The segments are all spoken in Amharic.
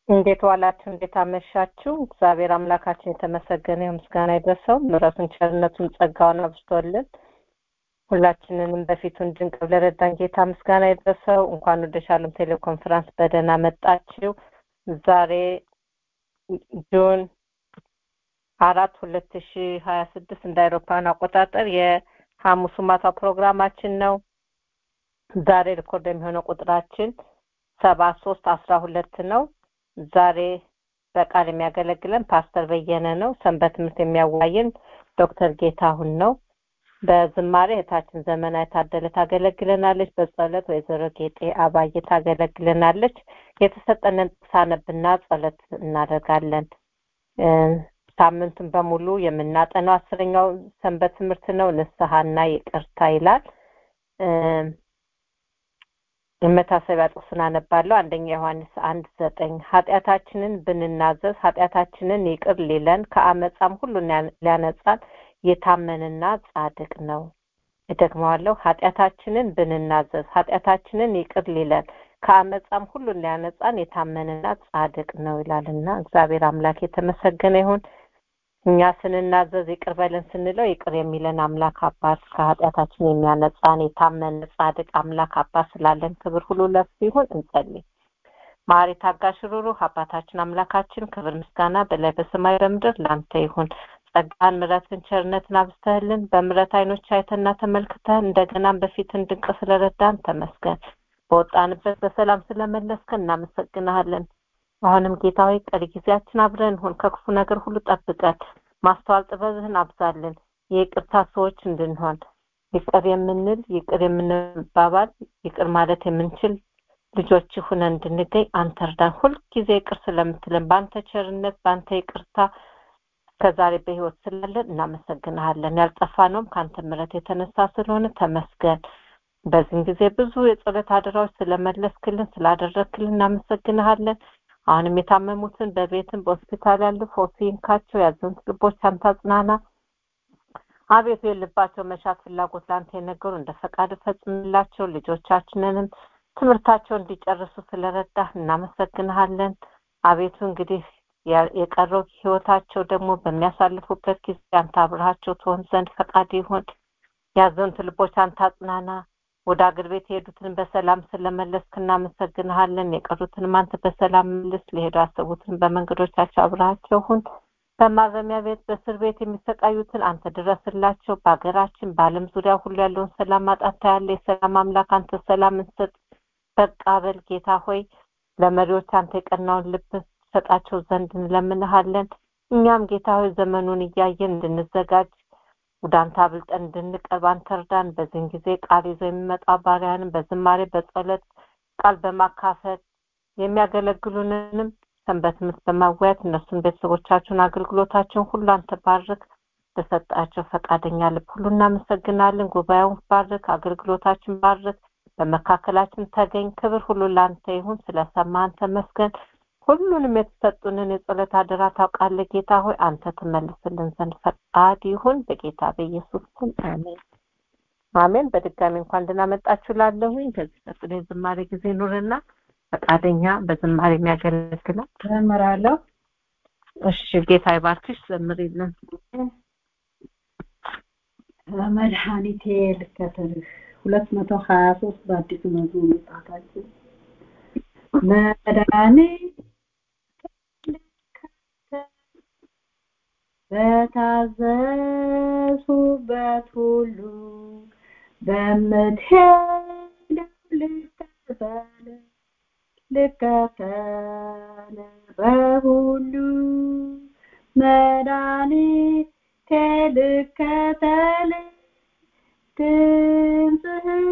እንዴት ዋላችሁ? እንዴት አመሻችሁ? እግዚአብሔር አምላካችን የተመሰገነ ይሁን፣ ምስጋና ይድረሰው። ምሕረቱን ቸርነቱን ጸጋውን አብዝቶልን ሁላችንንም በፊቱ እንድንቅ ለረዳን ጌታ ምስጋና ይድረሰው። እንኳን ወደ ሻሎም ቴሌኮንፈረንስ በደህና መጣችሁ። ዛሬ ጁን አራት ሁለት ሺ ሀያ ስድስት እንደ አውሮፓውያን አቆጣጠር የሐሙሱ ማታ ፕሮግራማችን ነው። ዛሬ ሪኮርድ የሚሆነው ቁጥራችን ሰባ ሶስት አስራ ሁለት ነው። ዛሬ በቃል የሚያገለግለን ፓስተር በየነ ነው። ሰንበት ትምህርት የሚያዋየን ዶክተር ጌታሁን ነው። በዝማሬ እህታችን ዘመና የታደለ ታገለግለናለች። በጸሎት ወይዘሮ ጌጤ አባዬ ታገለግለናለች። የተሰጠንን ሳነብና ጸሎት እናደርጋለን። ሳምንቱን በሙሉ የምናጠነው አስረኛው ሰንበት ትምህርት ነው። ንስሐና ይቅርታ ይላል። የመታሰቢያ ጥቅሱን አነባለሁ። አንደኛ ዮሐንስ አንድ ዘጠኝ ኃጢአታችንን ብንናዘዝ ኃጢአታችንን ይቅር ሊለን ከአመፃም ሁሉ ሊያነጻን የታመንና ጻድቅ ነው። እደግመዋለሁ። ኃጢአታችንን ብንናዘዝ ኃጢአታችንን ይቅር ሊለን ከአመፃም ሁሉ ሊያነጻን የታመንና ጻድቅ ነው ይላልና እግዚአብሔር አምላክ የተመሰገነ ይሁን። እኛ ስንናዘዝ ይቅር በለን ስንለው ይቅር የሚለን አምላክ አባት ከኃጢአታችን የሚያነጻን የታመነ ጻድቅ አምላክ አባት ስላለን ክብር ሁሉ ለሱ ይሁን። እንጸልይ። ማሪ ታጋሽ ሩሩህ አባታችን አምላካችን ክብር ምስጋና በላይ በሰማይ በምድር ላንተ ይሁን። ጸጋን ምሕረትን ቸርነትን አብዝተህልን በምሕረት አይኖች አይተና ተመልክተን እንደገናም በፊትን ድንቅ ስለረዳን ተመስገን። በወጣንበት በሰላም ስለመለስከን እናመሰግናለን። አሁንም ጌታ ሆይ ቀሪ ጊዜያችን አብረን ሁን፣ ከክፉ ነገር ሁሉ ጠብቀን፣ ማስተዋል ጥበብህን አብዛልን፣ የይቅርታ ሰዎች እንድንሆን ይቅር የምንል ይቅር የምንባባል ይቅር ማለት የምንችል ልጆች ሁነን እንድንገኝ አንተ እርዳን። ሁልጊዜ ይቅር ስለምትለን በአንተ ቸርነት በአንተ ይቅርታ ከዛሬ በህይወት ስላለን እናመሰግንሃለን። ያልጠፋነውም ከአንተ ምሕረት የተነሳ ስለሆነ ተመስገን። በዚህም ጊዜ ብዙ የጸሎት አደራዎች ስለመለስክልን ስላደረግክልን እናመሰግንሃለን። አሁንም የታመሙትን በቤትም በሆስፒታል ያሉ ፈውስ ይንካቸው፣ ያዘኑት ልቦች አንተ አጽናና። አቤቱ የልባቸው መሻት ፍላጎት ለአንተ የነገሩ እንደ ፈቃድ ፈጽምላቸው። ልጆቻችንንም ትምህርታቸውን እንዲጨርሱ ስለረዳህ እናመሰግንሃለን። አቤቱ እንግዲህ የቀረው ህይወታቸው ደግሞ በሚያሳልፉበት ጊዜ አንተ አብረሃቸው ትሆን ዘንድ ፈቃድ ይሁን። ያዘኑት ልቦች አንተ አጽናና። ወደ አገር ቤት የሄዱትን በሰላም ስለመለስክ እናመሰግንሃለን። የቀሩትንም አንተ በሰላም መልስ። ሊሄዱ ያሰቡትን በመንገዶቻቸው አብረሃቸው ሁን። በማረሚያ ቤት በእስር ቤት የሚሰቃዩትን አንተ ድረስላቸው። በሀገራችን በዓለም ዙሪያ ሁሉ ያለውን ሰላም ማጣት ያለ የሰላም አምላክ አንተ ሰላም እንሰጥ። በቃ በል ጌታ ሆይ ለመሪዎች አንተ የቀናውን ልብ ሰጣቸው ዘንድ እንለምንሃለን። እኛም ጌታ ሆይ ዘመኑን እያየን እንድንዘጋጅ ወደ አንተ አብልጠን እንድንቀርብ አንተ እርዳን። በዚህን ጊዜ ቃል ይዞ የሚመጣ ባሪያንም በዝማሬ በጸሎት ቃል በማካፈል የሚያገለግሉንንም ሰንበት ትምህርት በማወያየት እነሱን ቤተሰቦቻቸውን አገልግሎታቸውን ሁሉ አንተ ባርክ። በሰጣቸው ፈቃደኛ ልብ ሁሉ እናመሰግናለን። ጉባኤውን ባርክ፣ አገልግሎታችን ባርክ። በመካከላችን ተገኝ። ክብር ሁሉ ለአንተ ይሁን። ስለሰማህን ተመስገን። ሁሉንም የተሰጡንን የጸሎት አደራ ታውቃለህ ጌታ ሆይ አንተ ትመልስልን ዘንድ ፈቃድ ይሁን በጌታ በኢየሱስ ስም አሜን አሜን። በድጋሚ እንኳን ደህና መጣችሁ ላለሁኝ ከዚህ ቀጥሎ የዝማሬ ጊዜ ኑርና ፈቃደኛ በዝማሬ የሚያገለግላል ዘምራለሁ። እሺ ጌታ ይባርክሽ። ዘምሪልን። መድኃኒቴ ልከተልህ ሁለት መቶ ሀያ ሶስት በአዲሱ መዝሙር መጽሐፋችን መድኃኒት በታዘዝሁበት ሁሉ በምትሄደው ልከተል ልከተል በሁሉ መድኃኒቴ ልከተል ድምፅህን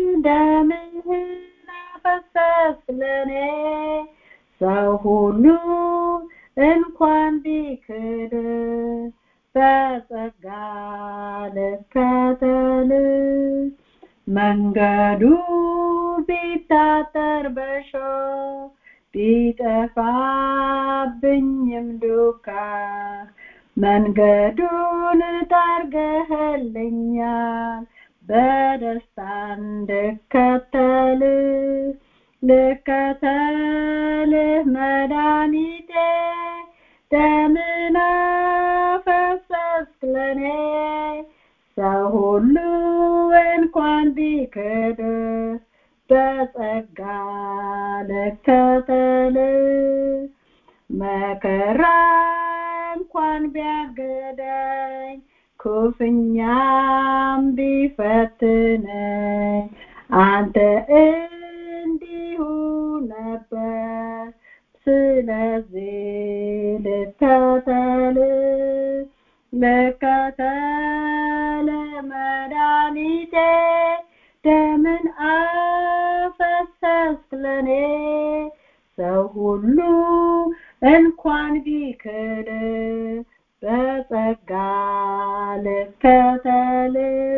ደምህን አፈሰስ ለኔ ሰው ሁሉ እንኳን ቢክድ በጸጋ ልከተል መንገዱ ቢታጠር በሾህ ቢጠፋብኝም ዱካ መንገዱን ጠርገህልኛል በደስታ እንድከተል ልከተል ልከተልህ መድኃኒቴ ደምን አፈሰስክ ለኔ ሰው ሁሉ እንኳን ቢክድ በጸጋ ልከተልህ መከራ እንኳን ቢያገደኝ ኩፍኛም ቢፈትነኝ አንተ እንዲሁ ነበር ስለዚህ ልከተል ልከተል መድኃኒቴ ደምን አፈሰስክ ለኔ ሰው ሁሉ እንኳን ቢክድ በጸጋ ልከተል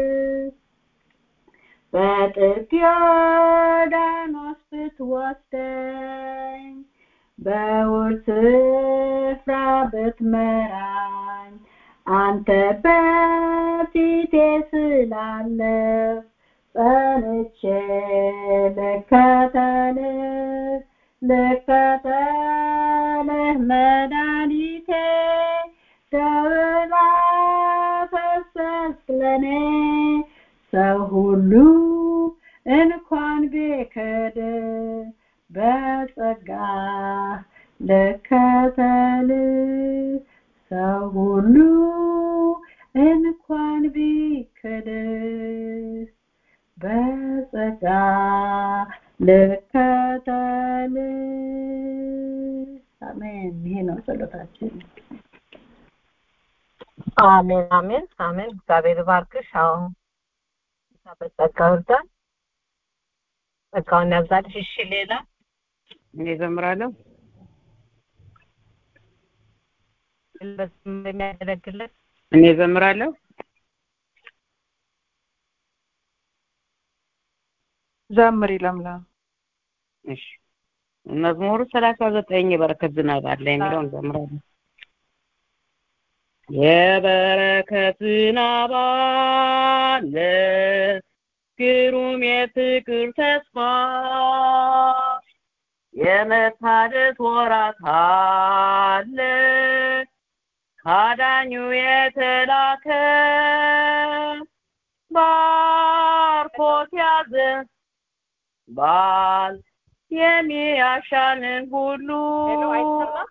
በጥልቅ ዮርዳኖስ ብትወስደኝ በውርስ ስፍራ ብትመራኝ አንተ በፊቴ ስላለፍ ጸንቼ ልከተልህ ልከተልህ መድኃኒቴ ደብላ ፈሰስክ ለኔ ሰው ሁሉ እንኳን ቢክድ በጸጋ ልከተል ሰው ሁሉ እንኳን ቢክድ በጸጋ ልከተል አሜን ይሄ ነው ጸሎታችን አሜን አሜን አሜን እግዚአብሔር ባርክሽ አዎ በጸጋው ይርዳን ጸጋውን ያብዛልሽ እሺ ሌላ እኔ ዘምራለሁ የሚያገለግለን እኔ ዘምራለሁ ዘምሪ ለምለም እሺ መዝሙሩ ሰላሳ ዘጠኝ የበረከት ዝናብ አለ የሚለውን ዘምራለሁ የበረከት ዝናብ አለ ግሩም የፍቅር ተስፋ የመታደስ ወራት አለ ካዳኙ የተላከ ባርኮት ያዘ ባል የሚያሻንን ሁሉ ሄሎ አይሰማም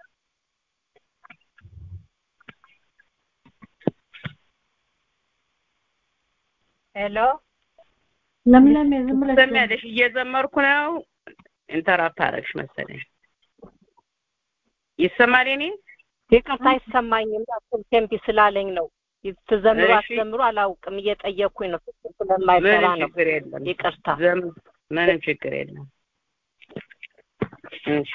ሄሎ ለምለም ዝም ብለሽ ትሰሚያለሽ እየዘመርኩ ነው ኢንተራፕት አደረግሽ መሰለኝ ይሰማል የኔ ይቅርታ አይሰማኝም ቴምፒ ስላለኝ ነው ትዘምሩ እሺ። አትዘምሩ አላውቅም እየጠየኩኝ ነው ስልክ ምንም ስለማይሰራ ነው ችግር የለም ይቅርታ ዘም ምንም ችግር የለም እሺ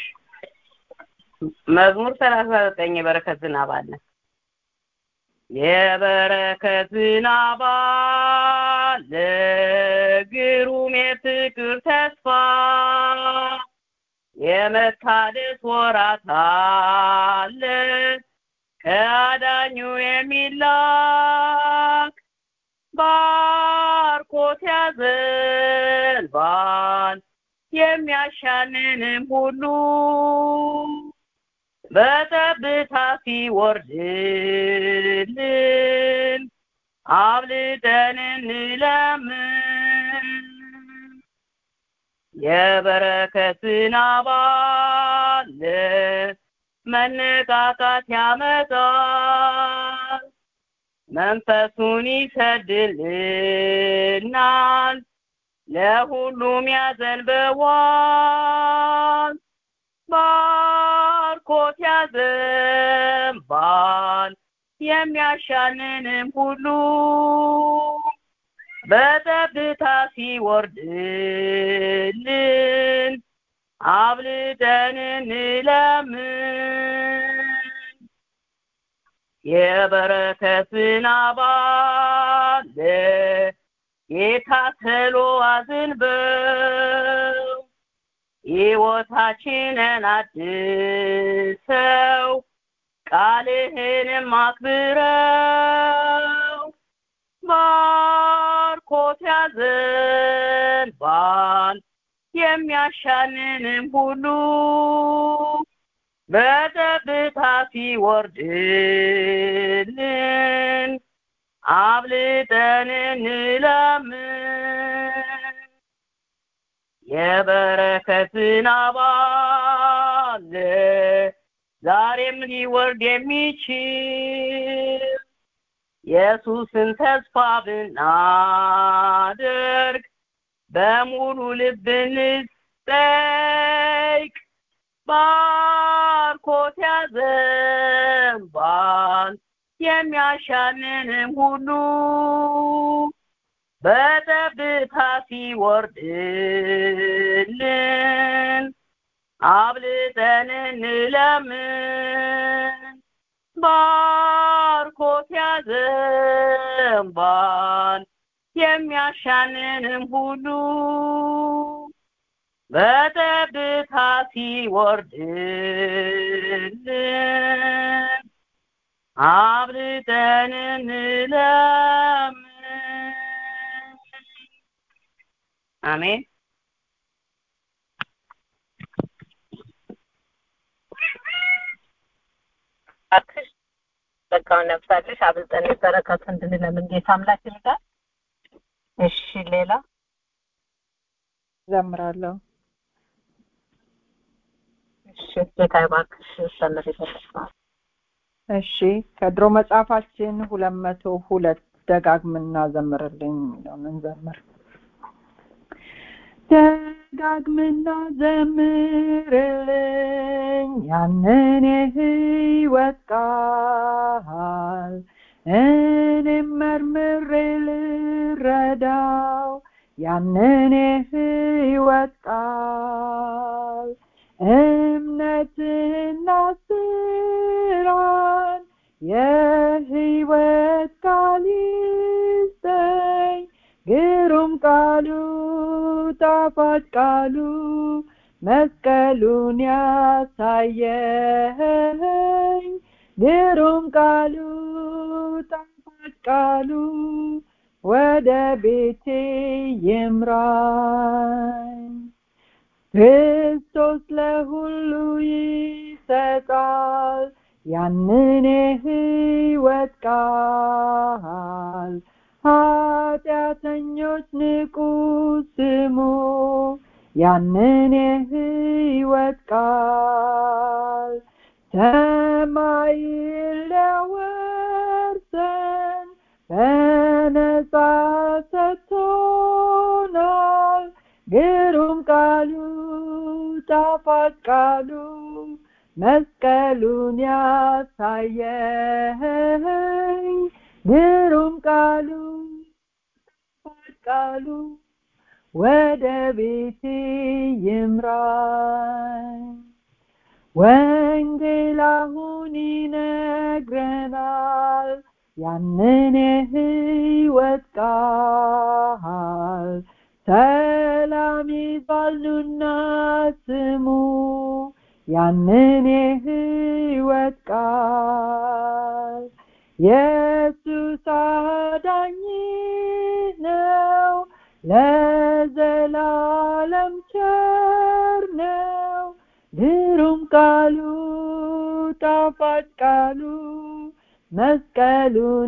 መዝሙር ሰላሳ ዘጠኝ የበረከት ዝናብ አለ የበረከት ዝናብ አለ ግሩም የፍቅር ተስፋ የመታደስ ወራት አለ ከአዳኙ የሚላክ ባርኮት ያዘንባል የሚያሻንንም ሁሉ በጠብታ ሲወርድልን አብልጠን እንለምን የበረከት ዝናብ አለ መነቃቃት ያመጣል መንፈሱን ይሰድልናል ለሁሉም ያዘንበዋል ባርኮት ያዘንባል የሚያሻንንም ሁሉ በጠብታ ሲወርድልን አብልጠን እንለምን የበረከት ዝናብ አለ ጌታ ተሎ አዝንበው ሕይወታችንን አድሰው ቃልህንም አክብረው ባርኮት ያዘንባል የሚያሻንንም ሁሉ በጠብታ ሲወርድልን አብልጠን እንለምን የበረከትን አባል ዛሬም ሊወርድ የሚችል ኢየሱስን ተስፋ ብናደርግ በሙሉ ልብ እንጠይቅ ባርኮት ያዘንባል የሚያሻንንም ሁሉ በጠብታ ሲወርድልን አብልጠን እንለምን ባርኮት ያዘንባል የሚያሻንንም ሁሉ በጠብታ ሲወርድልን አብልጠን እንለምን አሜን እባክሽ ጸጋውን ነፍሳለሽ አብልጠን በረከቱ እንድንለምን ጌታ አምላክ ይርዳል። እሺ ሌላ ዘምራለሁ። እሺ ጌታ ይባርክሽ ሰምር ይበልጣል። እሺ ከድሮ መጽሐፋችን ሁለት መቶ ሁለት ደጋግምና ዘምርልኝ የሚለውን እንዘምር። ደጋግምና ዘምርልኝ ያንን የህይወት ቃል እኔም መርምሬ ልረዳው ያንን የህይወት ቃል እምነትና ስራን የህይወት ቃል ይስጠኝ ግሩም ቃሉ ጣፋጭ ቃሉ መስቀሉን ያሳየኝ ግሩም ቃሉ ጣፋጭ ቃሉ ወደ ቤቴ ይምራኝ ክርስቶስ ለሁሉ ይሰጣል ያንን የህይወት ቃል ኃጢአተኞች ንቁ ስሙ ያንን የህይወት ቃል ሰማይን ሊያወርሰን በነጻ ሰጥቶናል ግሩም ቃሉ ጣፋጭ ቃሉ መስቀሉን ያሳየኝ ግሩም ቃሉ ጣፋጭ ቃሉ ወደ ቤቴ ይምራኝ ወንጌል አሁን ይነግረናል ያንን የህይወት ቃል ሰላም ይባሉና ስሙ ያንን የህይወት ቃል ኢየሱስ አዳኝ ነው ለዘላለም ቸር ነው ግሩም ቃሉ ጣፋጭ ቃሉ መስቀሉን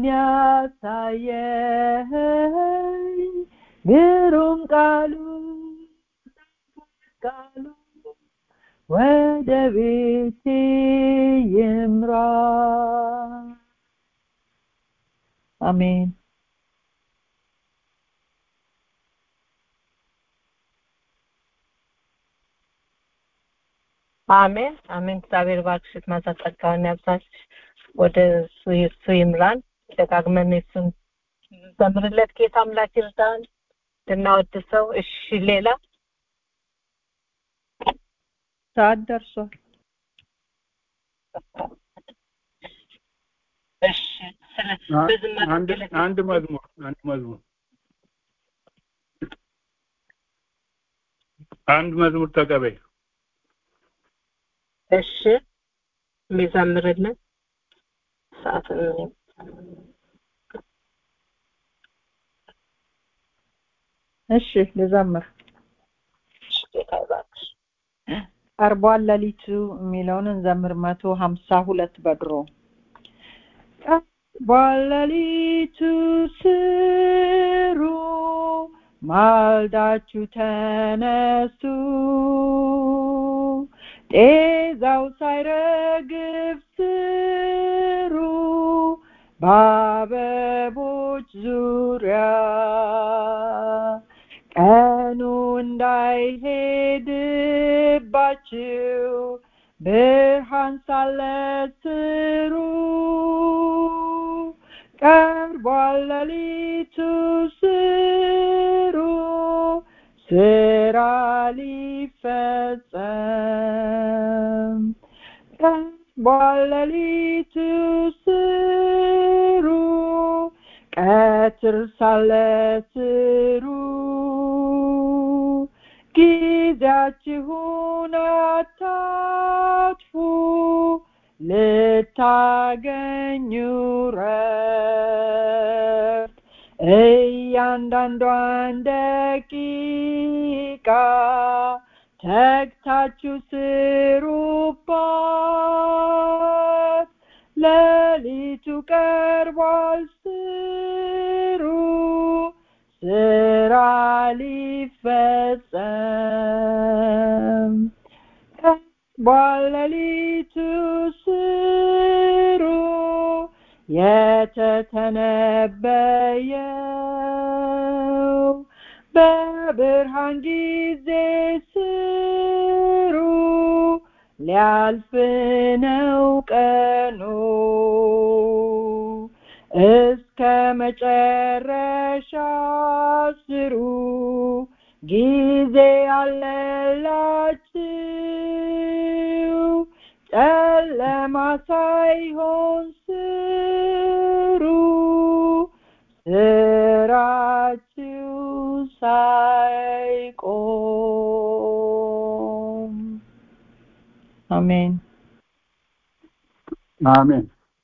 ያሳየኝ ግሩም ቃሉ ጣፋጭ ቃሉ ወደ ቤቴ ይምራ አሜን አሜን አሜን። እግዚአብሔር ባርክሽ፣ ማዛ ጸጋውን ያብዛልሽ፣ ወደ እሱ እሱ ይምራን። ደጋግመን እሱን ዘምርለት። ጌታ አምላክ ይርዳን እንድናወድሰው። እሺ ሌላ ሰዓት ደርሷል። እሺ ስለ በዝማሬ አንድ አንድ መዝሙር አንድ መዝሙር አንድ መዝሙር ተቀበይ። እሺ የሚዘምርልን ሰዓትን እሺ ልዘምር። ጌታ ይባርክሽ። ቀርቧል ሌሊቱ የሚለውን እንዘምር መቶ ሀምሳ ሁለት በድሮ ቀርቧል ሌሊቱ ስሩ ማልዳችሁ ተነሱ ጤዛው ሳይረግፍ ስሩ በአበቦች ዙሪያ ቀኑ እንዳይሄድባችሁ ብርሃን ሳለ ስሩ ቀርቧል ሌሊቱ ስሩ ስራ ሊፈጸም ቀርቧል ሌሊቱ ስሩ ቀትር ሳለ ስሩ ጊዜያችሁን አታጥፉ ልታገኙ ረፍት እያንዳንዷን ደቂቃ ተግታችሁ ስሩባት ሌሊቱ ቀርቧል ስሩ ስራ ሊፈጸም ቀርቧል ሌሊቱ ስሩ የተተነበየው በብርሃን ጊዜ ስሩ ሊያልፍ ነው ቀኑ እስከ መጨረሻ ስሩ ጊዜ አለላችሁ ጨለማ ሳይሆን ስሩ ስራችሁ ሳይቆም አሜን አሜን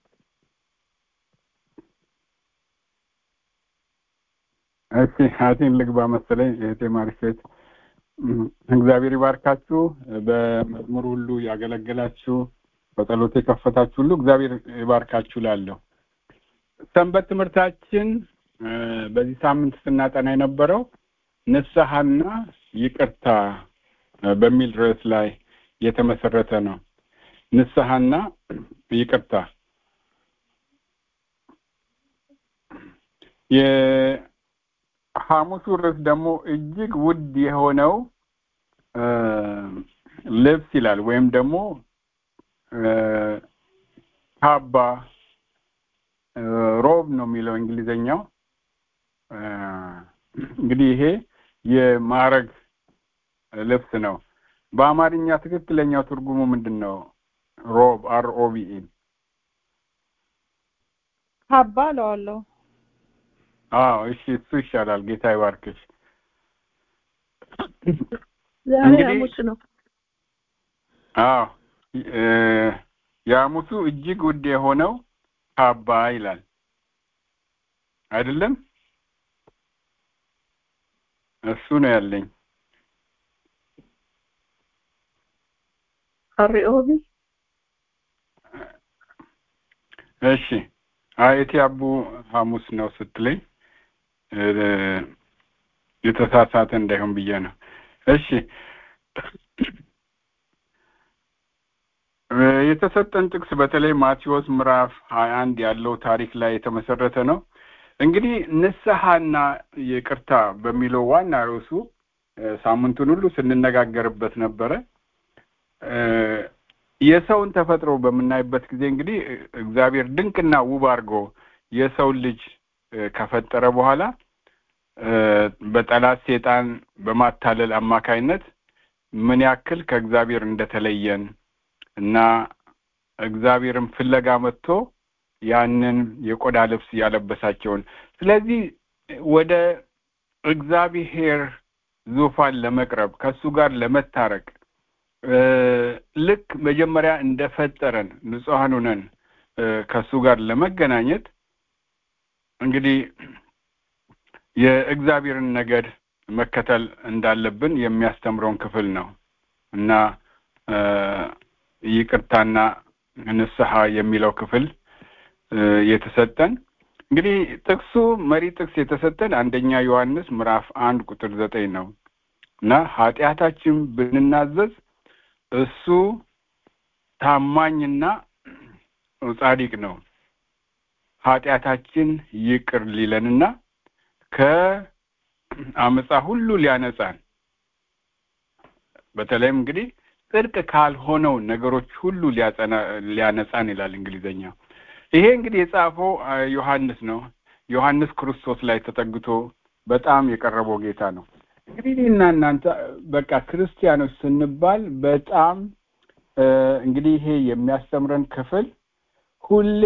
እሺ አቴን ልግባ መሰለኝ እህቴ ማርሴት እግዚአብሔር ይባርካችሁ በመዝሙር ሁሉ ያገለገላችሁ በጸሎት የከፈታችሁ ሁሉ እግዚአብሔር ይባርካችሁ ላለሁ ሰንበት ትምህርታችን በዚህ ሳምንት ስናጠና የነበረው ንስሐና ይቅርታ በሚል ርዕስ ላይ የተመሰረተ ነው ንስሐና ይቅርታ የሐሙሱ ርዕስ ደግሞ እጅግ ውድ የሆነው ልብስ ይላል ወይም ደግሞ ካባ ሮብ ነው የሚለው እንግሊዘኛው እንግዲህ ይሄ የማዕረግ ልብስ ነው በአማርኛ ትክክለኛው ትርጉሙ ምንድን ነው ሮብ አር ኦቢኢ ካባ እለዋለሁ አዎ እሺ እሱ ይሻላል ጌታ ይባርክሽ ዛሬ እንግዲህ- ሐሙስ ነው። አዎ የሐሙሱ እጅግ ውድ የሆነው ካባ ይላል አይደለም እሱ ነው ያለኝ አሪኦቢ እሺ አይቲ አቡ ሐሙስ ነው ስትለኝ እ፣ የተሳሳተ እንዳይሆን ብዬ ነው እሺ እ፣ የተሰጠን ጥቅስ በተለይ ማቴዎስ ምዕራፍ ሀያ አንድ ያለው ታሪክ ላይ የተመሰረተ ነው እንግዲህ ንስሐና ይቅርታ በሚለው ዋና ርዕሱ እ፣ ሳምንቱን ሁሉ ስንነጋገርበት ነበረ እ፣ የሰውን ተፈጥሮ በምናይበት ጊዜ እንግዲህ እ፣ እግዚአብሔር ድንቅና ውብ አድርጎ የሰውን ልጅ እ፣ ከፈጠረ በኋላ እ፣ በጠላት ሴጣን በማታለል አማካይነት ምን ያክል ከእግዚአብሔር እንደተለየን እና እግዚአብሔርን ፍለጋ መጥቶ ያንን የቆዳ ልብስ ያለበሳቸውን ስለዚህ ወደ እግዚአብሔር ዙፋን ለመቅረብ ከእሱ ጋር ለመታረቅ እ፣ ልክ መጀመሪያ እንደፈጠረን ንጹሐን ሆነን እ፣ ከእሱ ጋር ለመገናኘት እንግዲህ የእግዚአብሔርን ነገድ መከተል እንዳለብን የሚያስተምረውን ክፍል ነው እና ይቅርታና ንስሐ የሚለው ክፍል የተሰጠን እንግዲህ ጥቅሱ መሪ ጥቅስ የተሰጠን አንደኛ ዮሐንስ ምዕራፍ አንድ ቁጥር ዘጠኝ ነው እና ኃጢአታችን ብንናዘዝ እሱ ታማኝና ጻድቅ ነው ኃጢአታችን ይቅር ሊለንና ከአመፃ ሁሉ ሊያነጻን በተለይም እንግዲህ ጽድቅ ካልሆነው ነገሮች ሁሉ ሊያነጻን ይላል እንግሊዘኛ ይሄ እንግዲህ የጻፈው ዮሐንስ ነው ዮሐንስ ክርስቶስ ላይ ተጠግቶ በጣም የቀረበው ጌታ ነው እንግዲህ እና እናንተ በቃ ክርስቲያኖች ስንባል በጣም እንግዲህ ይሄ የሚያስተምረን ክፍል ሁሌ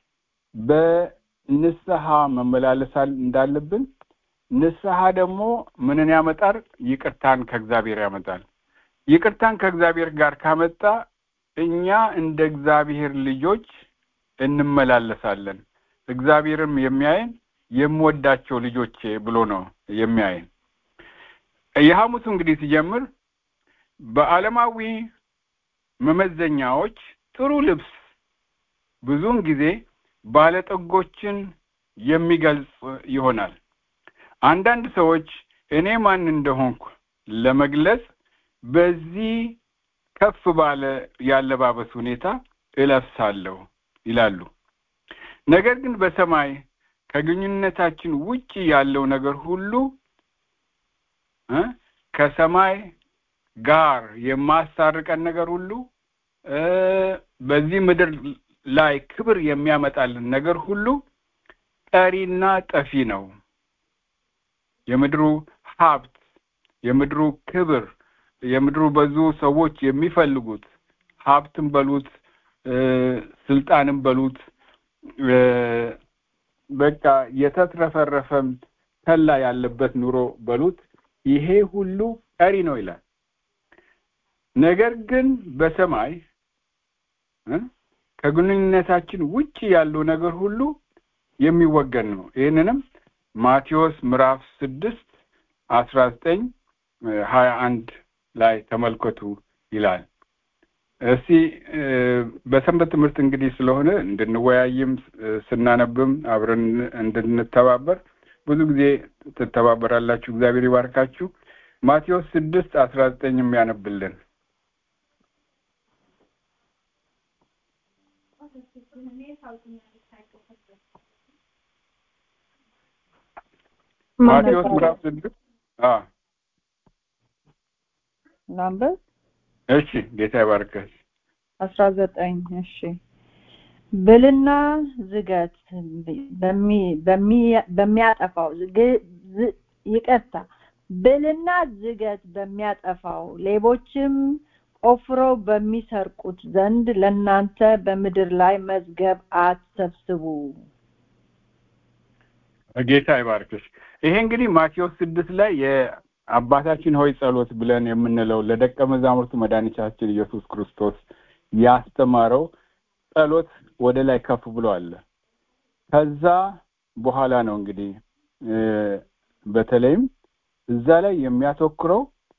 በንስሐ መመላለስ እንዳለብን ንስሐ ደግሞ ምንን ያመጣል ይቅርታን ከእግዚአብሔር ያመጣል ይቅርታን ከእግዚአብሔር ጋር ካመጣ እኛ እንደ እግዚአብሔር ልጆች እንመላለሳለን እግዚአብሔርም የሚያየን የምወዳቸው ልጆቼ ብሎ ነው የሚያየን የሐሙሱ እንግዲህ ሲጀምር በዓለማዊ መመዘኛዎች ጥሩ ልብስ ብዙውን ጊዜ ባለጠጎችን የሚገልጽ ይሆናል አንዳንድ ሰዎች እኔ ማን እንደሆንኩ ለመግለጽ በዚህ ከፍ ባለ ያለባበስ ሁኔታ እለብሳለሁ ይላሉ ነገር ግን በሰማይ ከግንኙነታችን ውጪ ያለው ነገር ሁሉ ከሰማይ ጋር የማሳርቀን ነገር ሁሉ በዚህ ምድር ላይ ክብር የሚያመጣልን ነገር ሁሉ ጠሪና ጠፊ ነው የምድሩ ሀብት የምድሩ ክብር የምድሩ ብዙ ሰዎች የሚፈልጉት ሀብትም በሉት ስልጣንም በሉት በቃ የተትረፈረፈም ተላ ያለበት ኑሮ በሉት ይሄ ሁሉ ቀሪ ነው ይላል ነገር ግን በሰማይ ከግንኙነታችን ውጭ ያለው ነገር ሁሉ የሚወገድ ነው ይህንንም ማቴዎስ ምዕራፍ ስድስት አስራ ዘጠኝ ሀያ አንድ ላይ ተመልከቱ ይላል እስቲ በሰንበት ትምህርት እንግዲህ ስለሆነ እንድንወያይም ስናነብም አብረን እንድንተባበር ብዙ ጊዜ ትተባበራላችሁ እግዚአብሔር ይባርካችሁ ማቴዎስ ስድስት አስራ ዘጠኝ የሚያነብልን ማቴዎስ ምዕራፍ ስድስት ላንበብ እሺ ጌታ ይባርከሽ አስራ ዘጠኝ እሺ ብልና ዝገት በሚያጠፋው ይቅርታ ብልና ዝገት በሚያጠፋው ሌቦችም ቆፍረው በሚሰርቁት ዘንድ ለእናንተ በምድር ላይ መዝገብ አትሰብስቡ ጌታ ይባርክሽ ይሄ እንግዲህ ማቴዎስ ስድስት ላይ የአባታችን ሆይ ጸሎት ብለን የምንለው ለደቀ መዛሙርቱ መድኃኒታችን ኢየሱስ ክርስቶስ ያስተማረው ጸሎት ወደ ላይ ከፍ ብሎ አለ ከዛ በኋላ ነው እንግዲህ በተለይም እዛ ላይ የሚያተኩረው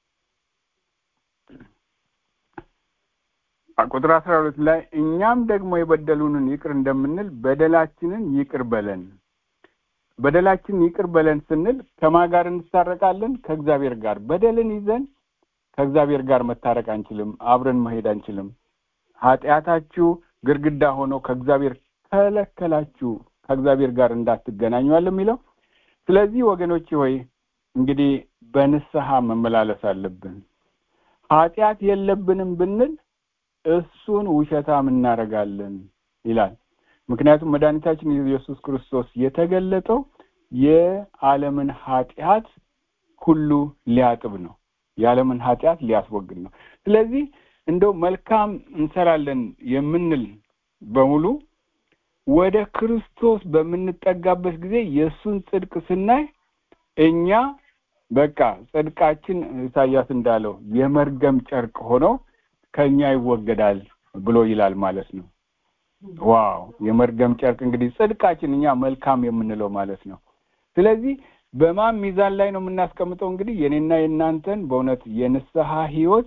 ቁጥር አስራ ሁለት ላይ እኛም ደግሞ የበደሉንን ይቅር እንደምንል በደላችንን ይቅር በለን በደላችንን ይቅር በለን ስንል ከማ ጋር እንታረቃለን ከእግዚአብሔር ጋር በደልን ይዘን ከእግዚአብሔር ጋር መታረቅ አንችልም አብረን መሄድ አንችልም ኃጢአታችሁ ግርግዳ ሆኖ ከእግዚአብሔር ከለከላችሁ ከእግዚአብሔር ጋር እንዳትገናኙ የሚለው ስለዚህ ወገኖች ሆይ እንግዲህ በንስሐ መመላለስ አለብን ኃጢአት የለብንም ብንል እሱን ውሸታም እናደርጋለን ይላል ምክንያቱም መድኃኒታችን ኢየሱስ ክርስቶስ የተገለጠው የዓለምን ኃጢአት ሁሉ ሊያጥብ ነው የዓለምን ኃጢአት ሊያስወግድ ነው ስለዚህ እንደው መልካም እንሰራለን የምንል በሙሉ ወደ ክርስቶስ በምንጠጋበት ጊዜ የእሱን ጽድቅ ስናይ እኛ በቃ ጽድቃችን ኢሳያስ እንዳለው የመርገም ጨርቅ ሆኖ ከኛ ይወገዳል ብሎ ይላል ማለት ነው ዋው የመርገም ጨርቅ እንግዲህ ጽድቃችን እኛ መልካም የምንለው ማለት ነው ስለዚህ በማን ሚዛን ላይ ነው የምናስቀምጠው? እንግዲህ የኔና የእናንተን በእውነት የንስሐ ህይወት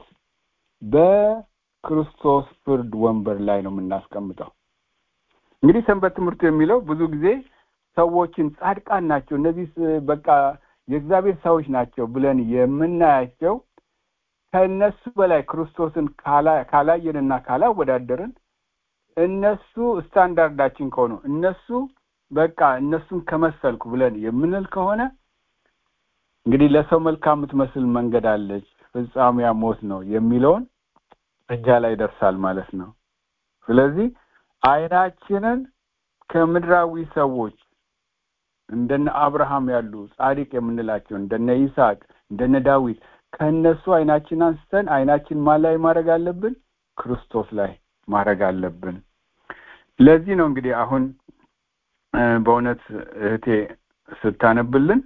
በክርስቶስ ፍርድ ወንበር ላይ ነው የምናስቀምጠው። እንግዲህ ሰንበት ትምህርቱ የሚለው ብዙ ጊዜ ሰዎችን ጻድቃን ናቸው፣ እነዚህ በቃ የእግዚአብሔር ሰዎች ናቸው ብለን የምናያቸው ከእነሱ በላይ ክርስቶስን ካላየንና ካላወዳደርን እነሱ ስታንዳርዳችን ከሆኑ እነሱ በቃ እነሱን ከመሰልኩ ብለን የምንል ከሆነ እንግዲህ ለሰው መልካም የምትመስል መንገድ አለች፣ ፍጻሜያ ሞት ነው የሚለውን እጃ ላይ ይደርሳል ማለት ነው። ስለዚህ አይናችንን ከምድራዊ ሰዎች እንደነ አብርሃም ያሉ ጻድቅ የምንላቸው እንደነ ይስሐቅ እንደነ ዳዊት ከእነሱ አይናችን አንስተን አይናችን ማን ላይ ማድረግ አለብን? ክርስቶስ ላይ ማድረግ አለብን። ለዚህ ነው እንግዲህ አሁን በእውነት እህቴ ስታነብልን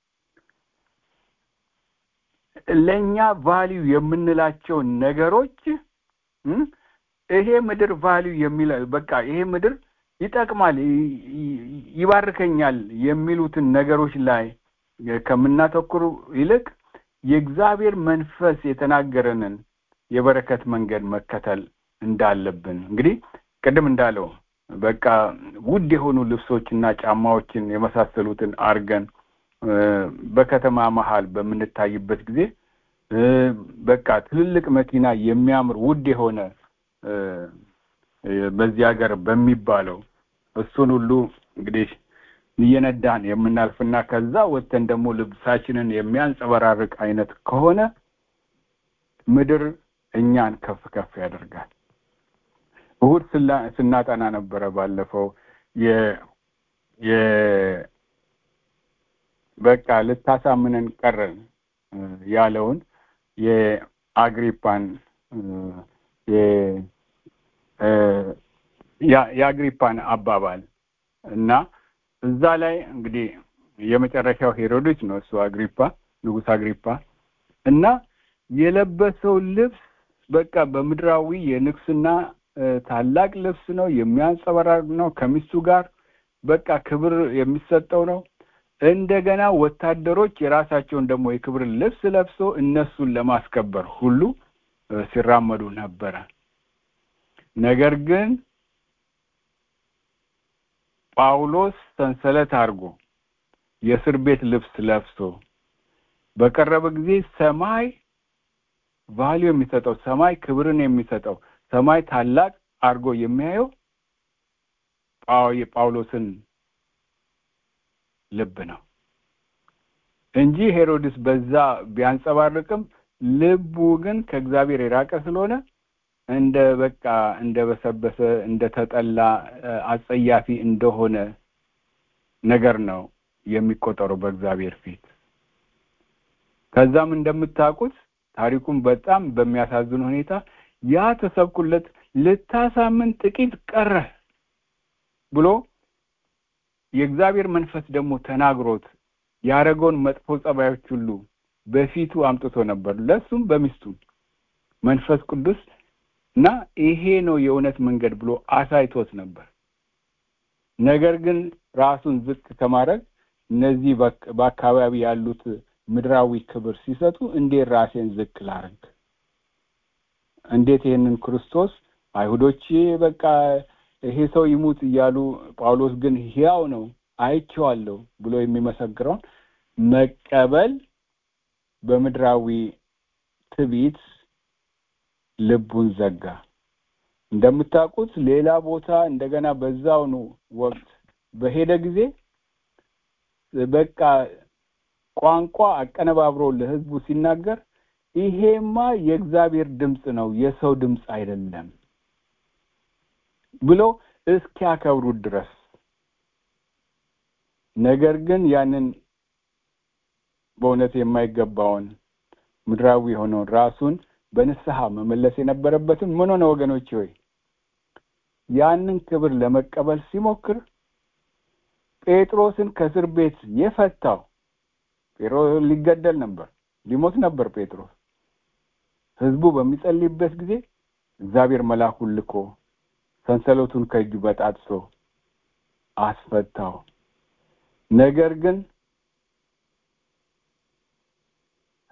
ለእኛ ቫሊዩ የምንላቸው ነገሮች ይሄ ምድር ቫሊዩ የሚለ በቃ ይሄ ምድር ይጠቅማል፣ ይባርከኛል የሚሉትን ነገሮች ላይ ከምናተኩሩ ይልቅ የእግዚአብሔር መንፈስ የተናገረንን የበረከት መንገድ መከተል እንዳለብን እንግዲህ ቅድም እንዳለው በቃ ውድ የሆኑ ልብሶችና ጫማዎችን የመሳሰሉትን አርገን በከተማ መሀል በምንታይበት ጊዜ በቃ ትልልቅ መኪና የሚያምር ውድ የሆነ በዚህ ሀገር በሚባለው እሱን ሁሉ እንግዲህ እየነዳን የምናልፍና ከዛ ወጥተን ደግሞ ልብሳችንን የሚያንጸበራርቅ አይነት ከሆነ ምድር እኛን ከፍ ከፍ ያደርጋል። እሁድ ስናጠና ነበረ ባለፈው የ የ በቃ ልታሳምነን ቀረን ያለውን የአግሪፓን የአግሪፓን አባባል እና እዛ ላይ እንግዲህ የመጨረሻው ሄሮድስ ነው እሱ አግሪፓ ንጉሥ አግሪፓ እና የለበሰው ልብስ በቃ በምድራዊ የንግስና ታላቅ ልብስ ነው፣ የሚያንጸባርቅ ነው። ከሚስቱ ጋር በቃ ክብር የሚሰጠው ነው። እንደገና ወታደሮች የራሳቸውን ደግሞ የክብር ልብስ ለብሶ እነሱን ለማስከበር ሁሉ ሲራመዱ ነበረ። ነገር ግን ጳውሎስ ሰንሰለት አድርጎ የእስር ቤት ልብስ ለብሶ በቀረበ ጊዜ ሰማይ ቫሊዩ የሚሰጠው ሰማይ ክብርን የሚሰጠው ሰማይ ታላቅ አድርጎ የሚያየው የጳውሎስን ልብ ነው እንጂ ሄሮድስ በዛ ቢያንጸባርቅም ልቡ ግን ከእግዚአብሔር የራቀ ስለሆነ እንደ በቃ እንደ በሰበሰ እንደ ተጠላ አጸያፊ እንደሆነ ነገር ነው የሚቆጠረው በእግዚአብሔር ፊት። ከዛም እንደምታውቁት ታሪኩን በጣም በሚያሳዝን ሁኔታ ያ ተሰብኩለት ልታሳምን ጥቂት ቀረህ ብሎ የእግዚአብሔር መንፈስ ደግሞ ተናግሮት ያደረገውን መጥፎ ጸባዮች ሁሉ በፊቱ አምጥቶ ነበር፣ ለሱም በሚስቱም መንፈስ ቅዱስ እና ይሄ ነው የእውነት መንገድ ብሎ አሳይቶት ነበር። ነገር ግን ራሱን ዝቅ ከማድረግ እነዚህ በአካባቢ ያሉት ምድራዊ ክብር ሲሰጡ እንዴት ራሴን ዝቅ ላርግ? እንዴት ይህንን ክርስቶስ አይሁዶች በቃ ይሄ ሰው ይሙት እያሉ ጳውሎስ ግን ሕያው ነው አይቼዋለሁ ብሎ የሚመሰክረውን መቀበል በምድራዊ ትዕቢት ልቡን ዘጋ። እንደምታውቁት ሌላ ቦታ እንደገና በዛውኑ ወቅት በሄደ ጊዜ በቃ ቋንቋ አቀነባብሮ ለሕዝቡ ሲናገር ይሄማ የእግዚአብሔር ድምፅ ነው የሰው ድምፅ አይደለም ብሎ እስኪያከብሩት ድረስ ነገር ግን ያንን በእውነት የማይገባውን ምድራዊ የሆነውን ራሱን በንስሐ መመለስ የነበረበትን ምን ሆነ ወገኖች ሆይ ያንን ክብር ለመቀበል ሲሞክር ጴጥሮስን ከእስር ቤት የፈታው ጴጥሮስ ሊገደል ነበር ሊሞት ነበር ጴጥሮስ ህዝቡ በሚጸልይበት ጊዜ እግዚአብሔር መልአኩን ልኮ ሰንሰለቱን ከእጁ በጣጥሶ አስፈታው ነገር ግን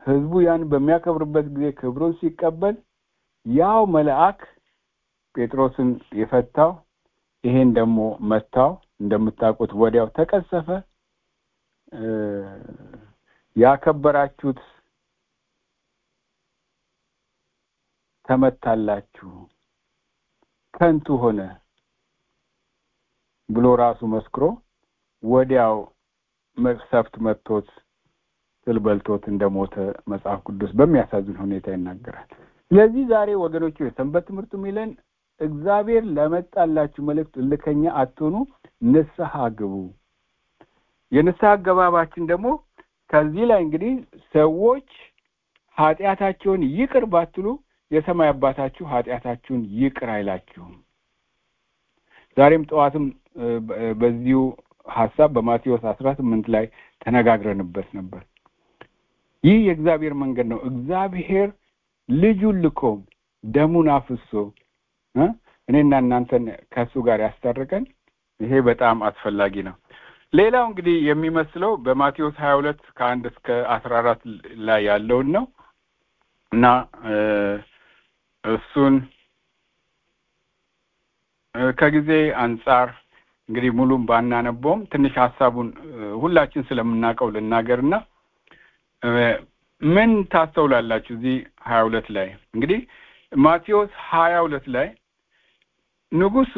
ህዝቡ ያን በሚያከብርበት ጊዜ ክብሩን ሲቀበል ያው መልአክ ጴጥሮስን የፈታው ይሄን ደግሞ መታው እንደምታውቁት ወዲያው ተቀሰፈ ያከበራችሁት ተመታላችሁ ከንቱ ሆነ ብሎ ራሱ መስክሮ ወዲያው መቅሰፍት መጥቶት ትል በልቶት እንደሞተ መጽሐፍ ቅዱስ በሚያሳዝን ሁኔታ ይናገራል ስለዚህ ዛሬ ወገኖች የሰንበት ትምህርቱ የሚለን እግዚአብሔር ለመጣላችሁ መልእክት እልከኛ አትሆኑ ንስሐ ግቡ የንስሐ አገባባችን ደግሞ ከዚህ ላይ እንግዲህ ሰዎች ኃጢአታቸውን ይቅር ባትሉ የሰማይ አባታችሁ ኃጢአታችሁን ይቅር አይላችሁም ዛሬም ጠዋትም በዚሁ ሀሳብ በማቴዎስ አስራ ስምንት ላይ ተነጋግረንበት ነበር ይህ የእግዚአብሔር መንገድ ነው እግዚአብሔር ልጁን ልኮ ደሙን አፍሶ እኔና እናንተን ከእሱ ጋር ያስታርቀን ይሄ በጣም አስፈላጊ ነው ሌላው እንግዲህ የሚመስለው በማቴዎስ ሀያ ሁለት ከአንድ እስከ አስራ አራት ላይ ያለውን ነው እና እሱን ከጊዜ አንጻር እንግዲህ ሙሉም ባናነበውም ትንሽ ሀሳቡን ሁላችን ስለምናውቀው ልናገርና ምን ታስተውላላችሁ እዚህ ሀያ ሁለት ላይ እንግዲህ ማቴዎስ ሀያ ሁለት ላይ ንጉሱ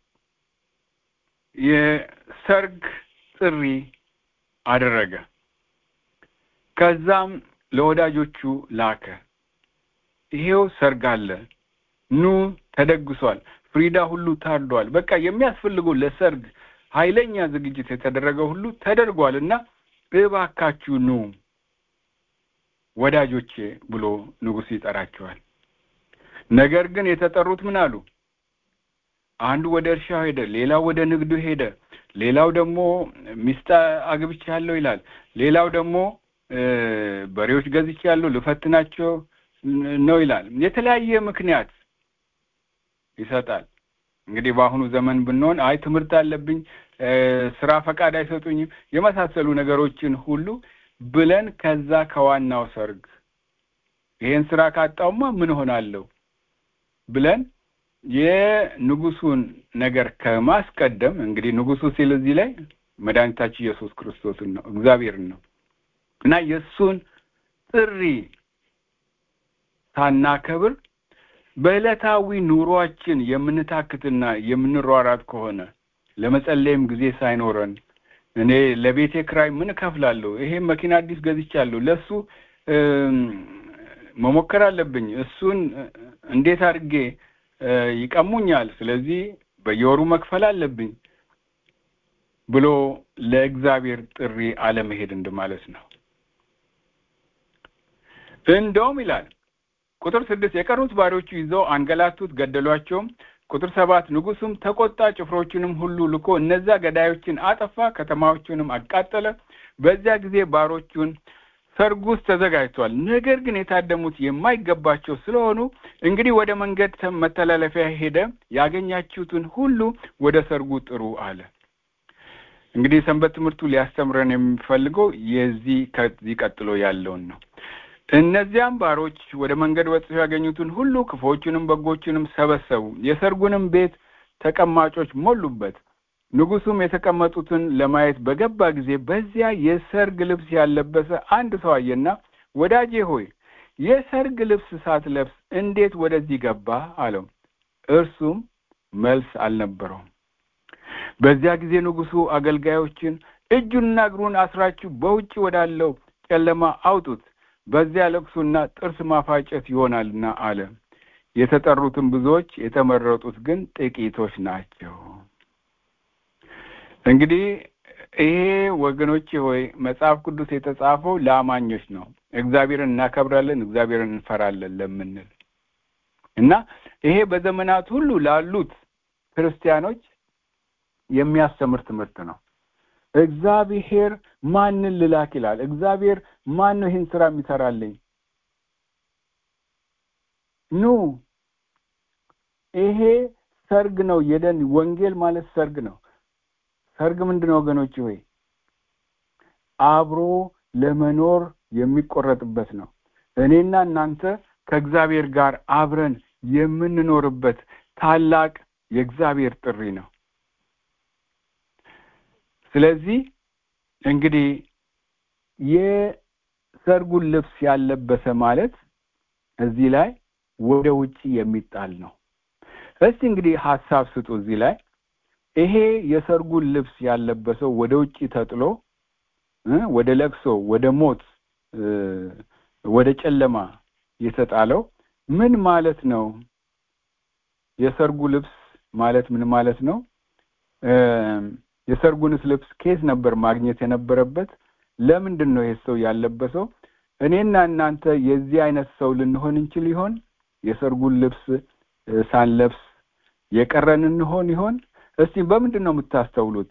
የሰርግ ጥሪ አደረገ ከዛም ለወዳጆቹ ላከ ይሄው ሰርግ አለ ኑ ተደግሷል ፍሪዳ ሁሉ ታርዷል በቃ የሚያስፈልገው ለሰርግ ኃይለኛ ዝግጅት የተደረገ ሁሉ ተደርጓል እና እባካችሁ ኑ ወዳጆቼ ብሎ ንጉሱ ይጠራቸዋል ነገር ግን የተጠሩት ምን አሉ አንዱ ወደ እርሻው ሄደ ሌላው ወደ ንግዱ ሄደ ሌላው ደግሞ ሚስት አግብቻለሁ ይላል ሌላው ደግሞ በሬዎች ገዝቻለሁ ልፈትናቸው ነው ይላል የተለያየ ምክንያት ይሰጣል እንግዲህ በአሁኑ ዘመን ብንሆን አይ ትምህርት አለብኝ ስራ ፈቃድ አይሰጡኝም የመሳሰሉ ነገሮችን ሁሉ ብለን ከዛ ከዋናው ሰርግ ይሄን ስራ ካጣውማ ምን ሆናለሁ ብለን የንጉሱን ነገር ከማስቀደም እንግዲህ ንጉሱ ሲል እዚህ ላይ መድኃኒታችን ኢየሱስ ክርስቶስን ነው እግዚአብሔርን ነው እና የእሱን ጥሪ ሳናከብር በዕለታዊ ኑሯችን የምንታክትና የምንሯራት ከሆነ ለመጸለይም ጊዜ ሳይኖረን እኔ ለቤቴ ክራይ ምን እከፍላለሁ ይሄ መኪና አዲስ ገዝቻለሁ ለሱ መሞከር አለብኝ እሱን እንዴት አድርጌ ይቀሙኛል ስለዚህ በየወሩ መክፈል አለብኝ ብሎ ለእግዚአብሔር ጥሪ አለመሄድ እንደማለት ነው እንደውም ይላል ቁጥር ስድስት የቀሩት ባሪዎቹ ይዘው አንገላቱት ገደሏቸውም ቁጥር ሰባት ንጉሱም ተቆጣ ጭፍሮቹንም ሁሉ ልኮ እነዛ ገዳዮችን አጠፋ ከተማዎቹንም አቃጠለ በዚያ ጊዜ ባሮቹን ሰርጉ ውስጥ ተዘጋጅቷል ነገር ግን የታደሙት የማይገባቸው ስለሆኑ እንግዲህ ወደ መንገድ መተላለፊያ ሄደ ያገኛችሁትን ሁሉ ወደ ሰርጉ ጥሩ አለ እንግዲህ ሰንበት ትምህርቱ ሊያስተምረን የሚፈልገው የዚህ ከዚህ ቀጥሎ ያለውን ነው እነዚያም ባሮች ወደ መንገድ ወጥተው ያገኙትን ሁሉ ክፎቹንም በጎቹንም ሰበሰቡ የሰርጉንም ቤት ተቀማጮች ሞሉበት ንጉሱም የተቀመጡትን ለማየት በገባ ጊዜ በዚያ የሰርግ ልብስ ያለበሰ አንድ ሰው አየና ወዳጄ ሆይ የሰርግ ልብስ ሳትለብስ እንዴት ወደዚህ ገባ አለው እርሱም መልስ አልነበረውም በዚያ ጊዜ ንጉሱ አገልጋዮችን እጁንና እግሩን አስራችሁ በውጭ ወዳለው ጨለማ አውጡት በዚያ ለቅሶና ጥርስ ማፋጨት ይሆናልና አለ የተጠሩትን ብዙዎች የተመረጡት ግን ጥቂቶች ናቸው እንግዲህ ይሄ ወገኖቼ ሆይ መጽሐፍ ቅዱስ የተጻፈው ለአማኞች ነው እግዚአብሔርን እናከብራለን እግዚአብሔርን እንፈራለን ለምንል እና ይሄ በዘመናት ሁሉ ላሉት ክርስቲያኖች የሚያስተምር ትምህርት ነው እግዚአብሔር ማንን ልላክ ይላል እግዚአብሔር ማን ነው ይህን ስራ የሚሰራልኝ ኑ ይሄ ሰርግ ነው የደን ወንጌል ማለት ሰርግ ነው ሰርግ ምንድን ነው ወገኖች ሆይ አብሮ ለመኖር የሚቆረጥበት ነው እኔና እናንተ ከእግዚአብሔር ጋር አብረን የምንኖርበት ታላቅ የእግዚአብሔር ጥሪ ነው። ስለዚህ እንግዲህ የሰርጉን ልብስ ያለበሰ ማለት እዚህ ላይ ወደ ውጪ የሚጣል ነው። እስቲ እንግዲህ ሀሳብ ስጡ እዚህ ላይ ይሄ የሰርጉን ልብስ ያለበሰው ወደ ውጪ ተጥሎ ወደ ለቅሶ፣ ወደ ሞት፣ ወደ ጨለማ የተጣለው ምን ማለት ነው? የሰርጉ ልብስ ማለት ምን ማለት ነው? የሰርጉንስ ልብስ ኬስ ነበር ማግኘት የነበረበት? ለምንድን ነው ይሄ ሰው ያለበሰው? እኔና እናንተ የዚህ አይነት ሰው ልንሆን እንችል ይሆን? የሰርጉን ልብስ ሳንለብስ የቀረን እንሆን ይሆን? እስቲ በምንድን ነው የምታስተውሉት?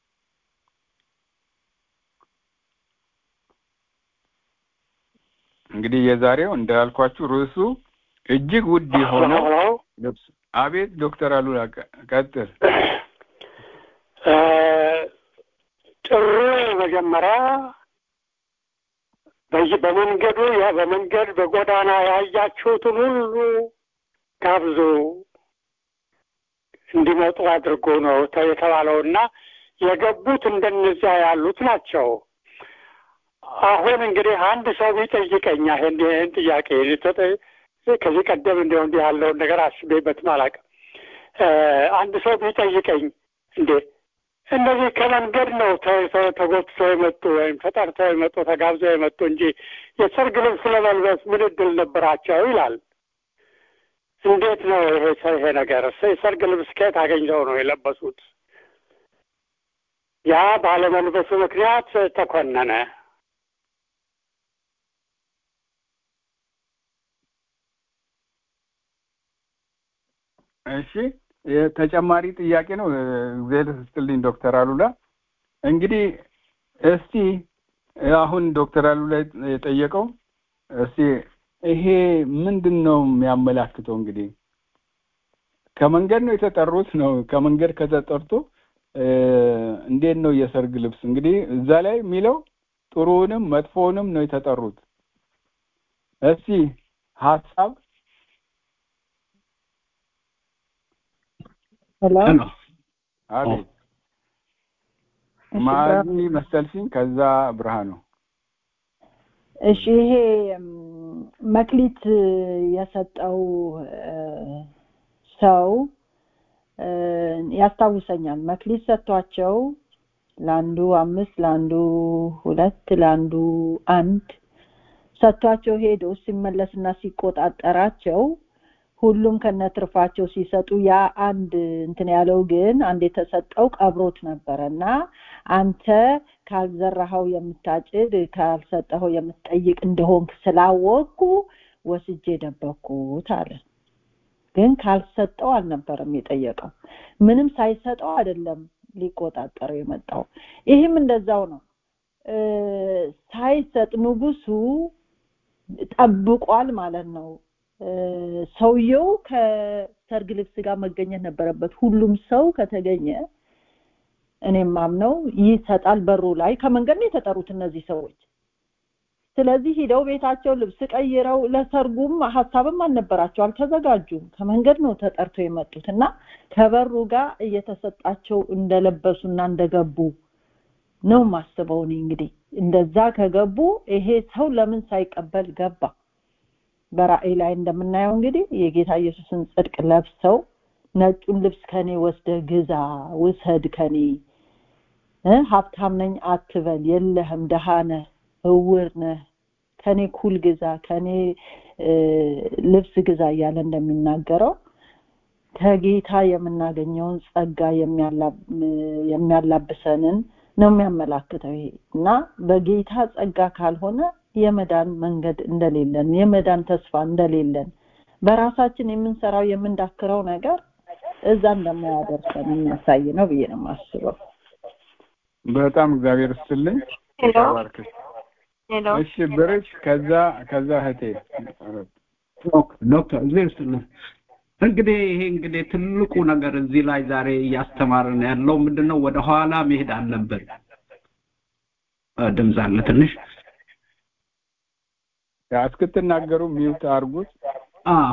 እንግዲህ የዛሬው እንዳልኳችሁ ርዕሱ እጅግ ውድ የሆነው ልብስ። አቤት ዶክተር አሉላ ቀጥል። ጥሩ መጀመሪያ በዚህ በመንገዱ በመንገድ በጎዳና ያያችሁትን ሁሉ ጋብዙ እንዲመጡ አድርጎ ነው የተባለውና የገቡት እንደነዚያ ያሉት ናቸው። አሁን እንግዲህ አንድ ሰው ቢጠይቀኝ ይህን ይህን ጥያቄ ከዚህ ቀደም እንዲሁ እንዲህ ያለውን ነገር አስቤበትም አላውቅም። አንድ ሰው ቢጠይቀኝ እንዴ እነዚህ ከመንገድ ነው ተጎትተው የመጡ ወይም ተጠርተው የመጡ ተጋብዘው የመጡ እንጂ የሰርግ ልብስ ለመልበስ ምን እድል ነበራቸው ይላል። እንዴት ነው ይሄ ይሄ ነገር? የሰርግ ልብስ ከየት አገኝተው ነው የለበሱት? ያ ባለመልበሱ ምክንያት ተኮነነ። እሺ ተጨማሪ ጥያቄ ነው። እግዚአብሔር ይስጥልኝ ዶክተር አሉላ። እንግዲህ እስቲ አሁን ዶክተር አሉላ የጠየቀው እስቲ ይሄ ምንድን ነው የሚያመላክተው? እንግዲህ ከመንገድ ነው የተጠሩት ነው። ከመንገድ ከተጠርቶ እንዴት ነው የሰርግ ልብስ? እንግዲህ እዛ ላይ የሚለው ጥሩውንም መጥፎውንም ነው የተጠሩት። እስቲ ሀሳብ ሄሎ አቤት ማዚ መሰልሽኝ። ከዛ ብርሃኑ እሺ ይሄ መክሊት የሰጠው ሰው ያስታውሰኛል። መክሊት ሰጥቷቸው ለአንዱ አምስት ለአንዱ ሁለት ለአንዱ አንድ ሰጥቷቸው ሄዶ ሲመለስና ሲቆጣጠራቸው ሁሉም ከነትርፋቸው ሲሰጡ ያ አንድ እንትን ያለው ግን አንድ የተሰጠው ቀብሮት ነበረ እና አንተ ካልዘራኸው የምታጭድ ካልሰጠኸው የምትጠይቅ እንደሆንክ ስላወቅኩ ወስጄ ደበኩት አለ። ግን ካልሰጠው አልነበረም የጠየቀው። ምንም ሳይሰጠው አይደለም ሊቆጣጠረው የመጣው። ይህም እንደዛው ነው። ሳይሰጥ ንጉሱ ጠብቋል ማለት ነው። ሰውየው ከሰርግ ልብስ ጋር መገኘት ነበረበት። ሁሉም ሰው ከተገኘ እኔም ማምነው ይሰጣል። በሩ ላይ ከመንገድ ነው የተጠሩት እነዚህ ሰዎች። ስለዚህ ሂደው ቤታቸው ልብስ ቀይረው ለሰርጉም ሀሳብም አልነበራቸው፣ አልተዘጋጁም። ከመንገድ ነው ተጠርተው የመጡት እና ከበሩ ጋር እየተሰጣቸው እንደለበሱና እንደገቡ ነው ማስበው። እኔ እንግዲህ እንደዛ ከገቡ ይሄ ሰው ለምን ሳይቀበል ገባ? በራእይ ላይ እንደምናየው እንግዲህ የጌታ ኢየሱስን ጽድቅ ለብሰው ነጩን ልብስ ከኔ ወስደ ግዛ ውሰድ ከኔ ሀብታም ነኝ አትበል የለህም ደሃ ነህ እውር ነህ ከኔ ኩል ግዛ ከኔ ልብስ ግዛ እያለ እንደሚናገረው ከጌታ የምናገኘውን ጸጋ የሚያላብሰንን ነው የሚያመላክተው ይሄ እና በጌታ ጸጋ ካልሆነ የመዳን መንገድ እንደሌለን የመዳን ተስፋ እንደሌለን በራሳችን የምንሰራው የምንዳክረው ነገር እዛ እንደማያደርሰን የሚያሳይ ነው ብዬ ነው የማስበው። በጣም እግዚአብሔር ይስጥልኝ። ተባርክሽ። እሺ ብርሽ፣ ከዛ ከዛ እህቴ ዶክተር እግዚአብሔር ይስጥልኝ። እንግዲህ ይሄ እንግዲህ ትልቁ ነገር እዚህ ላይ ዛሬ እያስተማርን ያለው ምንድነው? ወደ ኋላ መሄድ አለብን። ድምፅ አለ ትንሽ ያ እስክትናገሩ ሚውት አድርጉት። አዎ።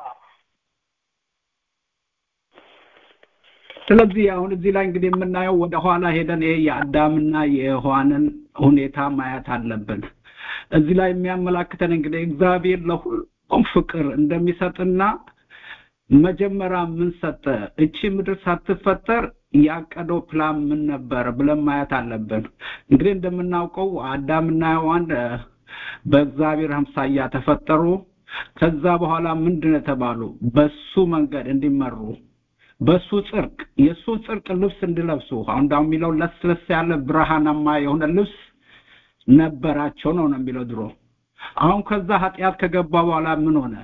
ስለዚህ አሁን እዚህ ላይ እንግዲህ የምናየው ወደ ኋላ ሄደን ይሄ የአዳምና የሔዋንን ሁኔታ ማየት አለብን። እዚህ ላይ የሚያመላክተን እንግዲህ እግዚአብሔር ለሁሉም ፍቅር እንደሚሰጥና መጀመሪያ ምን ሰጠ? እቺ ምድር ሳትፈጠር ያቀደው ፕላን ምን ነበር ብለን ማየት አለብን። እንግዲህ እንደምናውቀው አዳምና ሔዋን እ፣ በእግዚአብሔር አምሳያ ተፈጠሩ። ከዛ በኋላ ምንድን ነው የተባሉ? በሱ መንገድ እንዲመሩ በሱ ጽድቅ የእሱን ጽድቅ ልብስ እንዲለብሱ አሁን ዳው የሚለው ለስለስ ያለ ብርሃናማ የሆነ ልብስ ነበራቸው ነው ነው የሚለው ድሮ። አሁን ከዛ ኃጢአት ከገባ በኋላ ምን ሆነ?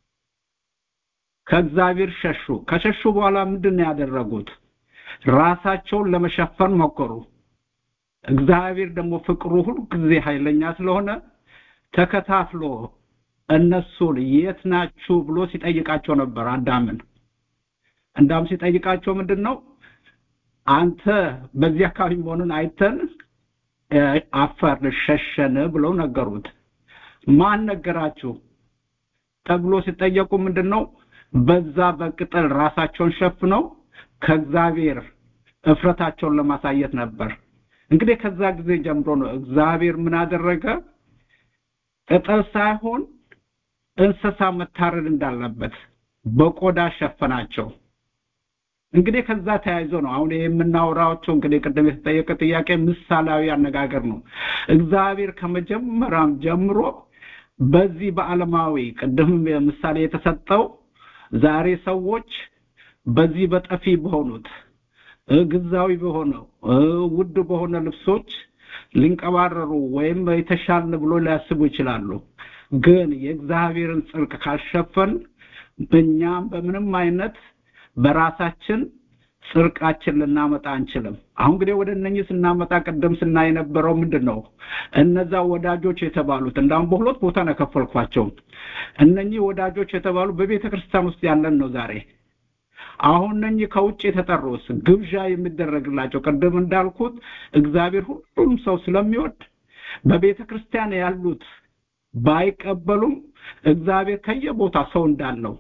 ከእግዚአብሔር ሸሹ። ከሸሹ በኋላ ምንድን ነው ያደረጉት? ራሳቸውን ለመሸፈን ሞከሩ። እግዚአብሔር ደግሞ ፍቅሩ ሁልጊዜ ኃይለኛ ስለሆነ ተከታትሎ እነሱን የት ናችሁ ብሎ ሲጠይቃቸው ነበር አዳምን። እንዳም ሲጠይቃቸው ምንድን ነው አንተ በዚህ አካባቢ መሆኑን አይተን እ፣ አፈር ሸሸን ብለው ነገሩት። ማን ነገራችሁ ተብሎ ሲጠየቁ ምንድን ነው በዛ በቅጠል ራሳቸውን ሸፍነው ከእግዚአብሔር እፍረታቸውን ለማሳየት ነበር። እንግዲህ ከዛ ጊዜ ጀምሮ ነው እግዚአብሔር ምን አደረገ? ቅጠል ሳይሆን እንስሳ መታረድ እንዳለበት በቆዳ ሸፈናቸው። እንግዲህ ከዛ ተያይዞ ነው አሁን ይሄ የምናወራቸው እንግዲህ ቅድም የተጠየቀ ጥያቄ ምሳሌያዊ አነጋገር ነው። እግዚአብሔር ከመጀመሪያም ጀምሮ በዚህ በዓለማዊ ቅድም ምሳሌ የተሰጠው ዛሬ ሰዎች በዚህ በጠፊ በሆኑት እ፣ ግዛዊ በሆነው እ፣ ውድ በሆነ ልብሶች ሊንቀባረሩ ወይም የተሻልን ብሎ ሊያስቡ ይችላሉ። ግን የእግዚአብሔርን ጽድቅ ካልሸፈን እኛም በምንም አይነት በራሳችን ጽድቃችን ልናመጣ አንችልም። አሁን እንግዲህ ወደ እነኚህ ስናመጣ ቅድም ስናይ የነበረው ምንድን ነው? እነዛ ወዳጆች የተባሉት እንዳሁም በሁለት ቦታ ነው የከፈልኳቸው። እነኚህ ወዳጆች የተባሉ በቤተ ክርስቲያን ውስጥ ያለን ነው ዛሬ አሁን እነኚህ ከውጭ የተጠሩት ግብዣ የሚደረግላቸው ቅድም እንዳልኩት እግዚአብሔር ሁሉም ሰው ስለሚወድ በቤተ ክርስቲያን ያሉት ባይቀበሉም እግዚአብሔር ከየቦታ ሰው እንዳለው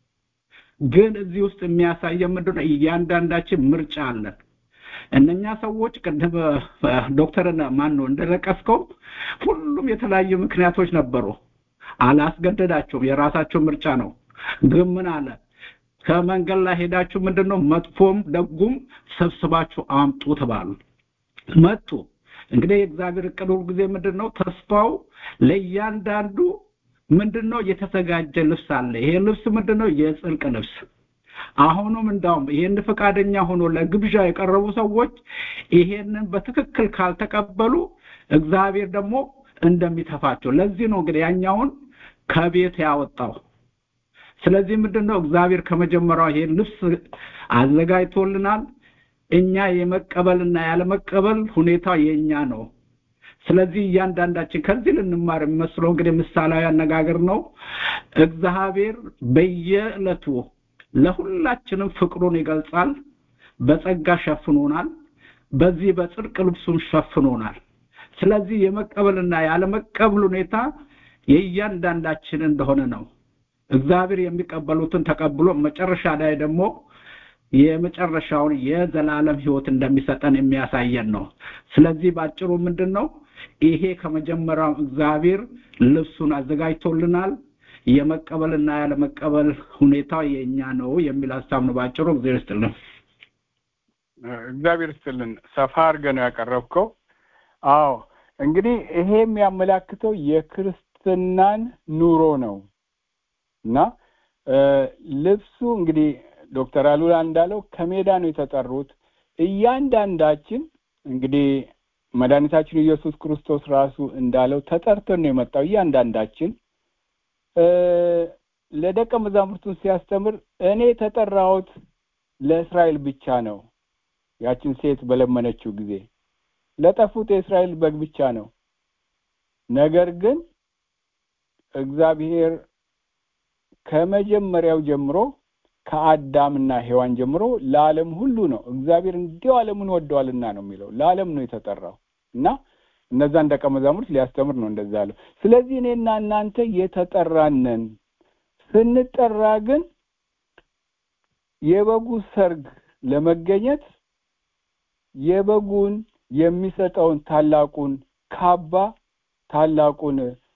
ግን እዚህ ውስጥ የሚያሳየ ምንድን ነው? እያንዳንዳችን ምርጫ አለን። እነኛ ሰዎች ቅድም እ፣ ዶክተርን ማን ነው እንደጠቀስከው ሁሉም የተለያዩ ምክንያቶች ነበሩ። አላስገደዳቸውም፣ የራሳቸው ምርጫ ነው። ግን ምን አለ? ከመንገድ ላይ ሄዳችሁ ምንድን ነው መጥፎም ደጉም ሰብስባችሁ አምጡ ተባሉ። መጡ። እንግዲህ የእግዚአብሔር እቅድ ሁልጊዜ ምንድን ነው? ተስፋው ለእያንዳንዱ ምንድን ነው የተዘጋጀ ልብስ አለ። ይሄ ልብስ ምንድን ነው? የጽድቅ ልብስ። አሁንም እንዳውም ይሄን ፈቃደኛ ሆኖ ለግብዣ የቀረቡ ሰዎች ይሄንን በትክክል ካልተቀበሉ እግዚአብሔር ደግሞ እንደሚተፋቸው ለዚህ ነው እንግዲህ ያኛውን ከቤት ያወጣው። ስለዚህ ምንድን ነው እግዚአብሔር ከመጀመሪያው ይሄን ልብስ አዘጋጅቶልናል። እኛ የመቀበልና ያለመቀበል ሁኔታ የኛ ነው። ስለዚህ እያንዳንዳችን ከዚህ ልንማር የሚመስለው እንግዲህ ምሳሌያዊ አነጋገር ነው። እግዚአብሔር በየዕለቱ ለሁላችንም ፍቅሩን ይገልጻል። በጸጋ ሸፍኖናል። በዚህ በጽድቅ ልብሱን ሸፍኖናል። ስለዚህ የመቀበልና ያለመቀበል ሁኔታ የእያንዳንዳችን እንደሆነ ነው። እግዚአብሔር የሚቀበሉትን ተቀብሎ መጨረሻ ላይ ደግሞ የመጨረሻውን የዘላለም ሕይወት እንደሚሰጠን የሚያሳየን ነው። ስለዚህ ባጭሩ ምንድን ነው ይሄ ከመጀመሪያው እግዚአብሔር ልብሱን አዘጋጅቶልናል። የመቀበልና ያለመቀበል ሁኔታ የእኛ ነው የሚል ሀሳብ ነው ባጭሩ። እግዚአብሔር ይስጥልን። እግዚአብሔር ይስጥልን። ሰፋ አድርገህ ነው ያቀረብከው። አዎ እንግዲህ ይሄ የሚያመላክተው የክርስትናን ኑሮ ነው እና እ፣ ልብሱ እንግዲህ ዶክተር አሉላ እንዳለው ከሜዳ ነው የተጠሩት። እያንዳንዳችን እንግዲህ መድኃኒታችን ኢየሱስ ክርስቶስ ራሱ እንዳለው ተጠርተን ነው የመጣው እያንዳንዳችን እ፣ ለደቀ መዛሙርቱን ሲያስተምር እኔ የተጠራሁት ለእስራኤል ብቻ ነው። ያችን ሴት በለመነችው ጊዜ ለጠፉት የእስራኤል በግ ብቻ ነው። ነገር ግን እግዚአብሔር ከመጀመሪያው ጀምሮ ከአዳምና ሔዋን ጀምሮ ለዓለም ሁሉ ነው። እግዚአብሔር እንዲሁ ዓለሙን ወደዋልና ነው የሚለው ለዓለም ነው የተጠራው እና እነዛን ደቀ መዛሙርት ሊያስተምር ነው እንደዛ ያለው። ስለዚህ እኔና እናንተ የተጠራነን ስንጠራ ግን የበጉ ሰርግ ለመገኘት የበጉን የሚሰጠውን ታላቁን ካባ ታላቁን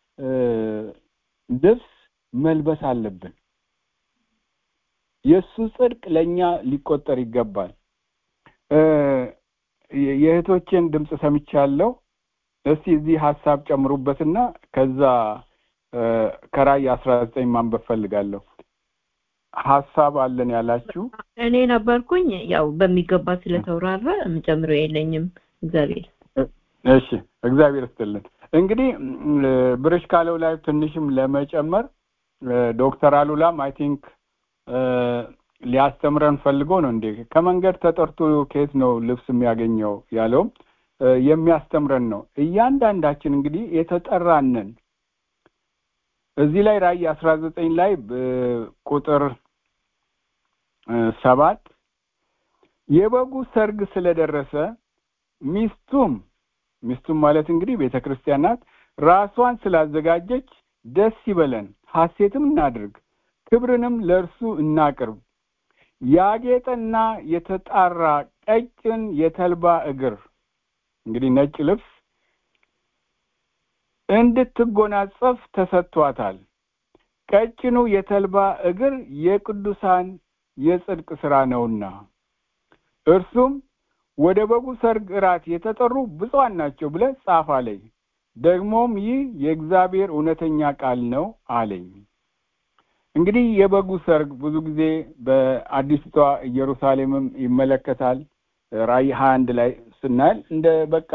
ልብስ መልበስ አለብን። የእሱ ጽድቅ ለእኛ ሊቆጠር ይገባል። የእህቶቼን ድምፅ ሰምቻለሁ። እስቲ እዚህ ሀሳብ ጨምሩበትና ከዛ ከራእይ አስራ ዘጠኝ ማንበብ ፈልጋለሁ። ሀሳብ አለን ያላችሁ እኔ ነበርኩኝ። ያው በሚገባ ስለተውራራ የምጨምረው የለኝም። እግዚአብሔር እሺ፣ እግዚአብሔር ይስጥልን። እንግዲህ ብርሽ ካለው ላይ ትንሽም ለመጨመር ዶክተር አሉላም አይ ቲንክ ሊያስተምረን ፈልጎ ነው እንዴ ከመንገድ ተጠርቶ ከየት ነው ልብስ የሚያገኘው ያለውም የሚያስተምረን ነው። እያንዳንዳችን እንግዲህ የተጠራንን እዚህ ላይ ራእይ አስራ ዘጠኝ ላይ ቁጥር ሰባት የበጉ ሰርግ ስለደረሰ ሚስቱም ሚስቱም ማለት እንግዲህ ቤተ ክርስቲያን ናት ራሷን ስላዘጋጀች ደስ ይበለን፣ ሐሴትም እናድርግ፣ ክብርንም ለእርሱ እናቅርብ። ያጌጠና የተጣራ ቀጭን የተልባ እግር እንግዲህ ነጭ ልብስ እንድትጎናጸፍ ተሰጥቷታል። ቀጭኑ የተልባ እግር የቅዱሳን የጽድቅ ሥራ ነውና እርሱም ወደ በጉ ሰርግ እራት የተጠሩ ብፁዓን ናቸው ብለህ ጻፍ አለኝ። ደግሞም ይህ የእግዚአብሔር እውነተኛ ቃል ነው አለኝ። እንግዲህ የበጉ ሰርግ ብዙ ጊዜ በአዲስቷ ኢየሩሳሌምም ይመለከታል። ራእይ ሀያ አንድ ላይ ስናያል እንደ በቃ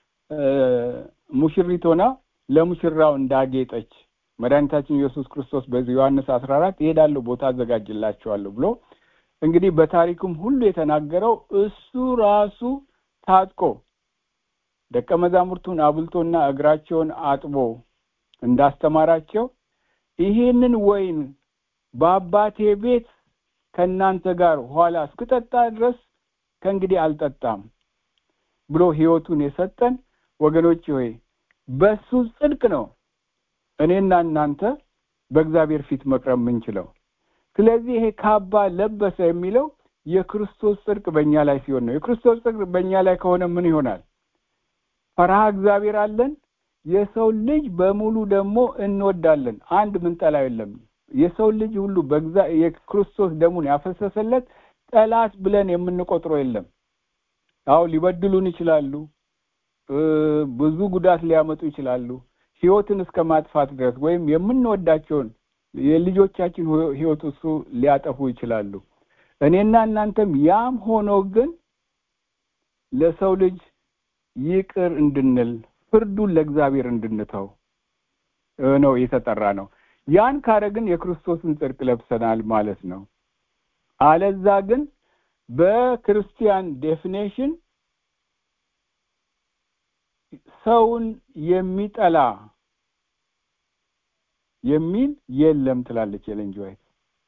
ሙሽሪት ሆና ለሙሽራው እንዳጌጠች መድኃኒታችን ኢየሱስ ክርስቶስ በዚህ ዮሐንስ አስራ አራት እሄዳለሁ ቦታ አዘጋጅላቸዋለሁ ብሎ እንግዲህ በታሪክም ሁሉ የተናገረው እሱ ራሱ ታጥቆ ደቀ መዛሙርቱን አብልቶና እግራቸውን አጥቦ እንዳስተማራቸው ይሄንን ወይን በአባቴ ቤት ከእናንተ ጋር ኋላ እስክጠጣ ድረስ ከእንግዲህ አልጠጣም ብሎ ሕይወቱን የሰጠን ወገኖች ሆይ በሱ ጽድቅ ነው እኔና እናንተ በእግዚአብሔር ፊት መቅረብ የምንችለው። ስለዚህ ይሄ ካባ ለበሰ የሚለው የክርስቶስ ጽድቅ በእኛ ላይ ሲሆን ነው። የክርስቶስ ጽድቅ በእኛ ላይ ከሆነ ምን ይሆናል? ፈርሃ እግዚአብሔር አለን። የሰው ልጅ በሙሉ ደግሞ እንወዳለን። አንድ ምንጠላው የለም። የሰው ልጅ ሁሉ የክርስቶስ ደሙን ያፈሰሰለት ጠላት ብለን የምንቆጥረው የለም። አዎ ሊበድሉን ይችላሉ። ብዙ ጉዳት ሊያመጡ ይችላሉ። ህይወትን እስከ ማጥፋት ድረስ ወይም የምንወዳቸውን የልጆቻችን ህይወት እሱ ሊያጠፉ ይችላሉ። እኔና እናንተም ያም ሆኖ ግን ለሰው ልጅ ይቅር እንድንል ፍርዱን ለእግዚአብሔር እንድንተው ነው የተጠራ ነው። ያን ካረግን የክርስቶስን ጽድቅ ለብሰናል ማለት ነው። አለዛ ግን በክርስቲያን ዴፊኔሽን ሰውን የሚጠላ የሚል የለም ትላለች ኤለን ጂ ዋይት።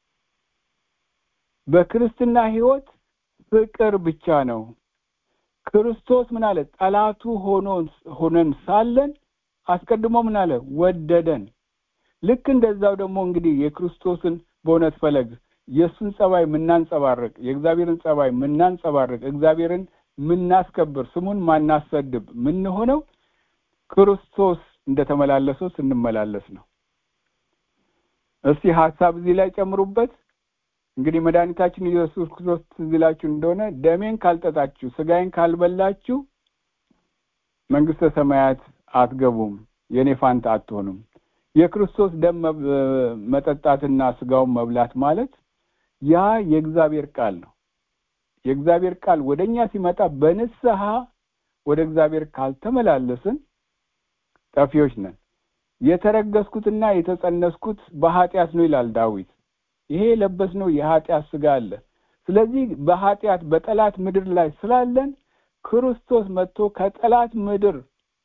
በክርስትና ህይወት ፍቅር ብቻ ነው። ክርስቶስ ምን አለ? ጠላቱ ሆኖ ሆነን ሳለን አስቀድሞ ምን አለ? ወደደን። ልክ እንደዛው ደግሞ እንግዲህ የክርስቶስን በእውነት ፈለግ የእሱን ጸባይ ምናንጸባርቅ፣ የእግዚአብሔርን ጸባይ ምናንጸባርቅ፣ እግዚአብሔርን ምናስከብር፣ ስሙን ማናሰድብ ምንሆነው ክርስቶስ እንደተመላለሰው ስንመላለስ ነው። እስቲ ሀሳብ እዚህ ላይ ጨምሩበት። እንግዲህ መድኃኒታችን ኢየሱስ ክርስቶስ ትዝ ይላችሁ እንደሆነ ደሜን ካልጠጣችሁ ስጋዬን ካልበላችሁ መንግስተ ሰማያት አትገቡም፣ የኔ ፋንታ አትሆኑም። የክርስቶስ ደም መጠጣትና ስጋውን መብላት ማለት ያ የእግዚአብሔር ቃል ነው። የእግዚአብሔር ቃል ወደኛ ሲመጣ በንስሐ ወደ እግዚአብሔር ካልተመላለስን ጠፊዎች ነን። የተረገስኩትና የተጸነስኩት በኃጢአት ነው ይላል ዳዊት። ይሄ የለበስነው የኃጢአት ስጋ አለ። ስለዚህ በኃጢአት በጠላት ምድር ላይ ስላለን ክርስቶስ መጥቶ ከጠላት ምድር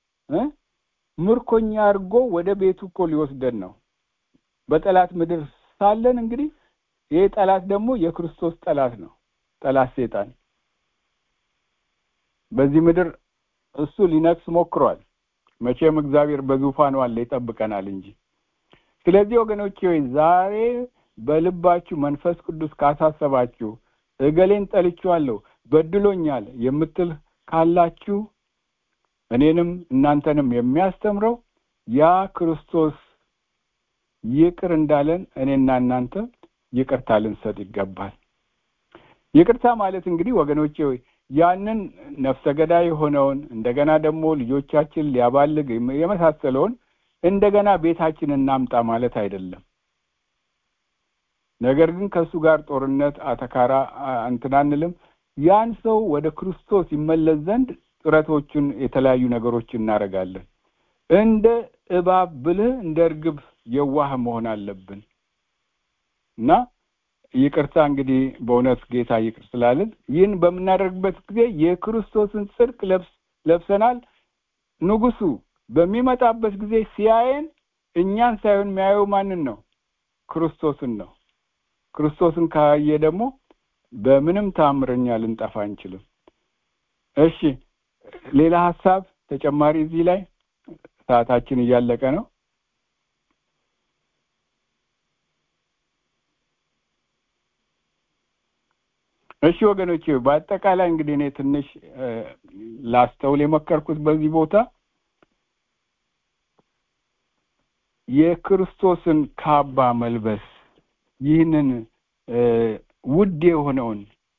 ምርኮኛ አድርጎ ወደ ቤቱ እኮ ሊወስደን ነው። በጠላት ምድር ሳለን እንግዲህ ይሄ ጠላት ደግሞ የክርስቶስ ጠላት ነው። ጠላት ሴጣን በዚህ ምድር እሱ ሊነግስ ሞክሯል። መቼም እግዚአብሔር በዙፋኑ አለ ይጠብቀናል እንጂ ስለዚህ ወገኖቼ ሆይ ዛሬ በልባችሁ መንፈስ ቅዱስ ካሳሰባችሁ እገሌን ጠልቼዋለሁ በድሎኛል የምትል ካላችሁ እኔንም እናንተንም የሚያስተምረው ያ ክርስቶስ ይቅር እንዳለን እኔና እናንተ ይቅርታ ልንሰጥ ይገባል ይቅርታ ማለት እንግዲህ ወገኖቼ ሆይ ያንን ነፍሰ ገዳይ የሆነውን እንደገና ደግሞ ልጆቻችን ሊያባልግ የመሳሰለውን እንደገና ቤታችን እናምጣ ማለት አይደለም ነገር ግን ከእሱ ጋር ጦርነት አተካራ እንትን አንልም ያን ሰው ወደ ክርስቶስ ይመለስ ዘንድ ጥረቶችን የተለያዩ ነገሮች እናደርጋለን እንደ እባብ ብልህ እንደ እርግብ የዋህ መሆን አለብን እና ይቅርታ እንግዲህ በእውነት ጌታ ይቅር ስላልን ይህን በምናደርግበት ጊዜ የክርስቶስን ጽድቅ ለብሰናል ንጉሱ በሚመጣበት ጊዜ ሲያየን እኛን ሳይሆን የሚያየው ማንን ነው ክርስቶስን ነው ክርስቶስን ካየ ደግሞ በምንም ታምረኛ ልንጠፋ አንችልም እሺ ሌላ ሀሳብ ተጨማሪ እዚህ ላይ ሰዓታችን እያለቀ ነው እሺ ወገኖች በአጠቃላይ እንግዲህ እኔ ትንሽ ላስተውል የመከርኩት በዚህ ቦታ የክርስቶስን ካባ መልበስ ይህንን ውድ የሆነውን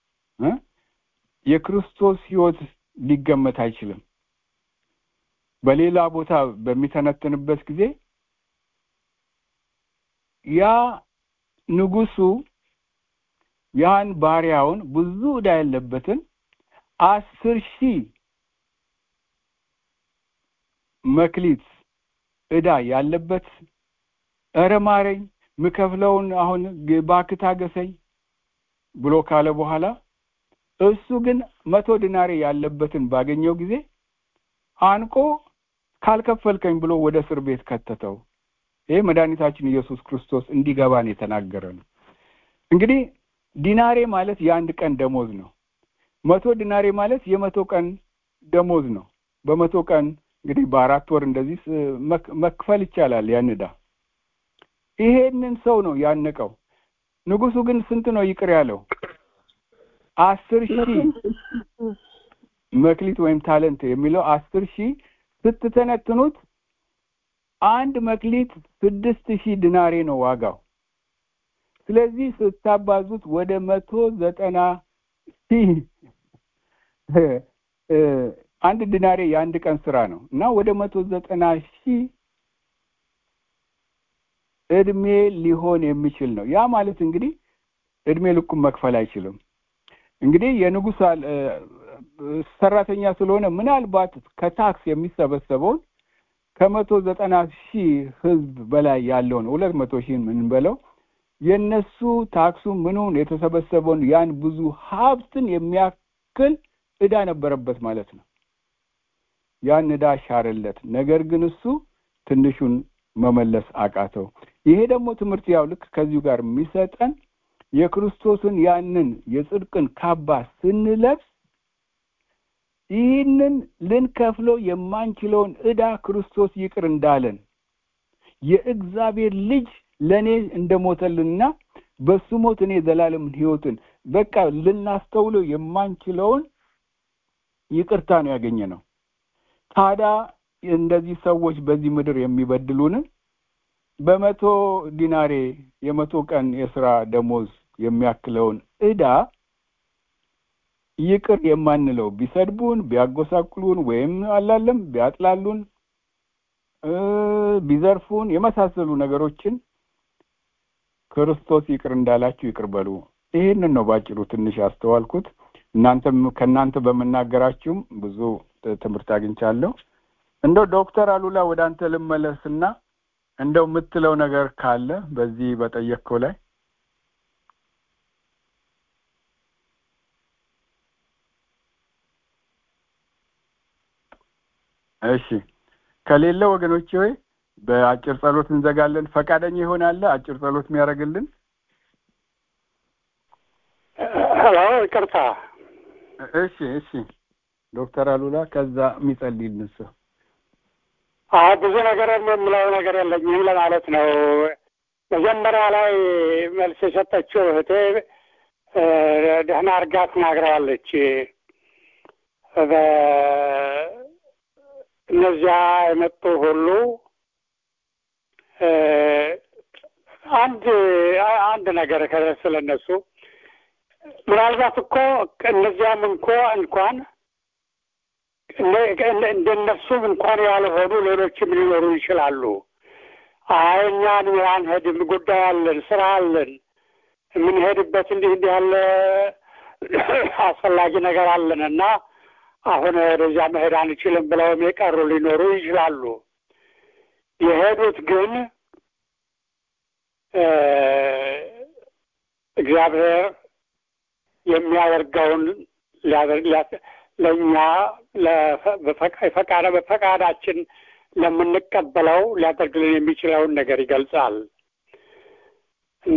የክርስቶስ ህይወት ሊገመት አይችልም በሌላ ቦታ በሚተነትንበት ጊዜ ያ ንጉሱ ያን ባሪያውን ብዙ ዕዳ ያለበትን አስር ሺህ መክሊት ዕዳ ያለበት እረ ማረኝ ምከፍለውን አሁን ባክታ ገሰኝ ብሎ ካለ በኋላ እሱ ግን መቶ ዲናሬ ያለበትን ባገኘው ጊዜ አንቆ ካልከፈልከኝ ብሎ ወደ እስር ቤት ከተተው ይሄ መድኃኒታችን ኢየሱስ ክርስቶስ እንዲገባን የተናገረ ነው እንግዲህ ዲናሬ ማለት የአንድ ቀን ደሞዝ ነው መቶ ዲናሬ ማለት የመቶ ቀን ደሞዝ ነው በመቶ ቀን እንግዲህ በአራት ወር እንደዚህ መክፈል ይቻላል ያን ዕዳ ይሄንን ሰው ነው ያነቀው ንጉሱ ግን ስንት ነው ይቅር ያለው አስር ሺህ መክሊት ወይም ታለንት የሚለው አስር ሺህ ስትተነትኑት አንድ መክሊት ስድስት ሺህ ድናሬ ነው ዋጋው ስለዚህ ስታባዙት ወደ መቶ ዘጠና ሺህ አንድ ድናሬ የአንድ ቀን ስራ ነው እና ወደ መቶ ዘጠና ሺህ እድሜ ሊሆን የሚችል ነው ያ ማለት እንግዲህ እድሜ ልኩም መክፈል አይችልም እንግዲህ የንጉስ ሰራተኛ ስለሆነ ምናልባት ከታክስ የሚሰበሰበውን ከመቶ ዘጠና ሺህ ህዝብ በላይ ያለውን ሁለት መቶ ሺህ የምንበለው የነሱ ታክሱ ምኑን የተሰበሰበውን ያን ብዙ ሀብትን የሚያክል እዳ ነበረበት ማለት ነው ያን እዳ ሻረለት ነገር ግን እሱ ትንሹን መመለስ አቃተው ይሄ ደግሞ ትምህርት ያው ልክ ከዚሁ ጋር የሚሰጠን የክርስቶስን ያንን የጽድቅን ካባ ስንለብስ ይህንን ልንከፍለው የማንችለውን ዕዳ ክርስቶስ ይቅር እንዳለን የእግዚአብሔር ልጅ ለእኔ እንደሞተልንና በሱ ሞት እኔ ዘላለምን ህይወትን በቃ ልናስተውለው የማንችለውን ይቅርታ ነው ያገኘ ነው ታዲያ እንደዚህ ሰዎች በዚህ ምድር የሚበድሉንን በመቶ ዲናሬ የመቶ ቀን የስራ ደሞዝ የሚያክለውን ዕዳ ይቅር የማንለው ቢሰድቡን ቢያጎሳቅሉን ወይም አላለም ቢያጥላሉን ቢዘርፉን የመሳሰሉ ነገሮችን ክርስቶስ ይቅር እንዳላችሁ ይቅር በሉ ይህንን ነው ባጭሩ ትንሽ ያስተዋልኩት እናንተም ከእናንተ በመናገራችሁም ብዙ ትምህርት አግኝቻለሁ እንደው ዶክተር አሉላ ወደ አንተ ልመለስና እንደው የምትለው ነገር ካለ በዚህ በጠየቅከው ላይ እሺ ከሌለ ወገኖቼ ሆይ በአጭር ጸሎት እንዘጋለን ፈቃደኛ ይሆናል አጭር ጸሎት የሚያደርግልን ሄሎ ይቅርታ እሺ እሺ ዶክተር አሉላ ከዛ የሚጸልይልን ሰው አይ ብዙ ነገር የምለው ነገር የለኝም ለማለት ነው። መጀመሪያ ላይ መልስ የሰጠችው እህቴ እ፣ ደህና አድርጋ ተናግረዋለች። በ- እነዚያ የመጡ ሁሉ እ፣ አንድ አንድ ነገር ስለ እነሱ ምናልባት እኮ እነዚያም እንኮ እንኳን እንደነሱም እንኳን ያልሆኑ ሌሎችም ሊኖሩ ይችላሉ። አይ እኛ አንሄድም፣ ጉዳይ አለን፣ ስራ አለን፣ የምንሄድበት እንዲህ እንዲህ ያለ አስፈላጊ ነገር አለን እና አሁን ወደዚያ መሄድ አንችልም ብለውም የቀሩ ሊኖሩ ይችላሉ። የሄዱት ግን እ፣ እግዚአብሔር የሚያደርገውን ሊያደርግ ሊያ- ለእኛ ለፈ- በፈቃ- ፈቃደ በፈቃዳችን ለምንቀበለው ሊያደርግልን የሚችለውን ነገር ይገልጻል እና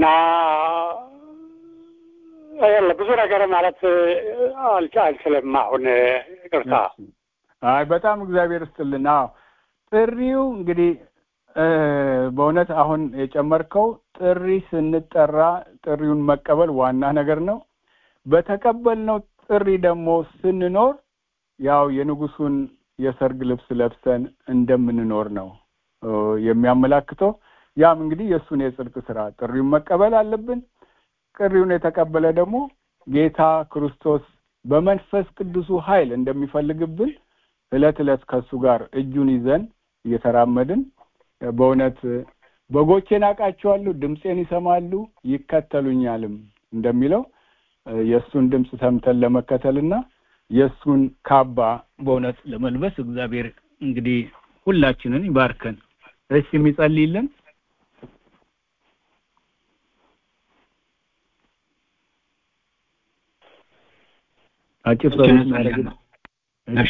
እ፣ ብዙ ነገር ማለት አልች- አልችልም። አሁን ይቅርታ። አይ በጣም እግዚአብሔር ይስጥልን። አዎ ጥሪው እንግዲህ እ፣ በእውነት አሁን የጨመርከው ጥሪ ስንጠራ ጥሪውን መቀበል ዋና ነገር ነው። በተቀበልነው ጥሪ ደግሞ ስንኖር ያው የንጉሱን የሰርግ ልብስ ለብሰን እንደምንኖር ነው እ፣ የሚያመላክተው። ያም እንግዲህ የእሱን የጽድቅ ስራ ጥሪውን መቀበል አለብን። ጥሪውን የተቀበለ ደግሞ ጌታ ክርስቶስ በመንፈስ ቅዱሱ ኃይል እንደሚፈልግብን እለት እለት ከእሱ ጋር እጁን ይዘን እየተራመድን በእውነት በጎቼን አውቃቸዋለሁ፣ ድምፄን ይሰማሉ፣ ይከተሉኛልም እንደሚለው የእሱን ድምፅ ሰምተን ለመከተልና የእሱን ካባ በእውነት ለመልበስ እግዚአብሔር እንግዲህ ሁላችንን ይባርከን። እሺ የሚጸልይልን አጭር ጸሎት እናደርግ። እሺ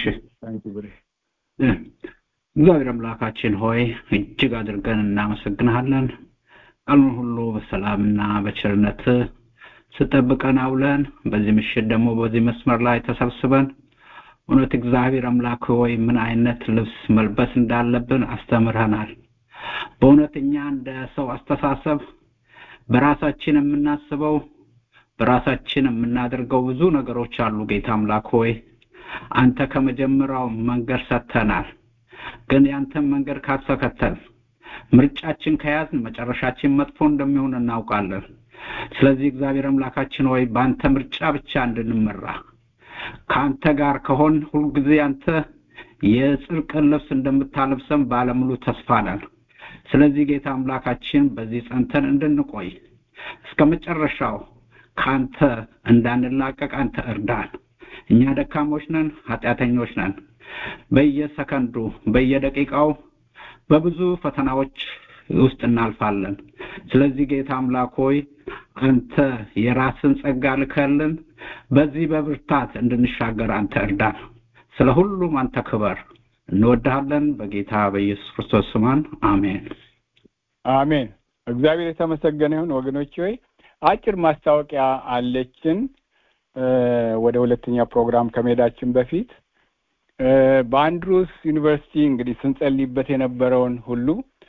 እግዚአብሔር አምላካችን ሆይ እጅግ አድርገን እናመሰግንሃለን። ቀኑን ሁሉ በሰላምና በቸርነት ስጠብቀን አውለን በዚህ ምሽት ደግሞ በዚህ መስመር ላይ ተሰብስበን እውነት እግዚአብሔር አምላክ ሆይ ምን አይነት ልብስ መልበስ እንዳለብን አስተምረናል። በእውነት እኛ እንደ ሰው አስተሳሰብ በራሳችን የምናስበው በራሳችን የምናደርገው ብዙ ነገሮች አሉ። ጌታ አምላክ ሆይ አንተ ከመጀመሪያው መንገድ ሰጥተናል። ግን ያንተን መንገድ ካልተከተል ምርጫችን ከያዝን መጨረሻችን መጥፎ እንደሚሆን እናውቃለን። ስለዚህ እግዚአብሔር አምላካችን ሆይ በአንተ ምርጫ ብቻ እንድንመራ ከአንተ ጋር ከሆን ሁልጊዜ አንተ የጽድቅን ልብስ እንደምታለብሰን ባለሙሉ ተስፋ ነን። ስለዚህ ጌታ አምላካችን በዚህ ጸንተን እንድንቆይ እስከ መጨረሻው ከአንተ እንዳንላቀቅ አንተ እርዳን። እኛ ደካሞች ነን፣ ኃጢአተኞች ነን። በየሰከንዱ በየደቂቃው በብዙ ፈተናዎች ውስጥ እናልፋለን። ስለዚህ ጌታ አምላክ ሆይ አንተ የራስን ጸጋ ልከልን በዚህ በብርታት እንድንሻገር አንተ እርዳን። ስለ ሁሉም አንተ ክበር። እንወድሃለን። በጌታ በኢየሱስ ክርስቶስ ስማን አሜን። አሜን። እግዚአብሔር የተመሰገነ ይሁን። ወገኖች ሆይ አጭር ማስታወቂያ አለችን። ወደ ሁለተኛ ፕሮግራም ከመሄዳችን በፊት በአንድሩስ ዩኒቨርሲቲ እንግዲህ ስንጸልይበት የነበረውን ሁሉ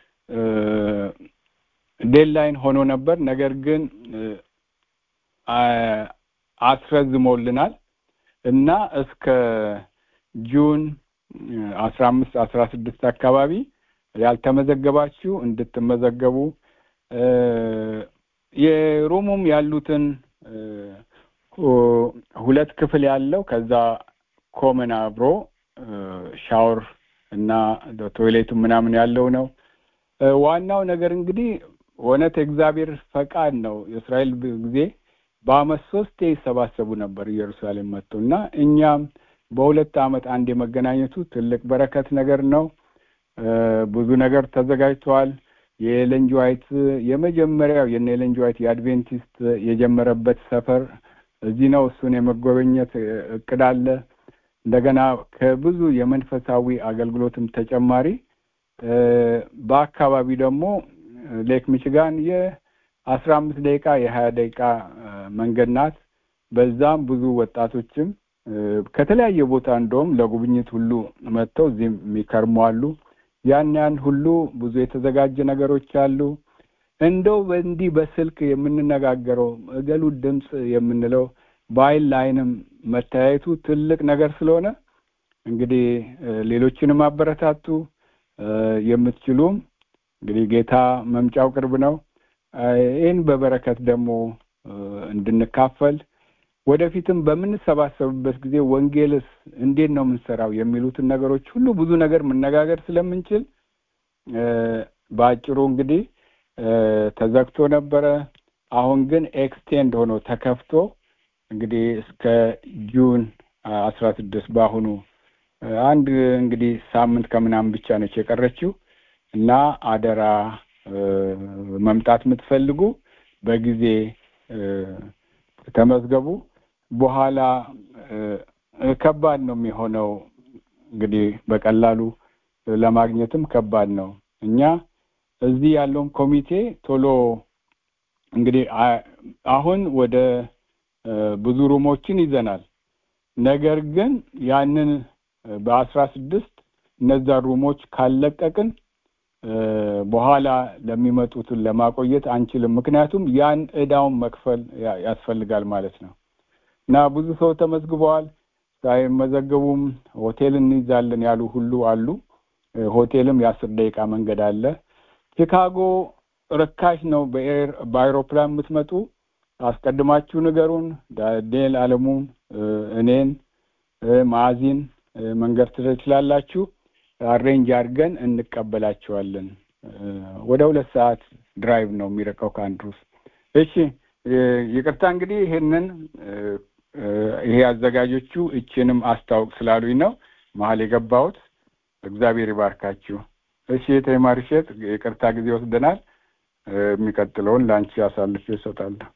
ዴድላይን ሆኖ ነበር። ነገር ግን አስረዝሞልናል እና እስከ ጁን አስራ አምስት አስራ ስድስት አካባቢ ያልተመዘገባችሁ እንድትመዘገቡ የሮሙም ያሉትን ሁለት ክፍል ያለው ከዛ ኮመን አብሮ ሻወር እና ቶይሌቱ ምናምን ያለው ነው። ዋናው ነገር እንግዲህ እውነት የእግዚአብሔር ፈቃድ ነው። የእስራኤል ጊዜ በአመት ሶስቴ ይሰባሰቡ ነበር ኢየሩሳሌም መጥቶ እና እኛም በሁለት አመት አንድ የመገናኘቱ ትልቅ በረከት ነገር ነው። ብዙ ነገር ተዘጋጅተዋል። የኤለን ጂ ዋይት የመጀመሪያው የነ ኤለን ጂ ዋይት የአድቬንቲስት የጀመረበት ሰፈር እዚህ ነው። እሱን የመጎበኘት እቅድ አለ። እንደገና ከብዙ የመንፈሳዊ አገልግሎትም ተጨማሪ በአካባቢ ደግሞ ሌክ ሚችጋን የአስራ አምስት ደቂቃ የሀያ ደቂቃ መንገድ ናት። በዛም ብዙ ወጣቶችም ከተለያየ ቦታ እንደውም ለጉብኝት ሁሉ መጥተው እዚህም የሚከርሙ አሉ። ያን ያን ሁሉ ብዙ የተዘጋጀ ነገሮች አሉ። እንደው በእንዲህ በስልክ የምንነጋገረው እገሉ ድምፅ የምንለው በአይን ለአይንም መተያየቱ ትልቅ ነገር ስለሆነ እንግዲህ ሌሎችንም አበረታቱ። የምትችሉም እንግዲህ ጌታ መምጫው ቅርብ ነው። ይህን በበረከት ደግሞ እንድንካፈል ወደፊትም በምንሰባሰብበት ጊዜ ወንጌልስ እንዴት ነው የምንሰራው የሚሉትን ነገሮች ሁሉ ብዙ ነገር መነጋገር ስለምንችል በአጭሩ እንግዲህ ተዘግቶ ነበረ። አሁን ግን ኤክስቴንድ ሆኖ ተከፍቶ እንግዲህ እስከ ጁን አስራ ስድስት በአሁኑ አንድ እንግዲህ ሳምንት ከምናምን ብቻ ነች የቀረችው እና አደራ መምጣት የምትፈልጉ በጊዜ ተመዝገቡ። በኋላ ከባድ ነው የሚሆነው እንግዲህ በቀላሉ ለማግኘትም ከባድ ነው። እኛ እዚህ ያለውን ኮሚቴ ቶሎ እንግዲህ አሁን ወደ ብዙ ሩሞችን ይዘናል። ነገር ግን ያንን በአስራ ስድስት እነዛ ሩሞች ካለቀቅን በኋላ ለሚመጡትን ለማቆየት አንችልም። ምክንያቱም ያን እዳውን መክፈል ያስፈልጋል ማለት ነው እና ብዙ ሰው ተመዝግበዋል። ሳይመዘገቡም ሆቴል እንይዛለን ያሉ ሁሉ አሉ። ሆቴልም የአስር ደቂቃ መንገድ አለ። ቺካጎ ርካሽ ነው። በኤር በአይሮፕላን የምትመጡ አስቀድማችሁ ንገሩን። ዳንኤል አለሙን፣ እኔን፣ ማዕዚን መንገድ ትችላላችሁ። አሬንጅ አድርገን እንቀበላቸዋለን። ወደ ሁለት ሰዓት ድራይቭ ነው የሚረቀው ከአንድሩስ። እሺ ይቅርታ እንግዲህ ይሄንን ይሄ አዘጋጆቹ እችንም አስታውቅ ስላሉኝ ነው መሀል የገባሁት። እግዚአብሔር ይባርካችሁ። እሺ የተማሪሸት ይቅርታ ጊዜ ወስደናል። የሚቀጥለውን ለአንቺ አሳልፌ እሰጣለሁ።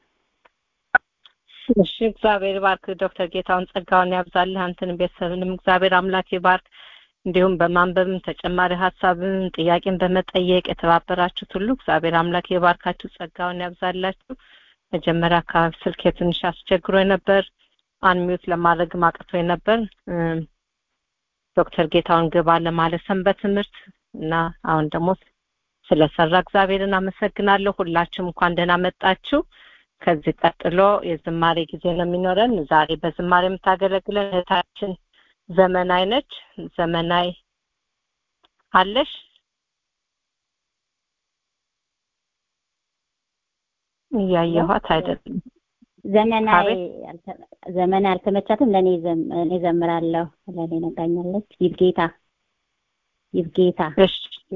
እሺ እግዚአብሔር ባርክ ዶክተር ጌታውን ጸጋውን ያብዛልህ አንተንም ቤተሰብንም እግዚአብሔር አምላክ ይባርክ። እንዲሁም በማንበብም ተጨማሪ ሀሳብም ጥያቄን በመጠየቅ የተባበራችሁት ሁሉ እግዚአብሔር አምላክ የባርካችሁ ጸጋውን ያብዛላችሁ። መጀመሪያ አካባቢ ስልክ ትንሽ አስቸግሮ ነበር፣ አንሚዩት ለማድረግ አቅቶ ነበር። ዶክተር ጌታውን ግባ ለማለት ሰንበት ትምህርት እና አሁን ደግሞ ስለሰራ እግዚአብሔርን አመሰግናለሁ። ሁላችሁም እንኳን ደህና መጣችሁ። ከዚህ ቀጥሎ የዝማሬ ጊዜ ነው የሚኖረን። ዛሬ በዝማሬ የምታገለግለን እህታችን ዘመናይ ነች። ዘመናይ አለሽ? እያየኋት አይደለም። ዘመናዊ ዘመናዊ አልተመቻትም። ለእኔ እኔ ዘምራለሁ። ለእኔ ነጋኛለች። ይብጌታ ይብጌታ። እሺ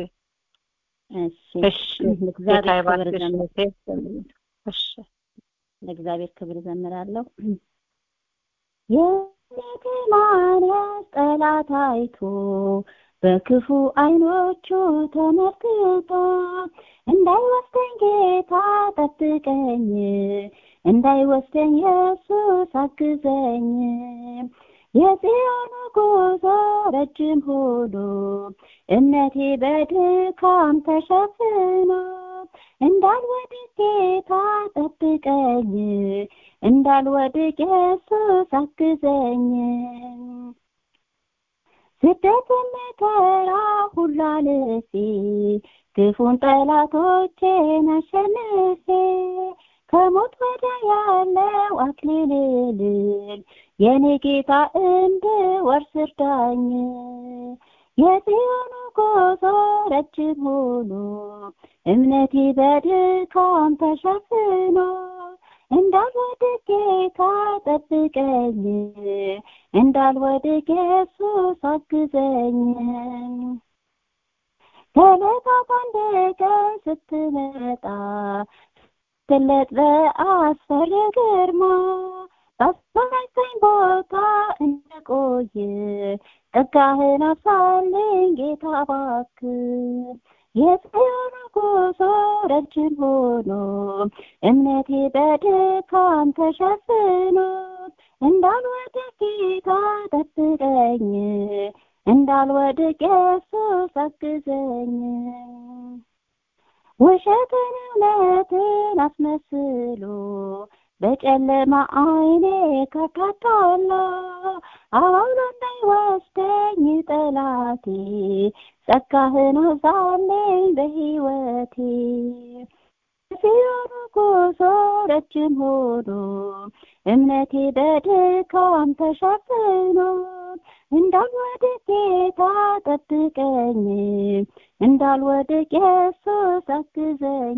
እሺ እሺ። ለእግዚአብሔር ክብር ጌታ ዘምር ይባርክሽ። እሺ ለእግዚአብሔር ክብር ዘምራለሁ። የማርያስ ጠላት አይቶ በክፉ አይኖቹ ተመልክቶ እንዳይወስደኝ ጌታ ጠብቀኝ፣ እንዳይወስደኝ ኢየሱስ አግዘኝ። የጽዮን ጉዞ ረጅም ሆኖ እምነቴ በድካም ተሸፍኖ እንዳልወድቅ ጌታ ጠብቀኝ፣ እንዳልወድቅ ኢየሱስ አግዘኝ። ስደት መከራ ሁሉ አልፌ ክፉን ጠላቶቼን አሸንፌ ከሞት ወደ ያለው አክሊል ልል የኔ ጌታ እንድወርስ እርዳኝ። የጽዮኑ ጉዞ ረጅም ሆኖ እምነቴ በድካም ተሸፍኖ እንዳልወድቅ ጌታ ጠብቀኝ፣ እንዳልወድቅ ኢየሱስ አግዘኝ። ከዕለታት አንድ ቀን ስትመጣ ስትገለጥ በአስፈሪ ግርማ ባስፈራኝ ቦታ እንደቆየ ጸጋህን አብዛልኝ ጌታ እባክህ። የጽዮን ጉዞ ረጅም ሆኖ እምነቴ በድካም ተሸፍኖ እንዳልወድቅ ጌታ ጠብቀኝ፣ እንዳልወድቅ ኢየሱስ አግዘኝ። ውሸትን እውነትን አስመስሎ በጨለማ አይኔ ከካታለሁ አውሎ እንዳይወስደኝ ጠላቴ ጸጋህን አብዛልኝ በሕይወቴ ሲሆኑ ጉዞ ረጅም ሆኖ እምነቴ በድካም ተሸፍኖ እንዳልወድቅ ጌታ ጠብቀኝ እንዳልወድቅ ኢየሱስ አግዘኝ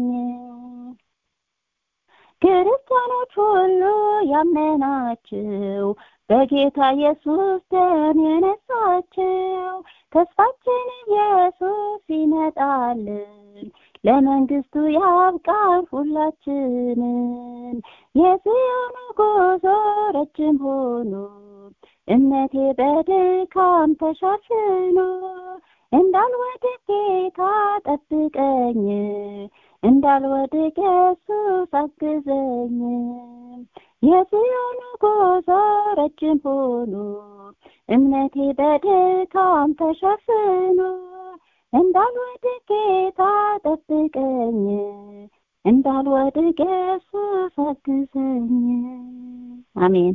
ክርስቲያኖች ሁሉ ያመናችው በጌታ ኢየሱስ ደም የነሳችው ተስፋችን ኢየሱስ ይመጣልን ለመንግስቱ ያብቃን ሁላችንን የጽዮን ጉዞ ረጅም ሆኖ እምነቴ በድካም ተሸፍኖ እንዳልወድቅ ጌታ ጠብቀኝ እንዳልወድቅ ኢየሱስ አግዘኝ የጽዮን ጉዞ ረጅም ሆኖ እምነቴ በድካም ተሸፍኖ እንዳልወድቅ ጌታ ጠብቀኝ እንዳልወድቅ ኢየሱስ አግዘኝ አሜን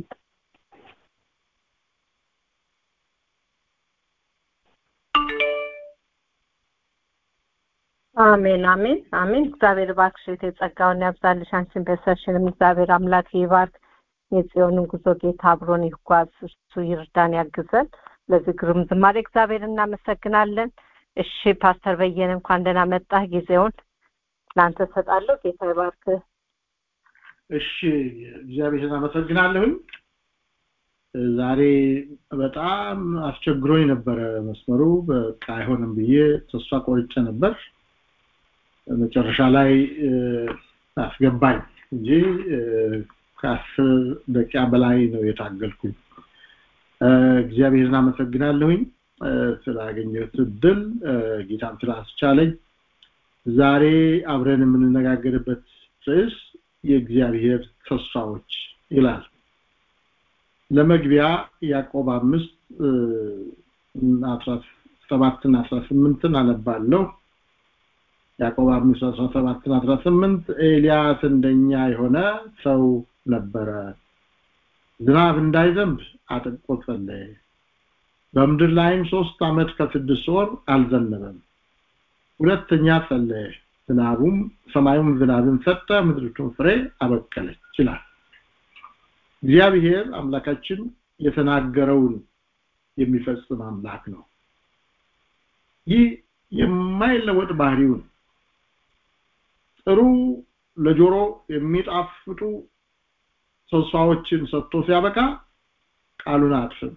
አሜን አሜን አሜን እግዚአብሔር እባክሽ እህቴ ጸጋውን ያብዛልሽ አንቺን ቤተሰብሽንም እግዚአብሔር አምላክ ይባርክ የጽዮንን ጉዞ ጌታ አብሮን ይጓዝ እሱ ይርዳን ያግዘን ለዚህ ግሩም ዝማሬ እግዚአብሔር እናመሰግናለን እሺ ፓስተር በየነ እንኳን ደህና መጣህ ጊዜውን ለአንተ ሰጣለሁ ጌታ ይባርክ እሺ እግዚአብሔርን አመሰግናለሁኝ ዛሬ በጣም አስቸግሮኝ ነበረ መስመሩ በቃ አይሆንም ብዬ ተስፋ ቆርጬ ነበር መጨረሻ ላይ አስገባኝ እንጂ ከአስር ደቂቃ በላይ ነው የታገልኩኝ እግዚአብሔርን አመሰግናለሁኝ ስላገኘሁት እድል ጌታን ስላስቻለኝ ዛሬ አብረን የምንነጋገርበት ርዕስ የእግዚአብሔር ተስፋዎች ይላል ለመግቢያ ያዕቆብ አምስት አስራ ሰባትን አስራ ስምንትን አነባለሁ ያዕቆብ አምስት አስራ ሰባትን አስራ ስምንት ኤልያስ እንደኛ የሆነ ሰው ነበረ ዝናብ እንዳይዘንብ አጥብቆ ጸለየ በምድር ላይም ሶስት አመት ከስድስት ወር አልዘነበም ሁለተኛ ጸለየ ዝናቡም ሰማዩም ዝናብን ሰጠ ምድሪቱን ፍሬ አበቀለች ይችላል እግዚአብሔር አምላካችን የተናገረውን የሚፈጽም አምላክ ነው ይህ የማይለወጥ ባህሪውን ጥሩ ለጆሮ የሚጣፍጡ ተስፋዎችን ሰጥቶ ሲያበቃ ቃሉን አጥፍም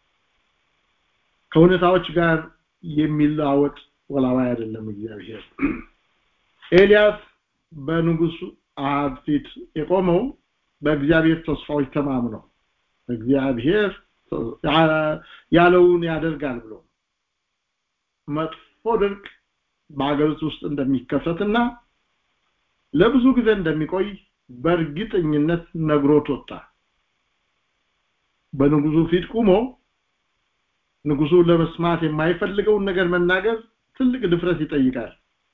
ከሁኔታዎች ጋር የሚለዋወጥ ወላዋይ አይደለም እግዚአብሔር ኤልያስ በንጉሱ አሃብ ፊት የቆመው በእግዚአብሔር ተስፋዎች ተማምነው እግዚአብሔር ያለውን ያደርጋል ብሎ መጥፎ ድርቅ በአገሪቱ ውስጥ እንደሚከሰትና ለብዙ ጊዜ እንደሚቆይ በእርግጠኝነት ነግሮት ወጣ በንጉሱ ፊት ቁሞ ንጉሱ ለመስማት የማይፈልገውን ነገር መናገር ትልቅ ድፍረት ይጠይቃል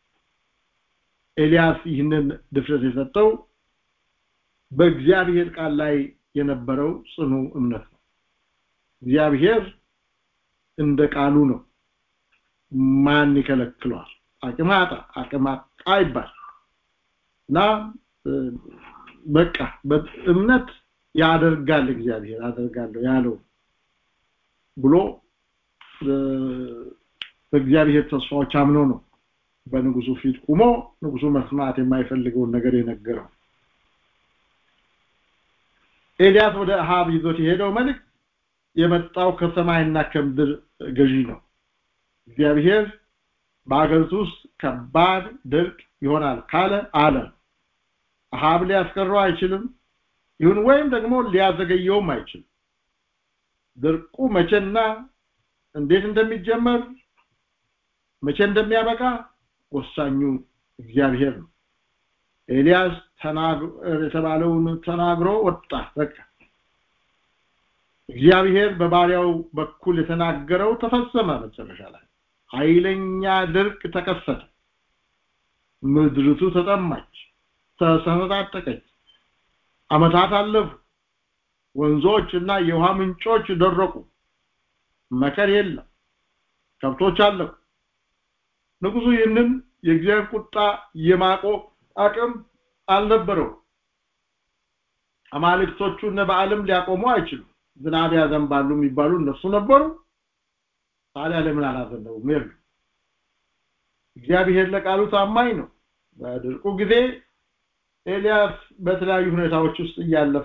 ኤልያስ ይህንን ድፍረት የሰጠው በእግዚአብሔር ቃል ላይ የነበረው ጽኑ እምነት ነው እግዚአብሔር እንደ ቃሉ ነው ማን ይከለክለዋል አቅማጣ አቅማጣ ይባል እና በቃ በእምነት ያደርጋል እግዚአብሔር አደርጋለሁ ያለው ብሎ በእግዚአብሔር ተስፋዎች አምኖ ነው በንጉሱ ፊት ቁሞ ንጉሱ መስማት የማይፈልገውን ነገር የነገረው ኤልያስ ወደ አሃብ ይዞት የሄደው መልእክት የመጣው ከሰማይና ከምድር ገዢ ነው እግዚአብሔር በአገሪቱ ውስጥ ከባድ ድርቅ ይሆናል ካለ አለ አሃብ ሊያስቀረው አይችልም ይሁን ወይም ደግሞ ሊያዘገየውም አይችልም ድርቁ መቼና እንዴት እንደሚጀመር መቼ እንደሚያበቃ ወሳኙ እግዚአብሔር ነው ኤልያስ የተባለውን ተናግሮ ወጣ በቃ እግዚአብሔር በባሪያው በኩል የተናገረው ተፈጸመ መጨረሻ ላይ ኃይለኛ ድርቅ ተከሰተ ምድርቱ ተጠማች ተሰነጣጠቀች አመታት አለፉ ወንዞች እና የውሃ ምንጮች ደረቁ መከር የለም ከብቶች አለቁ ንጉሱ ይህንን የእግዚአብሔር ቁጣ የማቆም አቅም አልነበረው አማልክቶቹ እነ በዓለም ሊያቆሙ አይችሉም ዝናብ ያዘንባሉ የሚባሉ እነሱ ነበሩ ታዲያ ለምን አላዘነቡም የሉ እግዚአብሔር ለቃሉ ታማኝ ነው በድርቁ ጊዜ ኤልያስ በተለያዩ ሁኔታዎች ውስጥ እያለፈ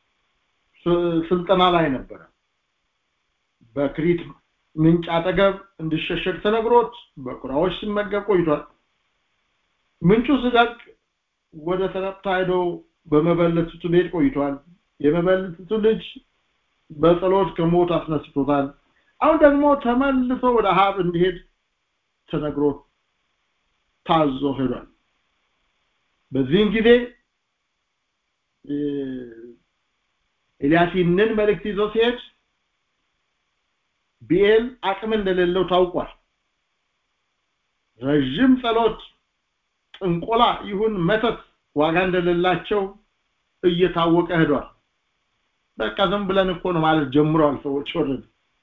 ስልጠና ላይ ነበረ በክሪት ምንጭ አጠገብ እንዲሸሸግ ተነግሮት በቁራዎች ሲመገብ ቆይቷል ምንጩ ስደቅ ወደ ተረፕታ ሄዶ በመበለቲቱ ቤት ቆይቷል የመበለቲቱ ልጅ በጸሎት ከሞት አስነስቶታል አሁን ደግሞ ተመልሶ ወደ አሃብ እንዲሄድ ተነግሮ ታዞ ሄዷል በዚህን ጊዜ ኤልያስ ይህንን መልእክት ይዞ ሲሄድ ቢኤል አቅም እንደሌለው ታውቋል ረዥም ጸሎት ጥንቆላ ይሁን መተት ዋጋ እንደሌላቸው እየታወቀ ሄዷል በቃ ዝም ብለን እኮ ነው ማለት ጀምረዋል ሰዎች ወረድ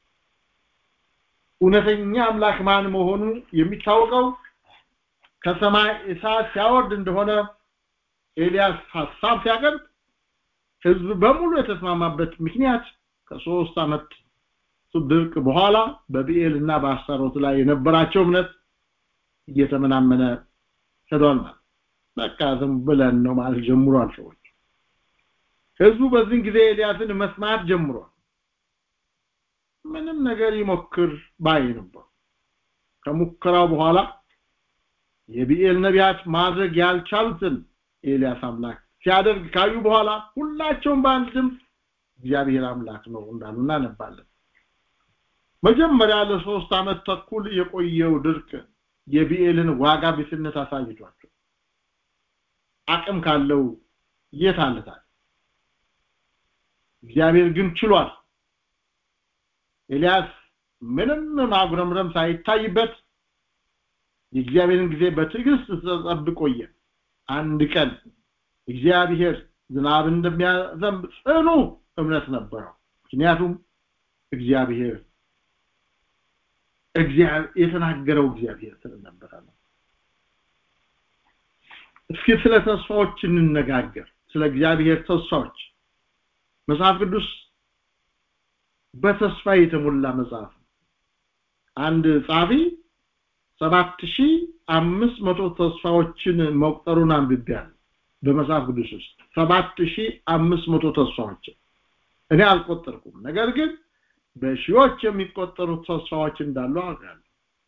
እውነተኛ አምላክ ማን መሆኑ የሚታወቀው ከሰማይ እሳት ሲያወርድ እንደሆነ ኤልያስ ሐሳብ ሲያቀርብ ህዝብ በሙሉ የተስማማበት ምክንያት ከሶስት ዓመት ድርቅ በኋላ በቢኤል እና በአስታሮት ላይ የነበራቸው እምነት እየተመናመነ ሄዷል ማለት በቃ ዝም ብለን ነው ማለት ጀምሯል ሰዎች ህዝቡ በዚህን ጊዜ ኤልያስን መስማት ጀምሯል ምንም ነገር ይሞክር ባይ ነበር ከሙከራው በኋላ የቢኤል ነቢያት ማድረግ ያልቻሉትን ኤልያስ አምላክ ሲያደርግ ካዩ በኋላ ሁላቸውም በአንድ ድምፅ እግዚአብሔር አምላክ ነው እንዳሉ እናነባለን መጀመሪያ ለሶስት ዓመት ተኩል የቆየው ድርቅ የቢኤልን ዋጋ ቢስነት አሳይቷቸው አቅም ካለው የት አለታል እግዚአብሔር ግን ችሏል ኤልያስ ምንም ማጉረምረም ሳይታይበት የእግዚአብሔርን ጊዜ በትዕግስት ተጠብቆ ቆየ አንድ ቀን እግዚአብሔር ዝናብ እንደሚያዘንብ ጽኑ እምነት ነበረው ምክንያቱም እግዚአብሔር የተናገረው እግዚአብሔር ስለነበረ ነው እስኪ ስለ ተስፋዎች እንነጋገር ስለ እግዚአብሔር ተስፋዎች መጽሐፍ ቅዱስ በተስፋ የተሞላ መጽሐፍ አንድ ጻፊ ሰባት ሺህ አምስት መቶ ተስፋዎችን መቁጠሩን አንብቤያለሁ በመጽሐፍ ቅዱስ ውስጥ ሰባት ሺህ አምስት መቶ ተስፋዎችን እኔ አልቆጠርኩም ነገር ግን በሺዎች የሚቆጠሩ ተስፋዎች እንዳሉ አውቃለሁ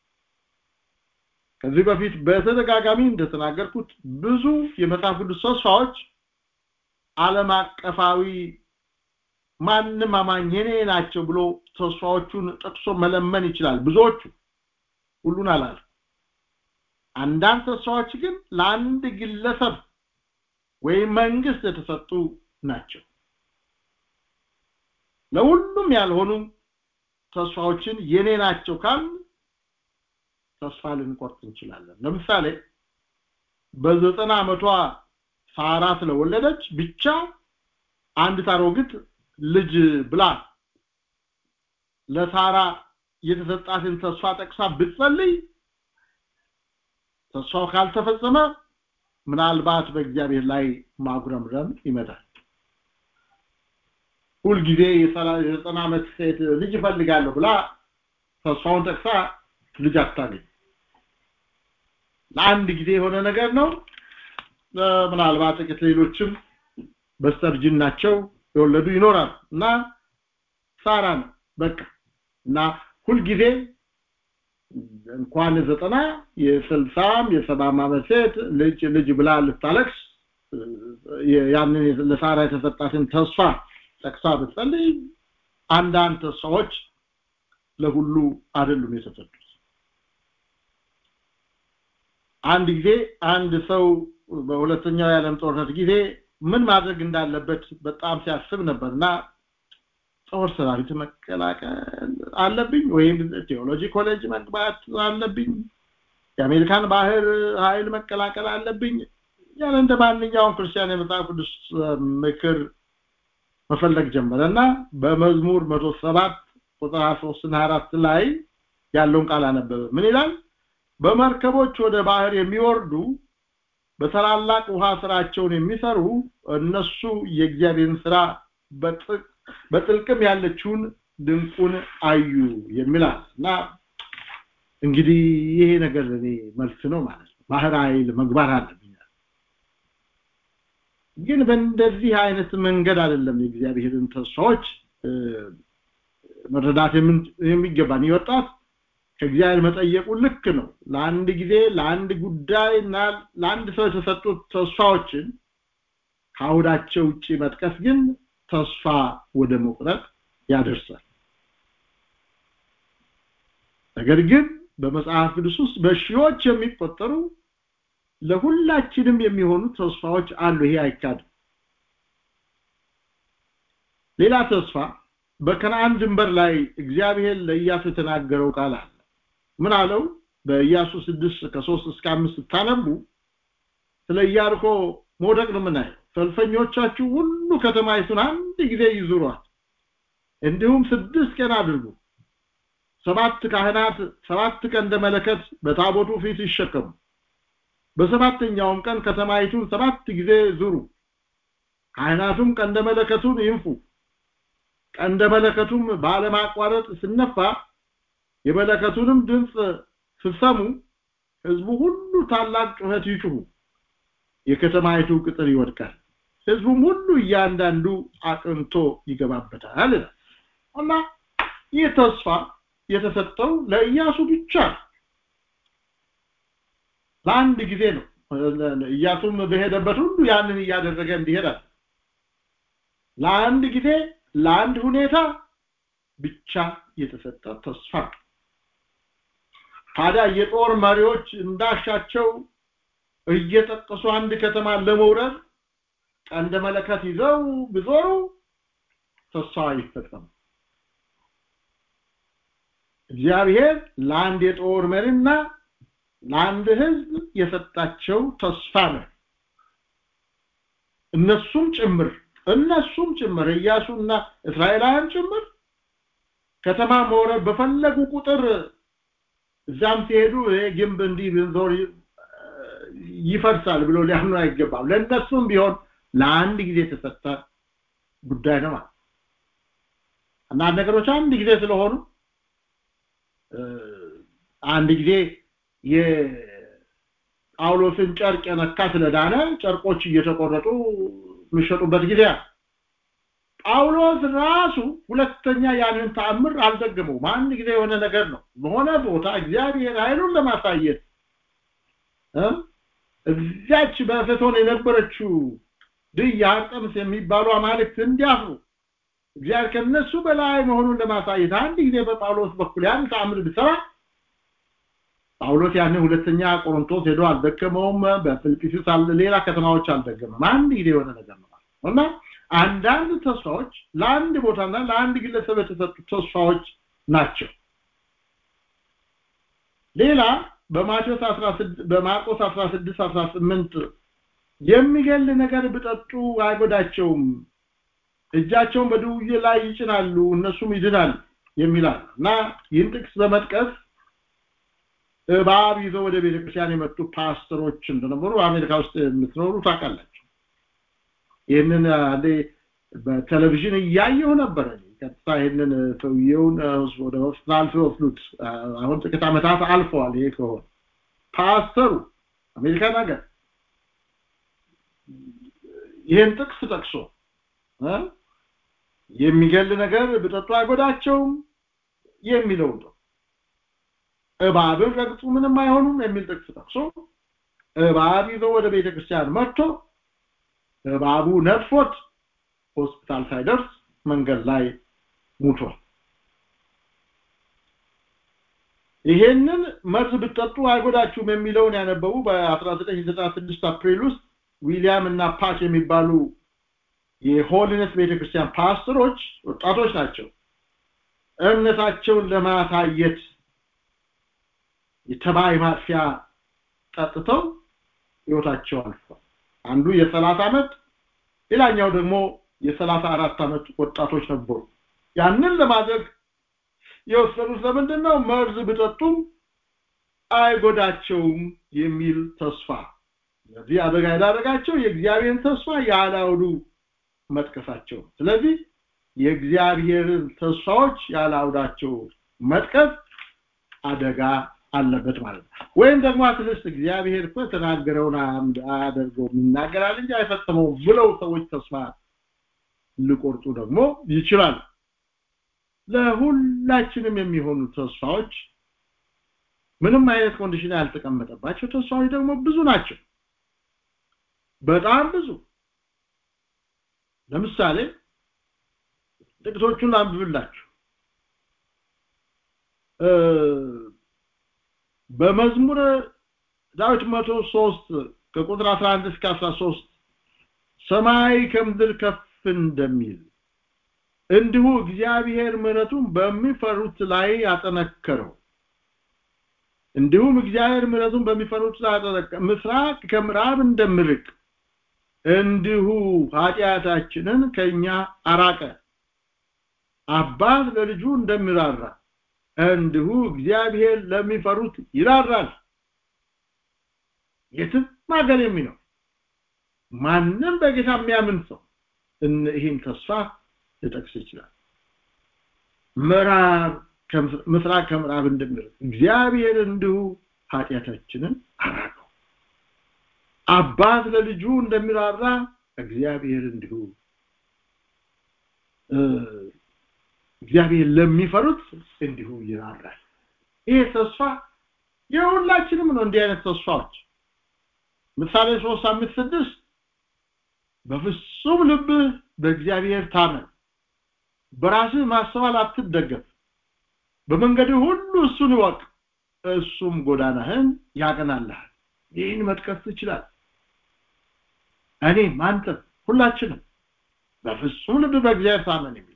ከዚህ በፊት በተደጋጋሚ እንደተናገርኩት ብዙ የመጽሐፍ ቅዱስ ተስፋዎች ዓለም አቀፋዊ ማንም አማኝ የኔ ናቸው ብሎ ተስፋዎቹን ጠቅሶ መለመን ይችላል ብዙዎቹ ሁሉን አላል አንዳንድ ተስፋዎች ግን ለአንድ ግለሰብ ወይም መንግስት የተሰጡ ናቸው ለሁሉም ያልሆኑ ተስፋዎችን የኔ ናቸው ካል ተስፋ ልንቆርጥ እንችላለን ለምሳሌ በዘጠና ዓመቷ ሳራ ስለወለደች ብቻ አንድ ታሮግት ልጅ ብላ ለሳራ የተሰጣትን ተስፋ ጠቅሳ ብትጸልይ ተስፋው ካልተፈጸመ ምናልባት በእግዚአብሔር ላይ ማጉረምረም ይመጣል ሁልጊዜ የዘጠና ዓመት ሴት ልጅ እፈልጋለሁ ብላ ተስፋውን ጠቅሳ ልጅ አታገኝ ለአንድ ጊዜ የሆነ ነገር ነው ምናልባት ጥቂት ሌሎችም በስተርጅናቸው የወለዱ ይኖራል እና ሳራ ነው በቃ እና ሁልጊዜ እንኳን ዘጠና የስልሳም የሰባም ዓመት ሴት ልጅ ልጅ ብላ ልታለቅስ ያንን ለሳራ የተሰጣትን ተስፋ ጠቅሳ ብትጸልይ አንዳንድ ተስፋዎች ለሁሉ አይደሉም የተሰጡት አንድ ጊዜ አንድ ሰው በሁለተኛው የዓለም ጦርነት ጊዜ ምን ማድረግ እንዳለበት በጣም ሲያስብ ነበርና ጦር ሰራዊት መቀላቀል አለብኝ ወይም ቴዎሎጂ ኮሌጅ መግባት አለብኝ የአሜሪካን ባህር ኃይል መቀላቀል አለብኝ ያን እንደ ማንኛውም ክርስቲያን የመጽሐፍ ቅዱስ ምክር መፈለግ ጀመረ እና በመዝሙር መቶ ሰባት ቁጥር 23 እና 24 ላይ ያለውን ቃል አነበበ ምን ይላል በመርከቦች ወደ ባህር የሚወርዱ በታላላቅ ውሃ ስራቸውን የሚሰሩ እነሱ የእግዚአብሔርን ስራ በጥልቅም ያለችውን ድንቁን አዩ የሚላል እና እንግዲህ ይሄ ነገር ለኔ መልስ ነው ማለት ነው ባህር ኃይል መግባት አለብኝ ግን በእንደዚህ አይነት መንገድ አይደለም የእግዚአብሔርን ተስፋዎች መረዳት የሚገባን ይወጣት ከእግዚአብሔር መጠየቁ ልክ ነው ለአንድ ጊዜ ለአንድ ጉዳይ እና ለአንድ ሰው የተሰጡት ተስፋዎችን ከአውዳቸው ውጭ መጥቀስ ግን ተስፋ ወደ መቁረጥ ያደርሳል ነገር ግን በመጽሐፍ ቅዱስ ውስጥ በሺዎች የሚቆጠሩ ለሁላችንም የሚሆኑ ተስፋዎች አሉ ይሄ አይካድም ሌላ ተስፋ በከነአን ድንበር ላይ እግዚአብሔር ለኢያሱ የተናገረው ቃል አለ ምን አለው በኢያሱ 6 ከ3 እስከ 5 ስታነቡ ስለ ኢያሪኮ መውደቅ ነው የምናየው ሰልፈኞቻችሁ ሁሉ ከተማይቱን አንድ ጊዜ ይዙሯት እንዲሁም ስድስት ቀን አድርጉ ሰባት ካህናት ሰባት ቀንደ መለከት በታቦቱ ፊት ይሸከሙ በሰባተኛውም ቀን ከተማይቱን ሰባት ጊዜ ዙሩ ካህናቱም ቀንደ መለከቱን ይንፉ ቀንደ መለከቱም ባለማቋረጥ ስነፋ የመለከቱንም ድምፅ ስትሰሙ ህዝቡ ሁሉ ታላቅ ጩኸት ይጩሁ የከተማይቱ ቅጥር ይወድቃል ህዝቡም ሁሉ እያንዳንዱ አቅንቶ ይገባበታል እና ይህ ተስፋ የተሰጠው ለኢያሱ ብቻ ለአንድ ጊዜ ነው ኢያሱም በሄደበት ሁሉ ያንን እያደረገ እንዲሄዳል ለአንድ ጊዜ ለአንድ ሁኔታ ብቻ የተሰጠ ተስፋ ታዲያ የጦር መሪዎች እንዳሻቸው እየጠቀሱ አንድ ከተማ ለመውረድ ቀንደ መለከት ይዘው ቢዞሩ ተስፋ አይፈጸም እግዚአብሔር ለአንድ የጦር መሪና ለአንድ ህዝብ የሰጣቸው ተስፋ ነው እነሱም ጭምር እነሱም ጭምር ኢያሱና እስራኤላውያን ጭምር ከተማ መውረድ በፈለጉ ቁጥር እዛም ሲሄዱ ይሄ ግንብ እንዲህ ብንዞር ይፈርሳል ብሎ ሊያምኑ አይገባም ለእነሱም ቢሆን ለአንድ ጊዜ የተሰጠ ጉዳይ ነው ማለት አንዳንድ ነገሮች አንድ ጊዜ ስለሆኑ አንድ ጊዜ የጳውሎስን ጨርቅ የነካ ስለዳነ ጨርቆች እየተቆረጡ የሚሸጡበት ጊዜ ጳውሎስ ራሱ ሁለተኛ ያንን ተአምር አልደገመውም አንድ ጊዜ የሆነ ነገር ነው በሆነ ቦታ እግዚአብሔር ኃይሉን ለማሳየት እዚያች በኤፌሶን የነበረችው ድይ አርጠምስ የሚባሉ አማልክት እንዲያፍሩ እግዚአብሔር ከነሱ በላይ መሆኑን ለማሳየት አንድ ጊዜ በጳውሎስ በኩል ያን ተአምር ቢሰራ ጳውሎስ ያንን ሁለተኛ ቆሮንቶስ ሄዶ አልደገመውም በፊልጵስዩስ ሌላ ከተማዎች አልደገመም አንድ ጊዜ የሆነ ነገር ነው እና አንዳንድ ተስፋዎች ለአንድ ቦታና ለአንድ ግለሰብ የተሰጡ ተስፋዎች ናቸው ሌላ በማቴዎስ 16 በማርቆስ 16 18 የሚገል ነገር ብጠጡ አይጎዳቸውም እጃቸውን በድውዬ ላይ ይጭናሉ እነሱም ይድናል የሚላል እና ይህን ጥቅስ በመጥቀስ እባብ ይዘው ወደ ቤተክርስቲያን የመጡ ፓስተሮች እንደነበሩ አሜሪካ ውስጥ የምትኖሩ ታውቃላችሁ ይህንን አንዴ በቴሌቪዥን እያየሁ ነበረ ቀጥታ ይህንን ሰውየውን ወደ ሆስፒታል ሲወስዱት አሁን ጥቂት ዓመታት አልፈዋል ይሄ ከሆነ ፓስተሩ አሜሪካን ሀገር ይህን ጥቅስ ጠቅሶ የሚገል ነገር ብጠጡ አይጎዳቸውም የሚለው ነው እባብን ረግጡ ምንም አይሆኑም የሚል ጥቅስ ጠቅሶ እባብ ይዘው ወደ ቤተክርስቲያን መጥቶ እባቡ ነድፎት ሆስፒታል ሳይደርስ መንገድ ላይ ሙቷል ይሄንን መርዝ ብትጠጡ አይጎዳችሁም የሚለውን ያነበቡ በ1996 አፕሪል ውስጥ ዊሊያም እና ፓች የሚባሉ የሆሊነስ ቤተክርስቲያን ፓስተሮች ወጣቶች ናቸው እምነታቸውን ለማሳየት የተባይ ማጥፊያ ጠጥተው ህይወታቸው አልፏል አንዱ የሰላሳ ዓመት ሌላኛው ደግሞ የሰላሳ አራት ዓመት ወጣቶች ነበሩ ያንን ለማድረግ የወሰኑት ለምንድን ነው መርዝ ቢጠጡም አይጎዳቸውም የሚል ተስፋ ስለዚህ አደጋ ያዳረጋቸው የእግዚአብሔርን ተስፋ ያላውሉ መጥቀሳቸው ስለዚህ የእግዚአብሔርን ተስፋዎች ያላውዳቸው መጥቀስ አደጋ አለበት ማለት ነው ወይም ደግሞ አትልስ እግዚአብሔር እኮ የተናገረውን አያደርገውም ይናገራል እንጂ አይፈጽመውም ብለው ሰዎች ተስፋ ሊቆርጡ ደግሞ ይችላል ለሁላችንም የሚሆኑ ተስፋዎች ምንም አይነት ኮንዲሽን ያልተቀመጠባቸው ተስፋዎች ደግሞ ብዙ ናቸው በጣም ብዙ ለምሳሌ ጥቂቶቹን አንብብላችሁ በመዝሙር ዳዊት መቶ ሶስት ከቁጥር 11 እስከ 13 ሰማይ ከምድር ከፍ እንደሚል እንዲሁ እግዚአብሔር ምሕረቱን በሚፈሩት ላይ ያጠነከረው እንዲሁም እግዚአብሔር ምሕረቱን በሚፈሩት ላይ ያጠነከረው ምስራቅ ከምዕራብ እንደምርቅ እንዲሁ ኃጢአታችንን ከኛ አራቀ አባት ለልጁ እንደሚራራ እንዲሁ እግዚአብሔር ለሚፈሩት ይራራል የትም ሀገር የሚኖር ማንም በጌታ የሚያምን ሰው ይህን ተስፋ ሊጠቅስ ይችላል ምዕራብ ምስራቅ ከምዕራብ እንደሚርቅ እግዚአብሔር እንዲሁ ኃጢአታችንን አራቀው አባት ለልጁ እንደሚራራ እግዚአብሔር እንዲሁ እግዚአብሔር ለሚፈሩት እንዲሁ ይራራል ይሄ ተስፋ የሁላችንም ነው እንዲህ አይነት ተስፋዎች ምሳሌ 3 አምስት ስድስት በፍጹም ልብ በእግዚአብሔር ታመን በራስህ ማስተዋል አትደገፍ በመንገድ ሁሉ እሱን ይወቅ እሱም ጎዳናህን ያቀናልሃል ይህን መጥቀስ ትችላል እኔ አንተ ሁላችንም በፍጹም ልብ በእግዚአብሔር ታመን የሚለው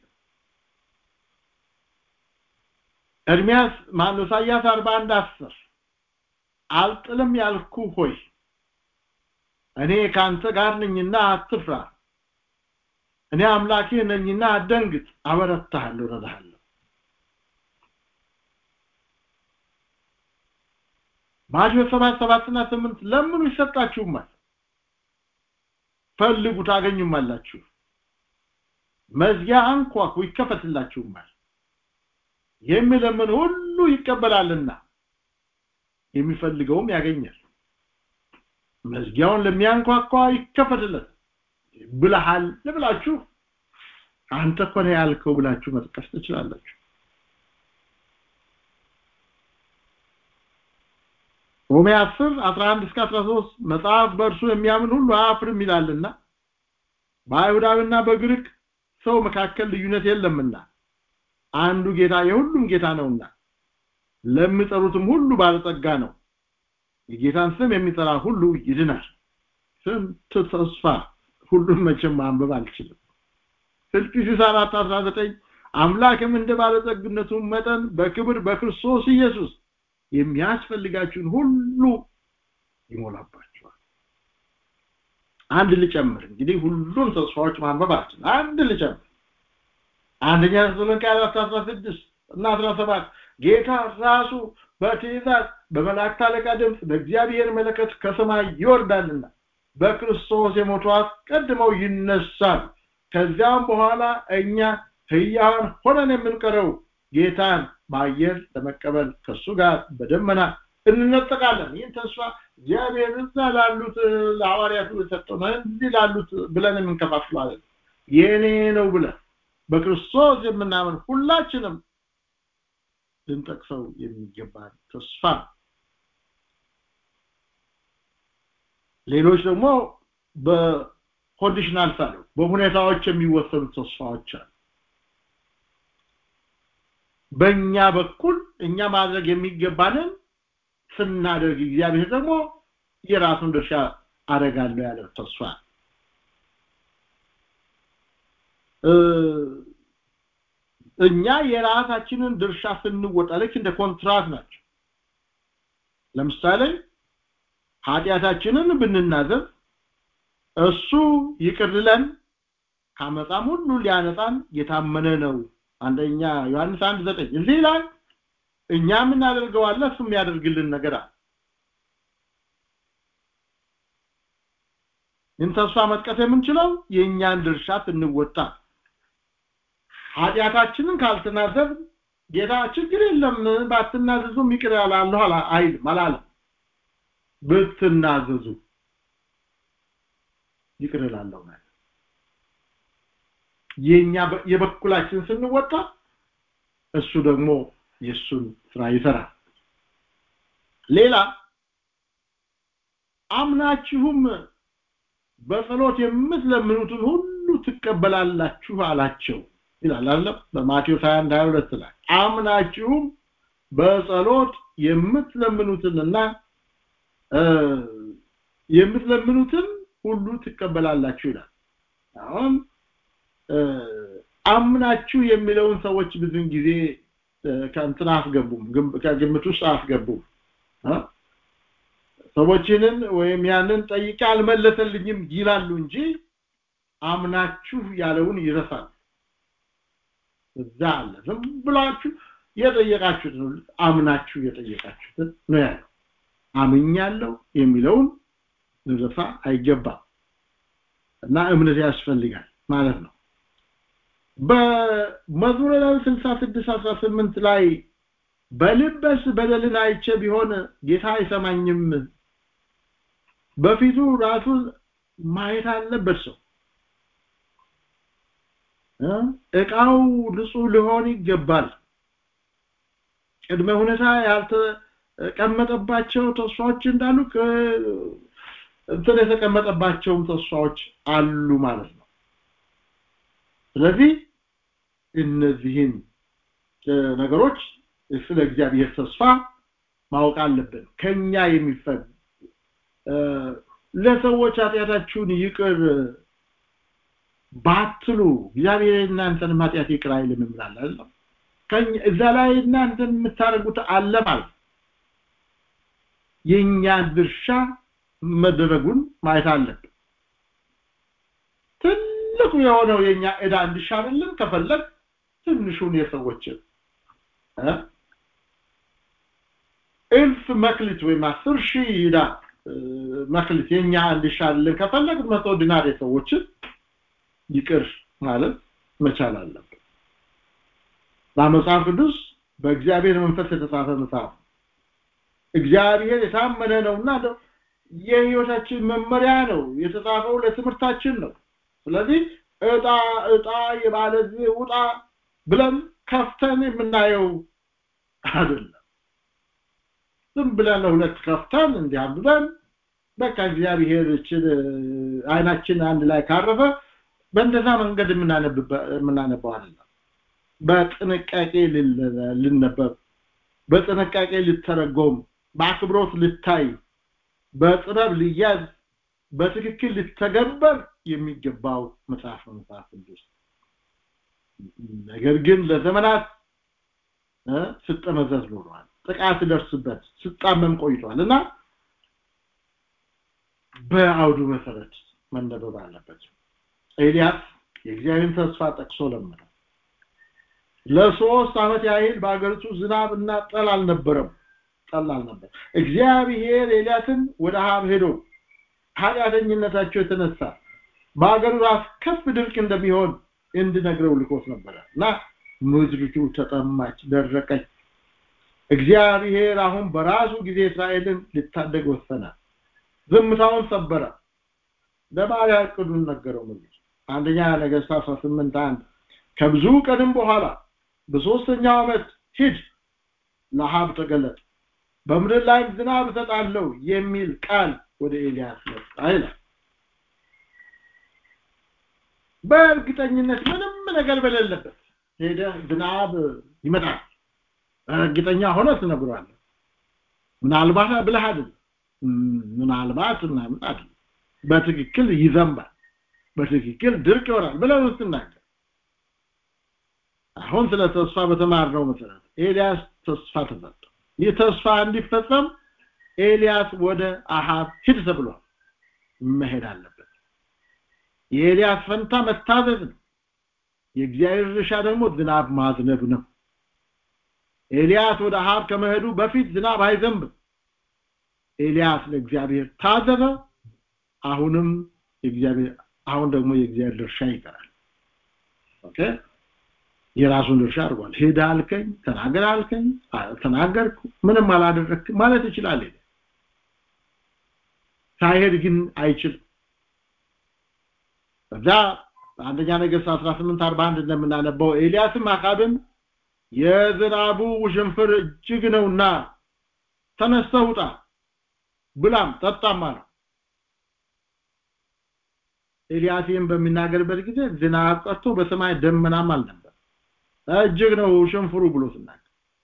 ኤርሚያስ ማነው ኢሳያስ 41 10 አልጥልም ያልኩ ሆይ እኔ ካንተ ጋር ነኝና አትፍራ እኔ አምላኬ ነኝና አደንግጥ አበረታሃለሁ ረዳሃለሁ ማቴዎስ ሰባት ሰባትና ስምንት ለምኑ ይሰጣችሁማል ፈልጉ ታገኙማላችሁ መዝጊያ አንኳኩ ይከፈትላችሁማል የሚለምን ሁሉ ይቀበላልና የሚፈልገውም ያገኛል መዝጊያውን ለሚያንኳኳ ይከፈትለት ብለሃል ብላችሁ አንተ እኮ ነው ያልከው ብላችሁ መጥቀስ ትችላላችሁ ሮሜ 10 11 እስከ 13 መጽሐፍ በእርሱ የሚያምን ሁሉ አያፍርም ይላልና በአይሁዳዊና በግሪክ ሰው መካከል ልዩነት የለምና አንዱ ጌታ የሁሉም ጌታ ነውና ለሚጠሩትም ሁሉ ባለጸጋ ነው የጌታን ስም የሚጠራ ሁሉ ይድናል ስንት ተስፋ ሁሉም መቼም ማንበብ አልችልም ፊልጵስዩስ 4 19 አምላክም እንደ ባለጸግነቱ መጠን በክብር በክርስቶስ ኢየሱስ የሚያስፈልጋችሁን ሁሉ ይሞላባችኋል አንድ ልጨምር እንግዲህ ሁሉም ተስፋዎች ማንበብ አልችልም አንድ ልጨምር አንደኛ ተሰሎንቄ 4 እና 17 ጌታ ራሱ በትእዛዝ በመላእክት አለቃ ድምፅ በእግዚአብሔር መለከት ከሰማይ ይወርዳልና በክርስቶስ የሞቱ አስቀድመው ይነሳል ከዚያም በኋላ እኛ ህያዋን ሆነን የምንቀረው ጌታን በአየር ለመቀበል ከሱ ጋር በደመና እንነጠቃለን ይህን ተስፋ እግዚአብሔር እዛ ላሉት ለሐዋርያቱ የሰጠው ነው እንዲህ ላሉት ብለን የምንከፋፍለዋለን የኔ ነው ብለን በክርስቶስ የምናምን ሁላችንም ልንጠቅሰው የሚገባ ተስፋ ሌሎች ደግሞ በኮንዲሽናል ሳሉ በሁኔታዎች የሚወሰኑ ተስፋዎች አሉ በእኛ በኩል እኛ ማድረግ የሚገባንን ስናደርግ እግዚአብሔር ደግሞ የራሱን ድርሻ አደርጋለሁ ያለው ተስፋ እኛ የራሳችንን ድርሻ ስንወጣ ልክ እንደ ኮንትራት ናቸው ለምሳሌ ኃጢአታችንን ብንናዘዝ እሱ ይቅር ሊለን ከአመፃም ሁሉ ሊያነጻን የታመነ ነው አንደኛ ዮሐንስ አንድ ዘጠኝ እዚህ ላይ እኛ የምናደርገው አለ እሱ የሚያደርግልን ነገር አለ ይህን ተስፋ መጥቀስ የምንችለው የእኛን ድርሻ ስንወጣ ኃጢአታችንን ካልተናዘብ ጌታ ችግር የለም ባትናዘዙም ይቅር ያላለሁ አይልም አላለም ብትናዘዙ ይቅር እላለሁ ማለት የኛ የበኩላችን ስንወጣ እሱ ደግሞ የሱን ስራ ይሰራል ሌላ አምናችሁም በጸሎት የምትለምኑትን ሁሉ ትቀበላላችሁ አላቸው ይላል አለ በማቴዎስ 21 22 ላይ አምናችሁም በጸሎት የምትለምኑትንና የምትለምኑትን ሁሉ ትቀበላላችሁ ይላል አሁን አምናችሁ የሚለውን ሰዎች ብዙን ጊዜ ከእንትን አስገቡም ከግምት ውስጥ አስገቡም ሰዎችንን ወይም ያንን ጠይቄ አልመለሰልኝም ይላሉ እንጂ አምናችሁ ያለውን ይረሳል እዛ አለ ዝም ብላችሁ የጠየቃችሁትን አምናችሁ የጠየቃችሁትን ነው ያለው አምኛለሁ የሚለውን ልረሳ አይገባም እና እምነት ያስፈልጋል ማለት ነው በመዝሙረ ዳዊት 66 18 ላይ በልበስ በደልን አይቼ ቢሆን ጌታ አይሰማኝም በፊቱ ራሱን ማየት አለበት ሰው እቃው ንጹህ ሊሆን ይገባል ቅድመ ሁኔታ ያልተቀመጠባቸው ተስፋዎች እንዳሉ እንትን የተቀመጠባቸውም ተስፋዎች አሉ ማለት ነው ስለዚህ እነዚህን ነገሮች ስለ እግዚአብሔር ተስፋ ማወቅ አለብን ከኛ የሚፈግ ለሰዎች ኃጢአታችሁን ይቅር ባትሉ እግዚአብሔር እናንተን ኃጢአት ይቅር አይልም እንላለን እዛ ላይ እናንተን የምታደርጉት አለ ማለት የኛ ድርሻ መደረጉን ማየት አለብን ትልቁ የሆነው የኛ ዕዳ እንዲሻርልን ከፈለግ ትንሹን የሰዎችን እልፍ መክሊት ወይም አስር ሺህ ዕዳ መክሊት የኛ እንዲሻርልን ከፈለግ መቶ ዲናር የሰዎችን ይቅር ማለት መቻል አለብን በመጽሐፍ ቅዱስ በእግዚአብሔር መንፈስ የተጻፈ መጽሐፍ እግዚአብሔር የታመነ ነውና የህይወታችን መመሪያ ነው የተጻፈው ለትምህርታችን ነው ስለዚህ እጣ እጣ የባለዚህ ውጣ ብለን ከፍተን የምናየው አይደለም ዝም ብለን ለሁለት ከፍተን እንዲያብበን በቃ እግዚአብሔር እችን አይናችን አንድ ላይ ካረፈ በእንደዛ መንገድ የምናነባው አይደለም በጥንቃቄ ልነበብ በጥንቃቄ ልተረጎም በአክብሮት ልታይ በጥበብ ልያዝ በትክክል ልተገበር የሚገባው መጽሐፍ መጽሐፍ ቅዱስ ነገር ግን ለዘመናት ስጠመዘዝ ኖሯል ጥቃት ደርስበት ስጣመም ቆይቷል እና በአውዱ መሰረት መነበብ አለበት ኤልያስ የእግዚአብሔርን ተስፋ ጠቅሶ ለመነ ለሶስት ዓመት ያህል በአገሪቱ ዝናብ እና ጠል አልነበረም ጠል አልነበር እግዚአብሔር ኤልያስን ወደ ሀብ ሄዶ ኃጢአተኝነታቸው የተነሳ በአገሩ ራስ ከፍ ድርቅ እንደሚሆን እንድነግረው ልኮት ነበረ እና ምድሪቱ ተጠማች ደረቀች እግዚአብሔር አሁን በራሱ ጊዜ እስራኤልን ሊታደግ ወሰነ ዝምታውን ሰበረ ለባሪያ እቅዱን ነገረው ምድር አንደኛ ነገስት 18 አንድ ከብዙ ቀንም በኋላ በሶስተኛው ዓመት ሂድ ለሃብ ተገለጠ በምድር ላይ ዝናብ እሰጣለሁ የሚል ቃል ወደ ኤልያስ መጣ ይላል በእርግጠኝነት ምንም ነገር በሌለበት ሄደ ዝናብ ይመጣል እርግጠኛ ሆነ ትነግሯለህ ምናልባት ብለህ አይደል ምናልባት ምናምን አይደል በትክክል ይዘንባል በትክክል ድርቅ ይሆናል ብለህ ስትናገር አሁን ስለ ተስፋ በተማርነው መሰረት ኤልያስ ተስፋ ተሰጠ ይህ ተስፋ እንዲፈጸም ኤልያስ ወደ አሃብ ሂድ ተብሏል መሄድ አለበት የኤልያስ ፈንታ መታዘዝ ነው የእግዚአብሔር ድርሻ ደግሞ ዝናብ ማዝነብ ነው ኤልያስ ወደ አሃብ ከመሄዱ በፊት ዝናብ አይዘንብም ኤልያስ ለእግዚአብሔር ታዘዘ አሁንም የእግዚአብሔር አሁን ደግሞ የእግዚአብሔር ድርሻ ይቀራል ኦኬ የራሱን ድርሻ አድርጓል ሄዳ አልከኝ ተናገር አልከኝ ተናገርኩ ምንም አላደረክ ማለት ይችላል ሳይሄድ ግን አይችልም ከዛ አንደኛ ነገሥት 18 41 እንደምናነበው ኤልያስም አካብን የዝናቡ ውሽንፍር እጅግ ነውና ተነስተህ ውጣ ብላም ጠጣም አለው ኤልያስም በሚናገርበት ጊዜ ዝናብ ቀርቶ በሰማይ ደመናም አልነበር እጅግ ነው ሽንፍሩ ብሎ ሲናገር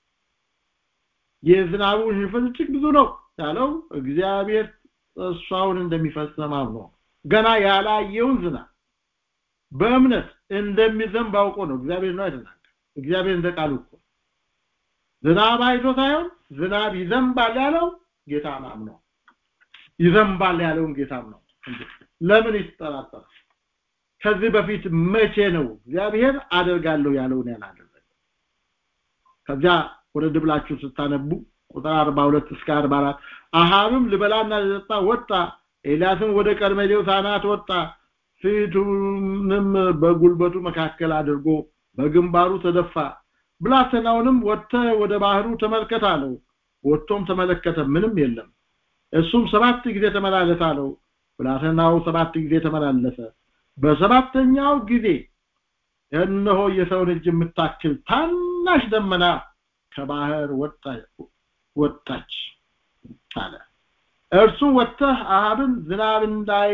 የዝናቡ ሽንፍር እጅግ ብዙ ነው ያለው እግዚአብሔር ተስፋውን እንደሚፈጽም አምኖ ገና ያላየውን ዝናብ በእምነት እንደሚዘንብ አውቆ ነው እግዚአብሔር ነው አይደለም እግዚአብሔር እንደ ቃሉ እኮ ዝናብ አይቶ ሳይሆን ዝናብ ይዘንባል ያለው ጌታ አምኖ ይዘንባል ያለውን ጌታ ነው ለምን ይጠራጠራል ከዚህ በፊት መቼ ነው እግዚአብሔር አደርጋለሁ ያለውን ያላደረገ ከዚያ ወደ ድብላችሁ ስታነቡ ቁጥር 42 እስከ 44 አሃብም ልበላና ልጠጣ ወጣ ኤልያስም ወደ ቀርሜሌዎስ አናት ወጣ ፊቱንም በጉልበቱ መካከል አድርጎ በግንባሩ ተደፋ ብላቴናውንም ወጥተ ወደ ባህሩ ተመልከት አለው ወጥቶም ተመለከተ ምንም የለም እሱም ሰባት ጊዜ ተመላለስ አለው ብላቴናው ሰባት ጊዜ ተመላለሰ በሰባተኛው ጊዜ እነሆ የሰውን እጅ የምታክል ታናሽ ደመና ከባህር ወጣች አለ እርሱ ወጥተህ አሃብን ዝናብ እንዳይ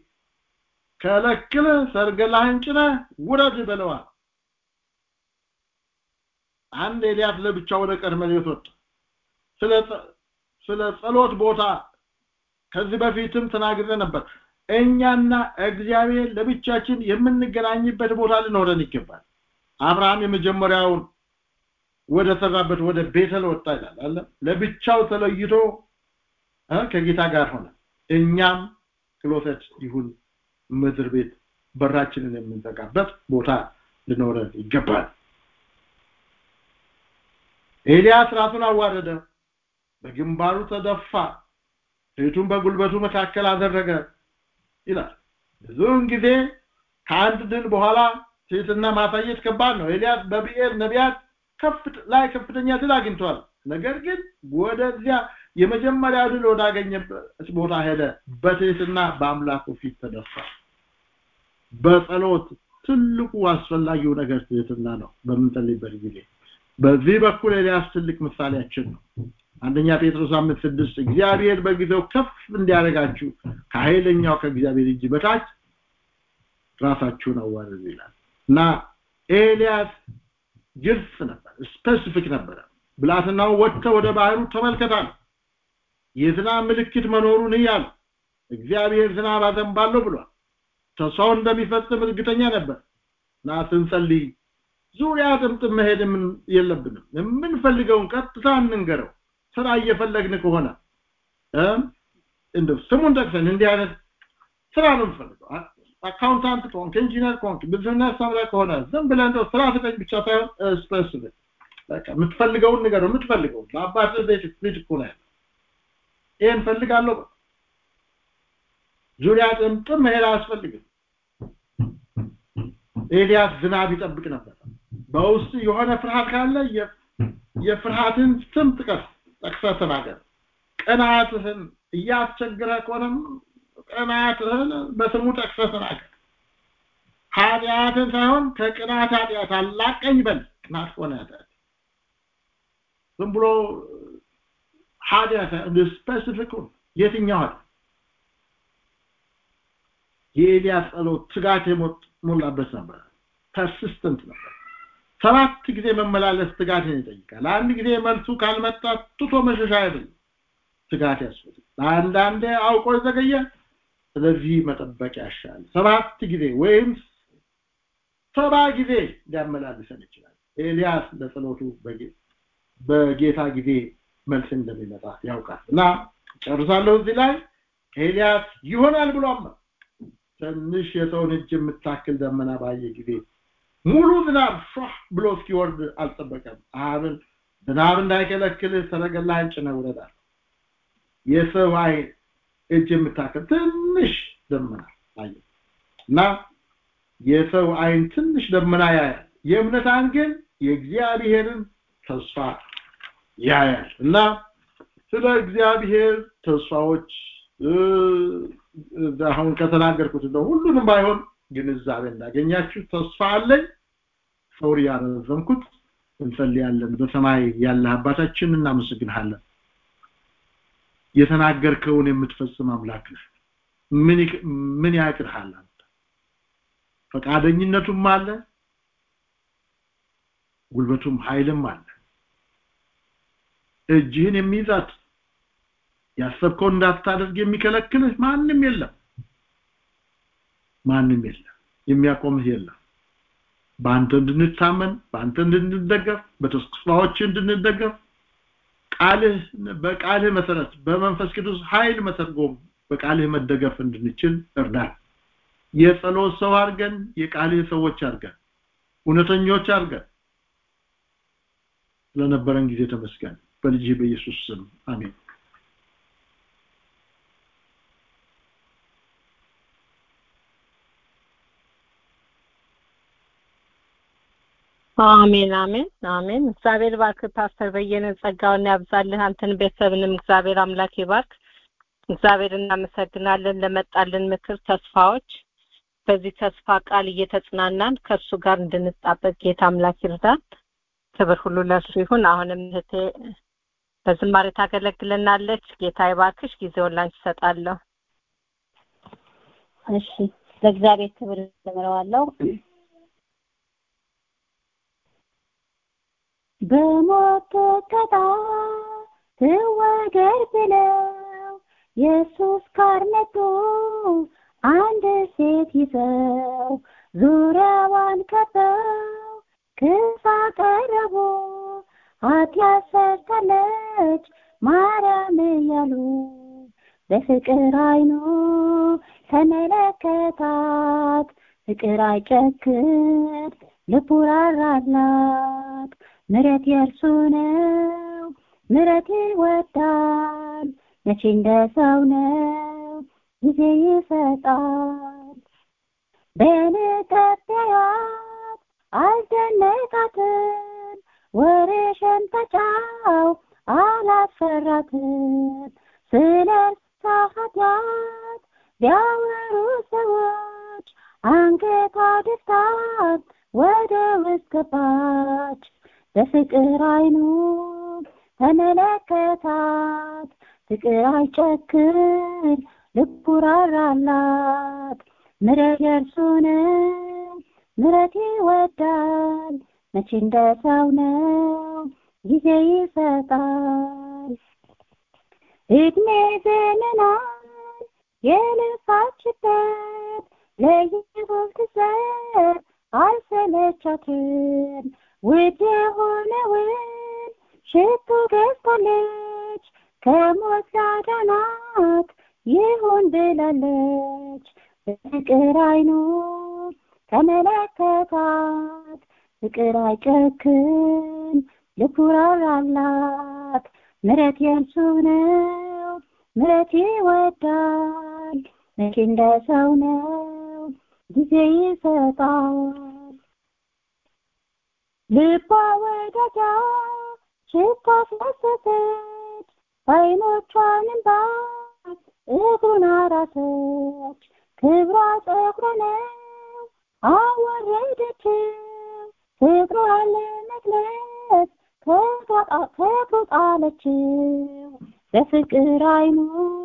ከለክል ሰርገላህን ጭነ ውረድ በለዋል አንድ ኤልያስ ለብቻ ወደ ቀርሜሎስ ወጣ ስለ ስለ ጸሎት ቦታ ከዚህ በፊትም ተናግሬ ነበር እኛና እግዚአብሔር ለብቻችን የምንገናኝበት ቦታ ሊኖረን ይገባል አብርሃም የመጀመሪያውን ወደ ሰራበት ወደ ቤተል ወጣ ይላል አለ ለብቻው ተለይቶ ከጌታ ጋር ሆነ እኛም ክሎሰት ይሁን ምድር ቤት በራችንን የምንዘጋበት ቦታ ሊኖረን ይገባል ኤልያስ ራሱን አዋረደ በግንባሩ ተደፋ ፊቱን በጉልበቱ መካከል አደረገ ይላል ብዙውን ጊዜ ከአንድ ድል በኋላ ትህትና ማሳየት ከባድ ነው ኤልያስ በብኤል ነቢያት ላይ ከፍተኛ ድል አግኝቷል ነገር ግን ወደዚያ የመጀመሪያ ድል ወዳገኘበት ቦታ ሄደ በትህትና በአምላኩ ፊት ተደፋ በጸሎት ትልቁ አስፈላጊው ነገር ትህትና ነው በምንጸልይበት ጊዜ በዚህ በኩል ኤልያስ ትልቅ ምሳሌያችን ነው አንደኛ ጴጥሮስ አምስት ስድስት እግዚአብሔር በጊዜው ከፍ እንዲያደርጋችሁ ከኃይለኛው ከእግዚአብሔር እጅ በታች ራሳችሁን አዋርዱ ይላል እና ኤልያስ ግልጽ ነበር ስፔሲፊክ ነበረ ብላትናው ወጥተ ወደ ባህሩ ተመልከታል የዝናብ ምልክት መኖሩን እያለ እግዚአብሔር ዝናብ አዘንባለሁ ብሏል ተስፋው እንደሚፈጽም እርግጠኛ ነበር እና ስንጸልይ ዙሪያ ጥምጥም መሄድ የለብንም የምንፈልገውን ቀጥታ እንንገረው ስራ እየፈለግን ከሆነ እንደው ስሙን ጠቅሰን እንዲህ አይነት ስራ ነው የምፈልገው አካውንታንት ከሆንክ ኢንጂነር ከሆንክ ቢዝነስ ሰምረ ከሆነ ዝም ብለህ እንደው ስራ ስጠኝ ብቻ ሳይሆን ስፔሲፊክ በቃ የምትፈልገውን ንገረው የምትፈልገውን ለአባት ቤት ቤት እኮ ነው ይሄን ፈልጋለሁ ዙሪያ ጥምጥም መሄድ አያስፈልግም ኤልያስ ዝናብ ይጠብቅ ነበር በውስጥ የሆነ ፍርሃት ካለ የፍርሃትን ስም ጥቀስ ጠቅሰህ ተናገር ቅናትህን እያስቸግረ ከሆነም ቅናትህን በስሙ ጠቅሰህ ተናገር ኃጢአትን ሳይሆን ከቅናት ኃጢአት አላቀኝ በል ቅናት ከሆነ ኃጢአት ዝም ብሎ ኃጢአት ስፔሲፊክ የትኛው ኃጢአት የኤልያስ ጸሎት ትጋት የሞላበት ነበር ፐርሲስተንት ነበር ሰባት ጊዜ መመላለስ ትጋትን ይጠይቃል አንድ ጊዜ መልሱ ካልመጣ ትቶ መሸሻ አይደለም ትጋት ያስፈልጋል አንዳንዴ አውቆ ዘገየ ስለዚህ መጠበቅ ያሻል ሰባት ጊዜ ወይም ሰባ ጊዜ ሊያመላልሰን ይችላል ኤልያስ ለጸሎቱ በጌታ ጊዜ መልስ እንደሚመጣ ያውቃል እና ጨርሳለሁ እዚህ ላይ ኤልያስ ይሆናል ብሎ አመነ ትንሽ የሰውን እጅ የምታክል ደመና ባየ ጊዜ ሙሉ ዝናብ ሾህ ብሎ እስኪወርድ አልጠበቀም አብን ዝናብ እንዳይከለክልህ ሰረገላህን ጭነህ ውረዳል የሰው አይን እጅ የምታክል ትንሽ ደመና አየ እና የሰው አይን ትንሽ ደመና ያያል የእምነት አይን ግን የእግዚአብሔርን ተስፋ ያያል እና ስለ እግዚአብሔር ተስፋዎች አሁን ከተናገርኩት እንደው ሁሉንም ባይሆን ግንዛቤ እንዳገኛችሁ ተስፋ አለኝ ሶሪ ያረዘምኩት እንጸልያለን በሰማይ ያለ አባታችን እናመሰግንሃለን የተናገርከውን የምትፈጽም አምላክ ነህ ምን ምን ያቅርሃል አንተ ፈቃደኝነቱም አለ ጉልበቱም ኃይልም አለ እጅህን የሚይዛት ያሰብከው እንዳታደርግ የሚከለክልህ ማንም የለም ማንም የለም የሚያቆምህ የለም በአንተ እንድንታመን በአንተ እንድንደገፍ በተስፋዎች እንድንደገፍ ቃልህ በቃልህ መሰረት በመንፈስ ቅዱስ ኃይል መተርጎም በቃልህ መደገፍ እንድንችል እርዳን የጸሎት ሰው አድርገን የቃልህ ሰዎች አድርገን እውነተኞች አድርገን ስለነበረን ጊዜ ተመስገን በልጅ በኢየሱስ ስም አሜን አሜን አሜን አሜን እግዚአብሔር ባርክ ፓስተር በየነ ጸጋውን ያብዛልህ አንተን ቤተሰብንም እግዚአብሔር አምላክ ይባርክ እግዚአብሔር እናመሰግናለን ለመጣልን ምክር ተስፋዎች በዚህ ተስፋ ቃል እየተጽናናን ከእርሱ ጋር እንድንጣበቅ ጌታ አምላክ ይርዳን ክብር ሁሉ ለእርሱ ይሁን አሁንም እህቴ በዝማሬ ታገለግለናለች ጌታ ይባርክሽ ጊዜውን ላንቺ እሰጣለሁ እሺ ለእግዚአብሔር ክብር እዘምረዋለሁ በሞት ተቀጣ ትወገድ ብለው ኢየሱስ ጋር መጡ አንድ ሴት ይዘው ዙሪያዋን ከበው ክስ አቀረቡ ኃጢአት ሰርታለች ማርያም እያሉ በፍቅር አይኑ ተመለከታት ፍቅር አይጨክር ልቡ ራራላት ምረት የእርሱ ነው ምረት ይወዳል መቼ እንደ ሰው ነው ጊዜ ይሰጣል በንቀበያት አልደነቃትም ወሬሽን ተጫው አላስፈራትም ስለ እርሷ ኃጢአት ቢያወሩ ሰዎች አንገቷ ደፍታት ወደ ውስጥ ገባች በፍቅር አይኑ ተመለከታት ፍቅር አይጨክን ልቡ ራራላት ምረት የእርሱ ነው ምረት ይወዳል መቼ እንደ ሰው ነው ጊዜ ይሰጣል እድሜ ዘመናት የልፋችበት ለኢየሱስ ትዘር አልሰለቻትም ውድ የሆነውን ሽቱ ገዝታለች ከሞት ላዳናት ይሁን ብላለች በፍቅር አይኑ ተመለከታት ፍቅር አይጨክን ልቡ ራራላት ምረት የእርሱ ነው ምረት ይወዳል መቼ እንደ ሰው ነው ጊዜ ይሰጣል ልቧ ወዳጃ ሽታ አስፈሰሰች አይኖቿን እንባ እግሩን አራሰች ክብሯ ጸጉሯ ነው አወረደችው ፍቅሯን ለመግለጽ ከእግሩ ጣለችው በፍቅር አይኑ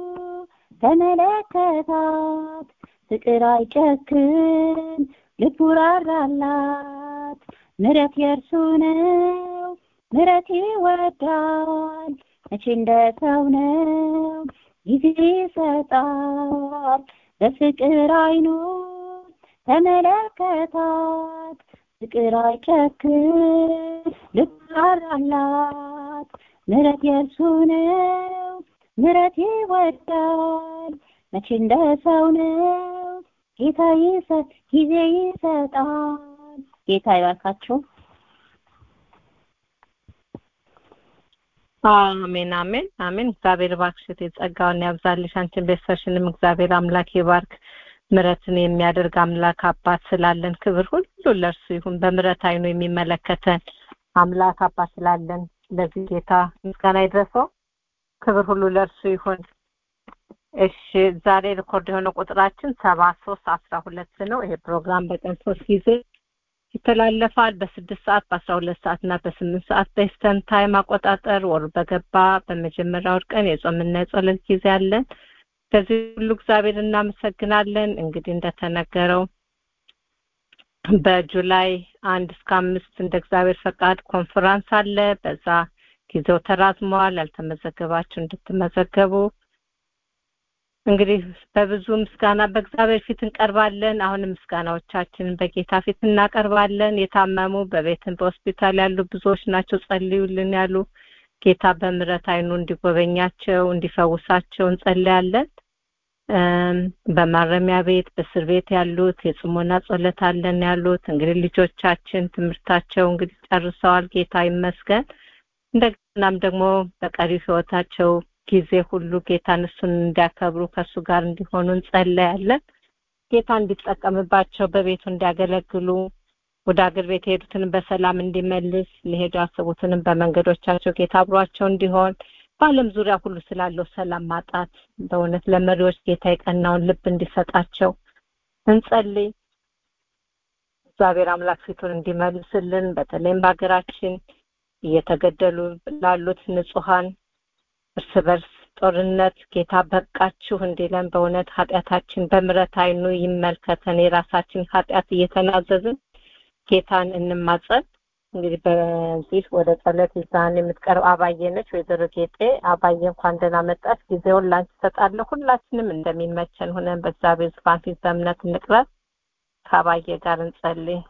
ተመለከታት ፍቅር አይጨክን ልቡ ራራላት ምረት የእርሱ ነው ምረት ይወዳል መቼ እንደ ሰው ነው ጊዜ ይሰጣል በፍቅር አይኑ ተመለከታት ፍቅር አይጨክን ልብ ራራላት ምረት የእርሱ ነው ምረት ይወዳል መቼ እንደ ሰው ነው ጌታ ይሰጥ ጊዜ ይሰጣል ጌታ ይባርካችሁ አሜን አሜን አሜን እግዚአብሔር ባርክሽ ጸጋውን ያብዛልሽ አንቺን ቤተሰብሽንም እግዚአብሔር አምላክ ይባርክ ምረትን የሚያደርግ አምላክ አባት ስላለን ክብር ሁሉ ለእርሱ ይሁን በምረት አይኑ የሚመለከተን አምላክ አባት ስላለን ለዚህ ጌታ ምስጋና ይድረሰው ክብር ሁሉ ለእርሱ ይሁን እሺ ዛሬ ሪኮርድ የሆነው ቁጥራችን ሰባ ሶስት አስራ ሁለት ነው ይሄ ፕሮግራም በቀን ሶስት ጊዜ ይተላለፋል በስድስት ሰዓት በአስራ ሁለት ሰዓት እና በስምንት ሰዓት በኢስተርን ታይም አቆጣጠር ወር በገባ በመጀመሪያው ቀን የጾምና የጸሎት ጊዜ አለን ከዚህ ሁሉ እግዚአብሔር እናመሰግናለን እንግዲህ እንደተነገረው በጁላይ አንድ እስከ አምስት እንደ እግዚአብሔር ፈቃድ ኮንፈራንስ አለ በዛ ጊዜው ተራዝመዋል ያልተመዘገባችሁ እንድትመዘገቡ እንግዲህ በብዙ ምስጋና በእግዚአብሔር ፊት እንቀርባለን አሁንም ምስጋናዎቻችንን በጌታ ፊት እናቀርባለን የታመሙ በቤትን በሆስፒታል ያሉ ብዙዎች ናቸው ጸልዩልን ያሉ ጌታ በምረት አይኑ እንዲጎበኛቸው እንዲፈውሳቸው እንጸልያለን በማረሚያ ቤት በእስር ቤት ያሉት የጽሞና ጸሎት አለን ያሉት እንግዲህ ልጆቻችን ትምህርታቸው እንግዲህ ጨርሰዋል ጌታ ይመስገን እንደገናም ደግሞ በቀሪ ህይወታቸው ጊዜ ሁሉ ጌታን እሱን እንዲያከብሩ ከእሱ ጋር እንዲሆኑ እንጸለያለን ጌታ እንዲጠቀምባቸው በቤቱ እንዲያገለግሉ ወደ አገር ቤት የሄዱትን በሰላም እንዲመልስ ሊሄዱ ያሰቡትንም በመንገዶቻቸው ጌታ አብሯቸው እንዲሆን በአለም ዙሪያ ሁሉ ስላለው ሰላም ማጣት በእውነት ለመሪዎች ጌታ የቀናውን ልብ እንዲሰጣቸው እንጸልይ እግዚአብሔር አምላክ ፊቱን እንዲመልስልን በተለይም በሀገራችን እየተገደሉ ላሉት ንጹሀን እርስ በርስ ጦርነት ጌታ በቃችሁ እንዲለን በእውነት ኃጢአታችን በምረት አይኑ ይመልከተን የራሳችን ኃጢአት እየተናዘዝን ጌታን እንማጸን እንግዲህ በዚህ ወደ ጸሎት ይዛን የምትቀርብ አባዬ ነች ወይዘሮ ጌጤ አባዬ እንኳን ደህና መጣች ጊዜውን ላንቺ እሰጣለሁ ሁላችንም እንደሚመቸን ሆነን በእግዚአብሔር ዙፋን ፊት በእምነት እንቅረብ ከአባዬ ጋር እንጸልይ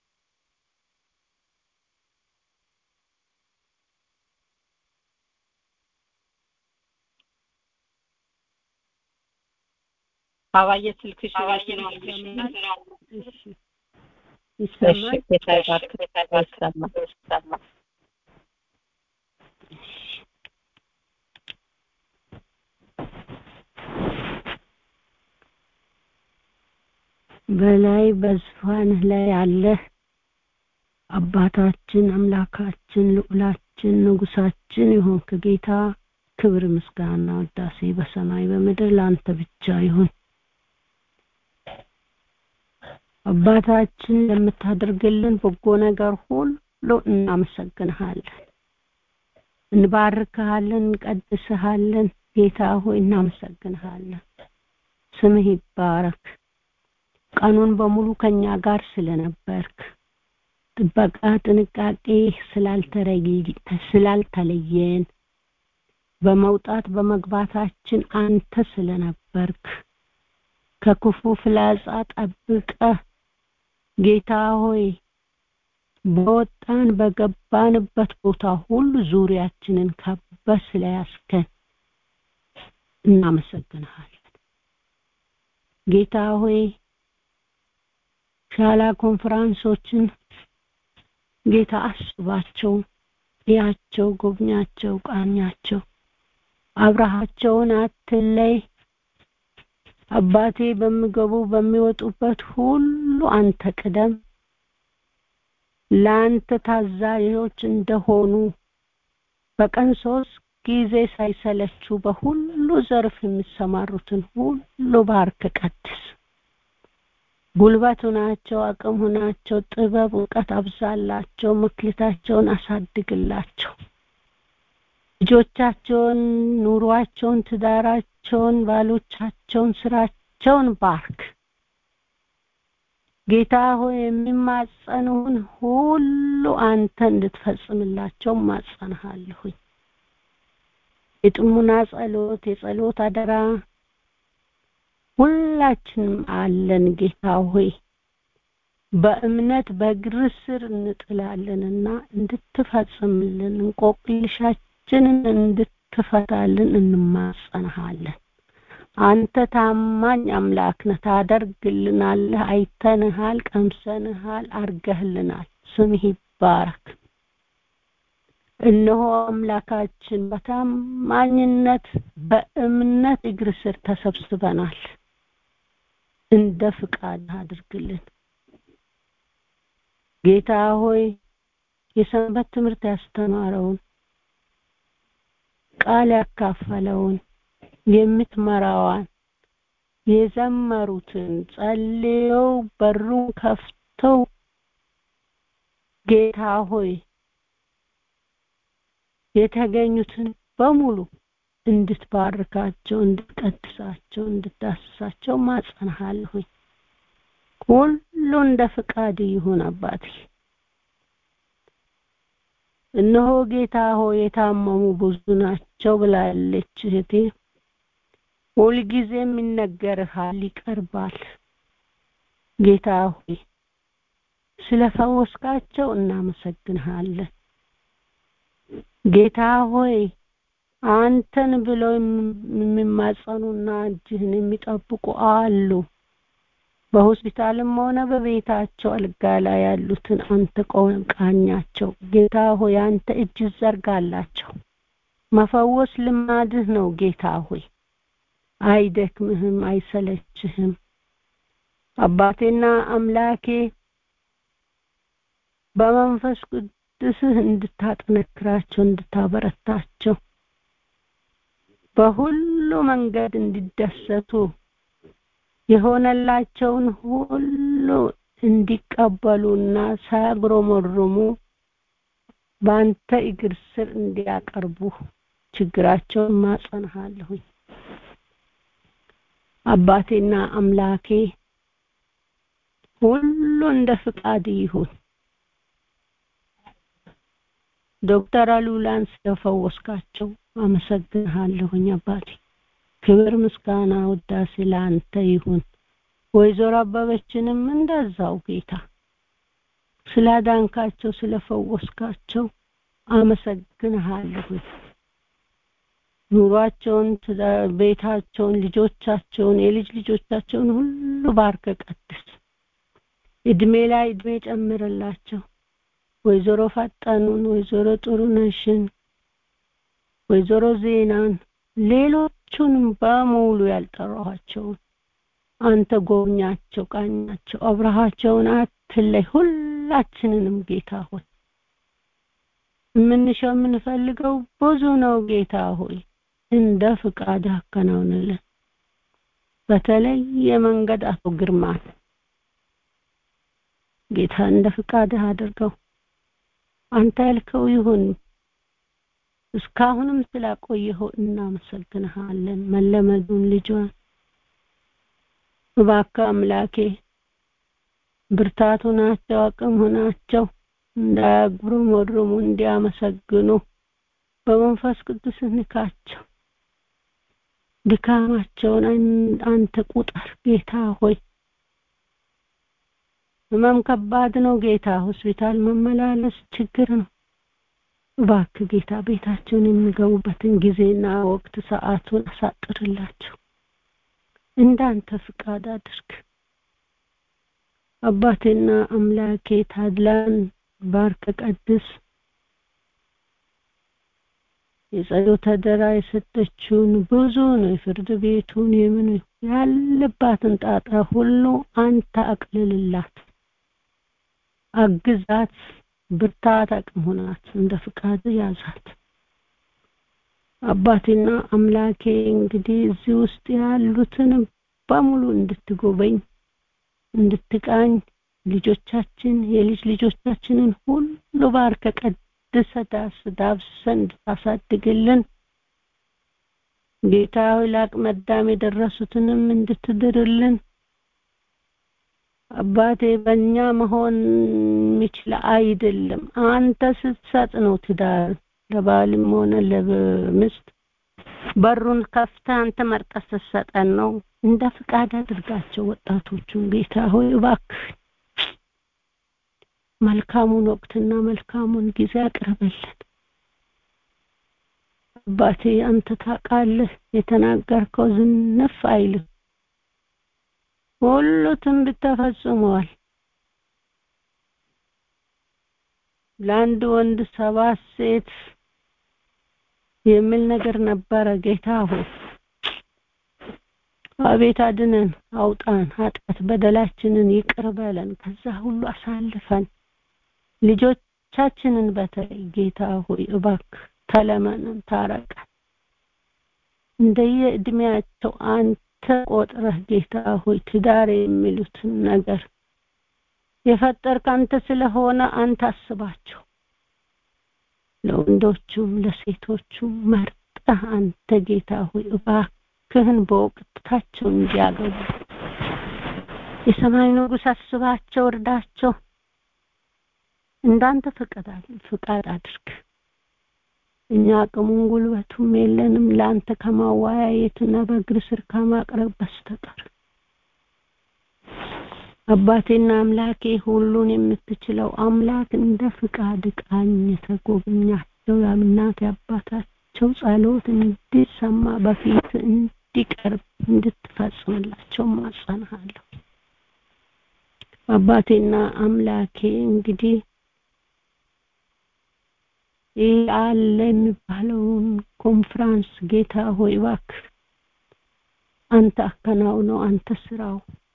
አባዬ ስልክሽ ይሰማል ጌታ ይባርክ ይሰማል ይሰማል በላይ በዙፋንህ ላይ ያለህ አባታችን አምላካችን ልዑላችን ንጉሳችን የሆንክ ጌታ ክብር ምስጋና ወዳሴ በሰማይ በምድር ለአንተ ብቻ ይሁን አባታችን ለምታደርግልን በጎ ነገር ሁሉ እናመሰግንሃለን እንባርክሃለን እንቀድስሃለን ጌታ ሆይ እናመሰግንሃለን ስምህ ይባረክ ቀኑን በሙሉ ከኛ ጋር ስለነበርክ ጥበቃ ጥንቃቄ ስላልተለየን በመውጣት በመግባታችን አንተ ስለነበርክ ከክፉ ፍላጻ ጠብቀ ጌታ ሆይ በወጣን በገባንበት ቦታ ሁሉ ዙሪያችንን ከበ ስለያስከን እናመሰግንሃለን ጌታ ሆይ ሻላ ኮንፈራንሶችን ጌታ አስባቸው ያቸው ጎብኛቸው ቃኛቸው አብረሃቸውን አትለይ አባቴ በሚገቡ በሚወጡበት ሁሉ አንተ ቅደም ለአንተ ታዛዦች እንደሆኑ በቀን ሶስት ጊዜ ሳይሰለቹ በሁሉ ዘርፍ የሚሰማሩትን ሁሉ ባርክ ቀድስ ጉልበት ሁናቸው አቅም ሁናቸው ጥበብ እውቀት አብዛላቸው መክሊታቸውን አሳድግላቸው ልጆቻቸውን ኑሯቸውን ትዳራቸውን ባሎቻቸውን ስራቸውን ባርክ ጌታ ሆይ የሚማጸኑን ሁሉ አንተ እንድትፈጽምላቸው ማጸንሃለሁኝ የጥሙና ጸሎት የጸሎት አደራ ሁላችንም አለን ጌታ ሆይ በእምነት በእግር ስር እንጥላለንና እንድትፈጽምልን እንቆቅልሻችንን እንድትፈታልን እንማጸንሃለን አንተ ታማኝ አምላክ ነህ ታደርግልናለህ አይተንሃል ቀምሰንሃል አርገህልናል ስምህ ይባረክ እነሆ አምላካችን በታማኝነት በእምነት እግር ስር ተሰብስበናል እንደ ፍቃድ አድርግልን ጌታ ሆይ የሰንበት ትምህርት ያስተማረውን ቃል ያካፈለውን የምትመራዋን የዘመሩትን ጸልየው በሩን ከፍተው ጌታ ሆይ የተገኙትን በሙሉ እንድትባርካቸው እንድትቀድሳቸው እንድታስሳቸው ማጸንሃለሁኝ ሁሉ እንደ ፍቃድ ይሁን አባቴ እነሆ ጌታ ሆይ የታመሙ ብዙ ናቸው ብላለች እህቴ ሁልጊዜም ይነገርሃል ይቀርባል ጌታ ሆይ ስለፈወስካቸው እናመሰግንሃለን ጌታ ሆይ አንተን ብለው የሚማጸኑና እጅህን የሚጠብቁ አሉ በሆስፒታልም ሆነ በቤታቸው አልጋ ላይ ያሉትን አንተ ቃኛቸው ጌታ ሆይ አንተ እጅ ዘርጋላቸው መፈወስ ልማድህ ነው ጌታ ሆይ አይደክምህም አይሰለችህም አባቴና አምላኬ በመንፈስ ቅዱስህ እንድታጠነክራቸው እንድታበረታቸው በሁሉ መንገድ እንዲደሰቱ የሆነላቸውን ሁሉ እንዲቀበሉና ሳያጉረመርሙ በአንተ እግር ስር እንዲያቀርቡ ችግራቸውን ማጸንሃለሁኝ አባቴና አምላኬ ሁሉ እንደ ፍቃድ ይሁን ዶክተር አሉላን ስለፈወስካቸው አመሰግንሃለሁኝ አባቴ ክብር ምስጋና ውዳሴ ለአንተ ይሁን ወይዘሮ አበበችንም እንደዛው ጌታ ስላዳንካቸው ስለፈወስካቸው አመሰግንሃለሁኝ ኑሯቸውን ቤታቸውን ልጆቻቸውን የልጅ ልጆቻቸውን ሁሉ ባርከ ቀድስ እድሜ ላይ እድሜ ጨምርላቸው ወይዘሮ ፈጠኑን ወይዘሮ ጥሩነሽን ወይዘሮ ዜናን ሌሎቹንም በሙሉ ያልጠራኋቸውን አንተ ጎብኛቸው ቃኛቸው አብረሃቸውን አትለይ ሁላችንንም ጌታ ሆይ የምንሻው የምንፈልገው ብዙ ነው ጌታ ሆይ እንደ ፍቃድ አከናውንልን በተለይ የመንገድ አቶ ግርማን ጌታ እንደ ፍቃድህ አድርገው አንተ ያልከው ይሁን እስካሁንም ስላቆየኸው እናመሰግንሃለን መለመዱን ልጇን እባክህ አምላኬ ብርታቱ ናቸው አቅም ሆናቸው እንዳያጉረመርሙ እንዲያመሰግኑ በመንፈስ ቅዱስ ንካቸው ድካማቸውን አንተ ቁጠር ጌታ ሆይ ህመም ከባድ ነው ጌታ ሆስፒታል መመላለስ ችግር ነው እባክህ ጌታ ቤታቸውን የሚገቡበትን ጊዜና ወቅት ሰዓቱን አሳጥርላቸው እንዳንተ ፍቃድ አድርግ አባቴና አምላኬ ታድላን ባርከ ቀድስ የጸሎት አደራ የሰጠችውን ብዙ ነው የፍርድ ቤቱን የምን ያለባትን ጣጣ ሁሉ አንተ አቅልልላት አግዛት ብርታት አቅም ሆናት እንደ ፍቃድ ያዛት አባቴና አምላኬ እንግዲህ እዚህ ውስጥ ያሉትን በሙሉ እንድትጎበኝ እንድትቃኝ ልጆቻችን የልጅ ልጆቻችንን ሁሉ ባርከ ቀድሰ ዳስ ዳብሰን እንድታሳድግልን ጌታ ሆይ ለአቅመ አዳም የደረሱትንም እንድትድርልን አባቴ በእኛ መሆን የሚችል አይደለም አንተ ስትሰጥ ነው ትዳር ለባልም ሆነ ለምስት በሩን ከፍተ አንተ መርጠ ስትሰጠን ነው እንደ ፍቃድ አድርጋቸው ወጣቶቹን ጌታ ሆይ እባክህ መልካሙን ወቅትና መልካሙን ጊዜ አቅርበልን አባቴ አንተ ታውቃለህ የተናገርከው ዝንፍ አይልም ሁሉ ትንቢት ተፈጽሟል ለአንድ ወንድ ሰባት ሴት የሚል ነገር ነበረ ጌታ ሆይ አቤት አድነን አውጣን ኃጢአት በደላችንን ይቅር በለን ከዛ ሁሉ አሳልፈን ልጆቻችንን በተለይ ጌታ ሆይ እባክ ተለመነን ታረቀን እንደየ እድሜያቸው አንተ ቆጥረህ ጌታ ሆይ ትዳር የሚሉትን ነገር የፈጠርክ አንተ ስለሆነ አንተ አስባቸው ለወንዶቹም ለሴቶቹም መርጠህ አንተ ጌታ ሆይ እባክህን በወቅታቸው እንዲያገቡ የሰማይ ንጉሥ አስባቸው እርዳቸው እንዳንተ ፍቃድ አድርግ እኛ አቅሙን ጉልበቱም የለንም ለአንተ ከማወያየትና በእግር ስር ከማቅረብ በስተቀር አባቴና አምላኬ ሁሉን የምትችለው አምላክ እንደ ፍቃድ ቃኝ ተጎብኛቸው የአምናት የአባታቸው ጸሎት እንዲሰማ በፊት እንዲቀርብ እንድትፈጽምላቸው ማጸናሃለሁ አባቴና አምላኬ እንግዲህ ይህ አለ የሚባለውን ኮንፍራንስ ጌታ ሆይ እባክህ አንተ አከናውነው አንተ ስራው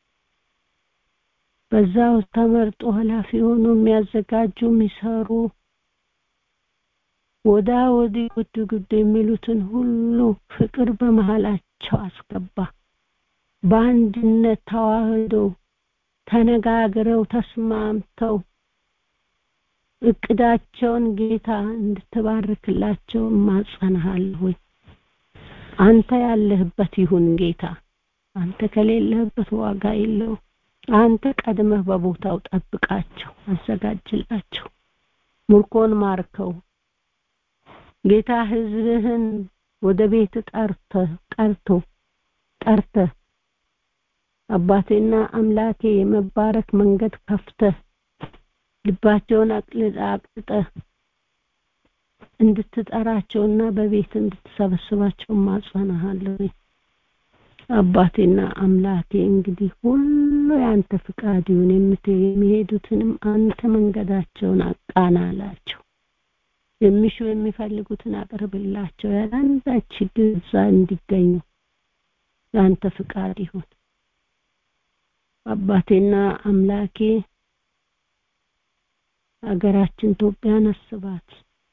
በዛው ተመርጦ ኃላፊ ሆኖ የሚያዘጋጁ የሚሰሩ ወዳ ወዲህ ጉድ ጉድ የሚሉትን ሁሉ ፍቅር በመሃላቸው አስገባ በአንድነት ተዋህደው ተነጋግረው ተስማምተው እቅዳቸውን ጌታ እንድትባርክላቸው ማጸንሃለሁ አንተ ያለህበት ይሁን ጌታ አንተ ከሌለህበት ዋጋ የለው አንተ ቀድመህ በቦታው ጠብቃቸው አዘጋጅላቸው ሙርኮን ማርከው ጌታ ህዝብህን ወደ ቤት ጠርተ ጠርቶ ጠርተ አባቴና አምላኬ የመባረክ መንገድ ከፍተህ ልባቸውን አቅልጠ እንድትጠራቸውና በቤት እንድትሰበስባቸው ማጸናሃለሁ አባቴና አምላኬ እንግዲህ ሁሉ ያንተ ፍቃድ ይሁን የሚሄዱትንም አንተ መንገዳቸውን አቃናላቸው የሚሹ የሚፈልጉትን አቅርብላቸው ያለአንዳች ችግር እዛ እንዲገኙ ያንተ ፍቃድ ይሁን አባቴና አምላኬ ሀገራችን ኢትዮጵያን አስባት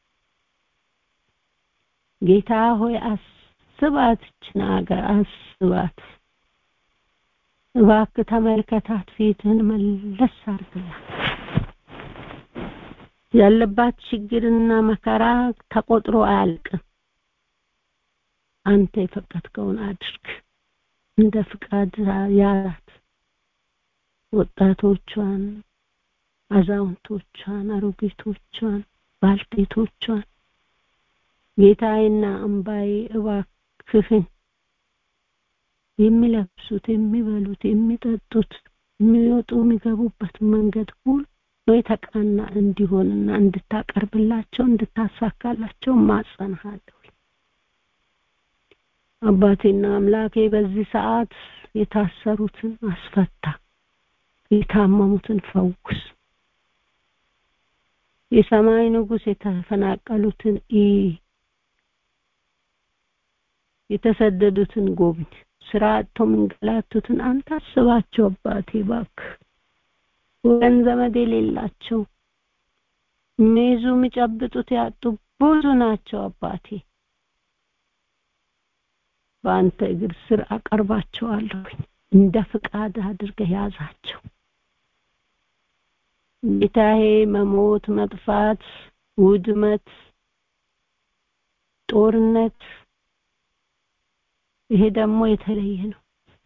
ጌታ ሆይ አስባት እችን ሀገር አስባት እባክህ ተመልከታት ፊትህን መለስ አርግላት ያለባት ችግርና መከራ ተቆጥሮ አያልቅም አንተ የፈቀድከውን አድርግ እንደ ፍቃድ ያላት ወጣቶቿን አዛውንቶቿን አሮጊቶቿን ባልቴቶቿን ጌታዬና አምባዬ እባክህን የሚለብሱት የሚበሉት የሚጠጡት የሚወጡ የሚገቡበት መንገድ ሁሉ የተቃና እንዲሆንና እንድታቀርብላቸው እንድታሳካላቸው ማጸንሃለሁ አባቴና አምላኬ በዚህ ሰዓት የታሰሩትን አስፈታ የታመሙትን ፈውስ የሰማይ ንጉስ የተፈናቀሉትን ኢ የተሰደዱትን ጎብኝ ስራ አጥተው መንገላቱትን አንተ አስባቸው አባቴ ባክ ወገን ዘመድ የሌላቸው የሚይዙ የሚጨብጡት ያጡ ብዙ ናቸው አባቴ በአንተ እግር ስር አቀርባቸዋለሁኝ እንደ ፍቃድ አድርገህ ያዛቸው ጌታዬ መሞት መጥፋት ውድመት ጦርነት ይሄ ደግሞ የተለየ ነው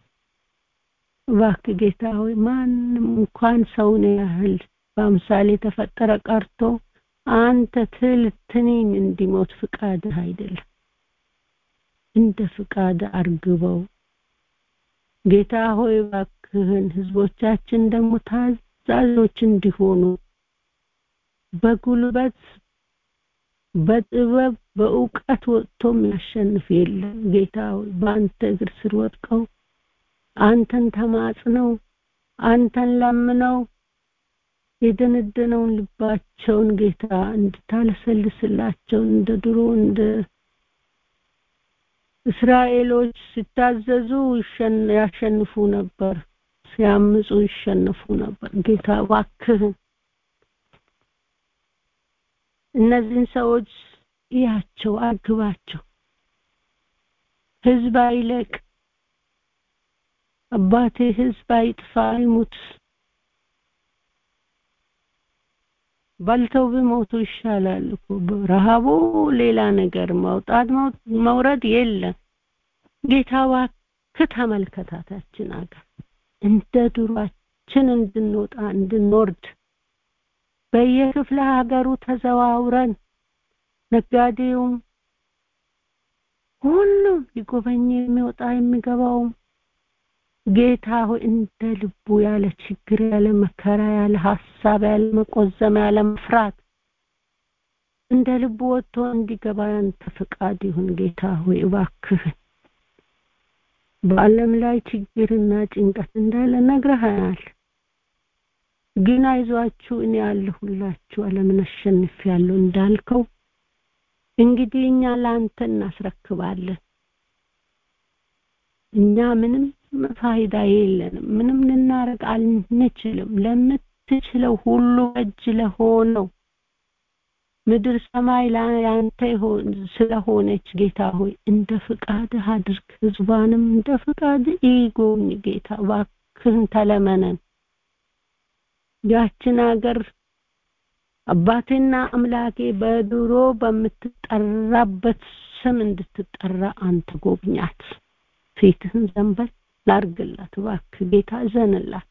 እባክህ ጌታ ሆይ ማንም እንኳን ሰውን ያህል በአምሳሌ የተፈጠረ ቀርቶ አንተ ትል ትንኝ እንዲሞት ፍቃድህ አይደለም እንደ ፍቃድ አርግበው ጌታ ሆይ እባክህን ህዝቦቻችን ደግሞ ታዛዦች እንዲሆኑ በጉልበት በጥበብ በእውቀት ወጥቶ የሚያሸንፍ የለም ጌታ ሆይ በአንተ እግር ስር ወድቀው አንተን ተማጽነው አንተን ለምነው የደነደነውን ልባቸውን ጌታ እንድታለሰልስላቸው እንደ ድሮ እንደ እስራኤሎች ሲታዘዙ ያሸንፉ ነበር ሲያምፁ ይሸነፉ ነበር ጌታ እባክህን እነዚህን ሰዎች እያቸው አግባቸው ህዝብ አይለቅ አባቴ ህዝብ አይጥፋ አይሙት በልተው ቢሞቱ ይሻላል እኮ ረሃቡ ሌላ ነገር መውጣት መውረድ የለም ጌታ እባክህ ተመልከታታችን አገር እንደ ድሯችን እንድንወጣ እንድንወርድ በየክፍለ ሀገሩ ተዘዋውረን ነጋዴውም ሁሉም ሊጎበኝ የሚወጣ የሚገባውም ጌታ ሆይ እንደ ልቡ ያለ ችግር ያለ መከራ ያለ ሀሳብ ያለ መቆዘም ያለ መፍራት እንደ ልቡ ወጥቶ እንዲገባ ያንተ ፍቃድ ይሁን ጌታ ሆይ እባክህን በዓለም ላይ ችግርና ጭንቀት እንዳለ ነግረሃናል ግን አይዟችሁ እኔ ያለሁላችሁ ዓለምን አሸንፌያለሁ እንዳልከው እንግዲህ እኛ ለአንተ እናስረክባለን እኛ ምንም ፋይዳ የለንም ምንም ልናረግ አንችልም ለምትችለው ሁሉ እጅ ለሆነው ምድር ሰማይ ያንተ ስለሆነች ጌታ ሆይ እንደ ፍቃድህ አድርግ ህዝባንም እንደ ፍቃድ ይጎብኝ ጌታ እባክህን ተለመነን ያችን ሀገር አባቴና አምላኬ በድሮ በምትጠራበት ስም እንድትጠራ አንተ ጎብኛት ፊትህን ዘንበል ላርግላት እባክህ ጌታ እዘንላት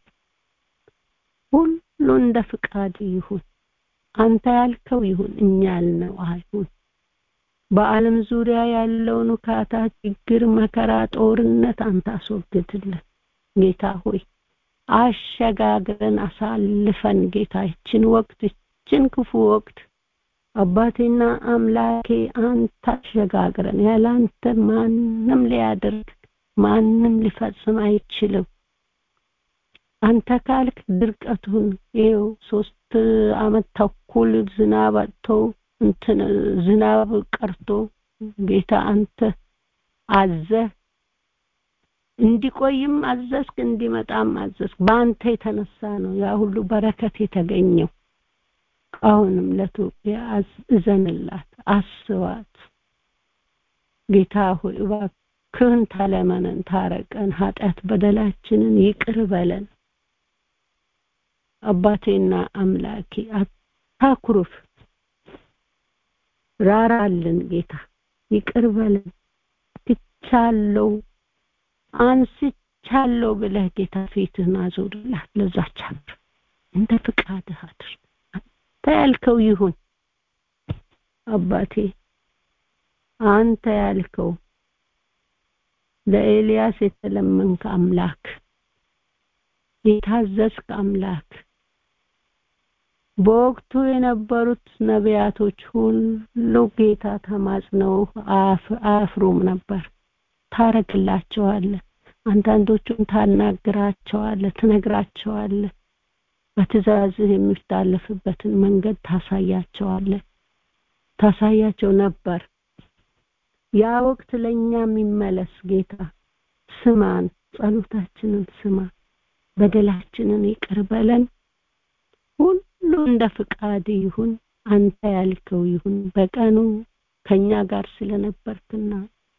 ሁሉ እንደ ፍቃድ ይሁን አንተ ያልከው ይሁን እኛ ያልነው አይሁን በዓለም ዙሪያ ያለውን ውካታ ችግር መከራ ጦርነት አንተ አስወግድልን ጌታ ሆይ አሸጋግረን አሳልፈን ጌታ ይችን ወቅት ይችን ክፉ ወቅት አባቴና አምላኬ አንተ አሸጋግረን ያለ አንተ ማንም ሊያደርግ ማንም ሊፈጽም አይችልም አንተ ካልክ ድርቀቱን ይኸው ሶስት አመት ተኩል ዝናብ አጥቶ እንትን ዝናብ ቀርቶ ጌታ አንተ አዘህ እንዲቆይም አዘዝክ እንዲመጣም አዘዝክ በአንተ የተነሳ ነው ያ ሁሉ በረከት የተገኘው አሁንም ለኢትዮጵያ እዘንላት አስባት ጌታ ሆይ እባክህን ተለመነን ታረቀን ኃጢአት በደላችንን ይቅር በለን አባቴና አምላኬ አታኩርፍ ራራልን ጌታ ይቅር በለን ትቻለው አንስቻለሁ ብለህ ጌታ ፊትህን አዞርላት ለዛች ሀገር እንደ ፍቃድህ አድርግ አንተ ያልከው ይሁን አባቴ አንተ ያልከው ለኤልያስ የተለመንክ አምላክ የታዘዝክ አምላክ በወቅቱ የነበሩት ነቢያቶች ሁሉ ጌታ ተማጽነው አያፍሩም ነበር ታረግላቸዋለህ አንዳንዶቹን ታናግራቸዋለህ ትነግራቸዋለህ በትእዛዝህ የሚታለፍበትን መንገድ ታሳያቸዋለህ ታሳያቸው ነበር ያ ወቅት ለእኛ የሚመለስ ጌታ ስማን ጸሎታችንን ስማ በደላችንን ይቅር በለን ሁሉ እንደ ፍቃድ ይሁን አንተ ያልከው ይሁን በቀኑ ከኛ ጋር ስለነበርክና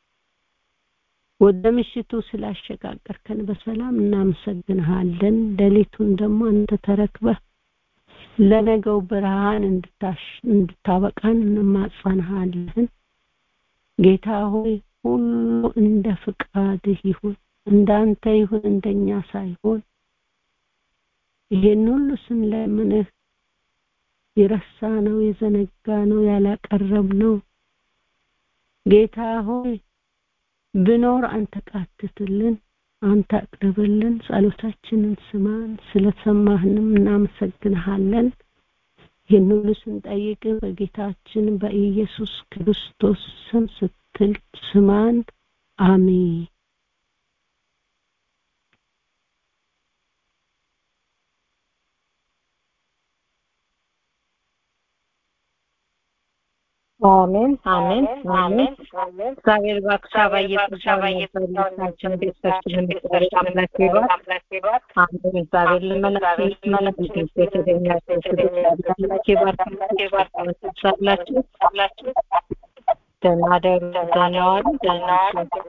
ወደ ምሽቱ ስላሸጋገርከን በሰላም እናመሰግንሃለን ሌሊቱን ደግሞ አንተ ተረክበህ ለነገው ብርሃን እንድታበቃን እንማጸንሃለን ጌታ ሆይ ሁሉ እንደ ፍቃድህ ይሁን እንዳንተ ይሁን እንደኛ ሳይሆን ይሄን ሁሉ ስንለምንህ የረሳ ነው የዘነጋ ነው ያላቀረብ ነው ጌታ ሆይ ብኖር አንተ ቃትትልን አንተ አቅርብልን ጸሎታችንን ስማን ስለሰማህንም እናመሰግንሃለን ይህን ሁሉ ስንጠይቅ በጌታችን በኢየሱስ ክርስቶስ ስም ስትል ስማን። አሜን። አሜን አሜን አሜን። እግዚአብሔር እባክሽ አባዬ ጸጋውን ቤተሰባችንን እግዚአብሔር አምላክ ይባርክ። አሜን። እግዚአብሔር ልመናችሁ መለስ የተገኛችሁ አምላክ ይባርክ። ሳላችሁ ደህና ደሩ፣ ደህና ዋሉ፣ ደህና ዋሉ።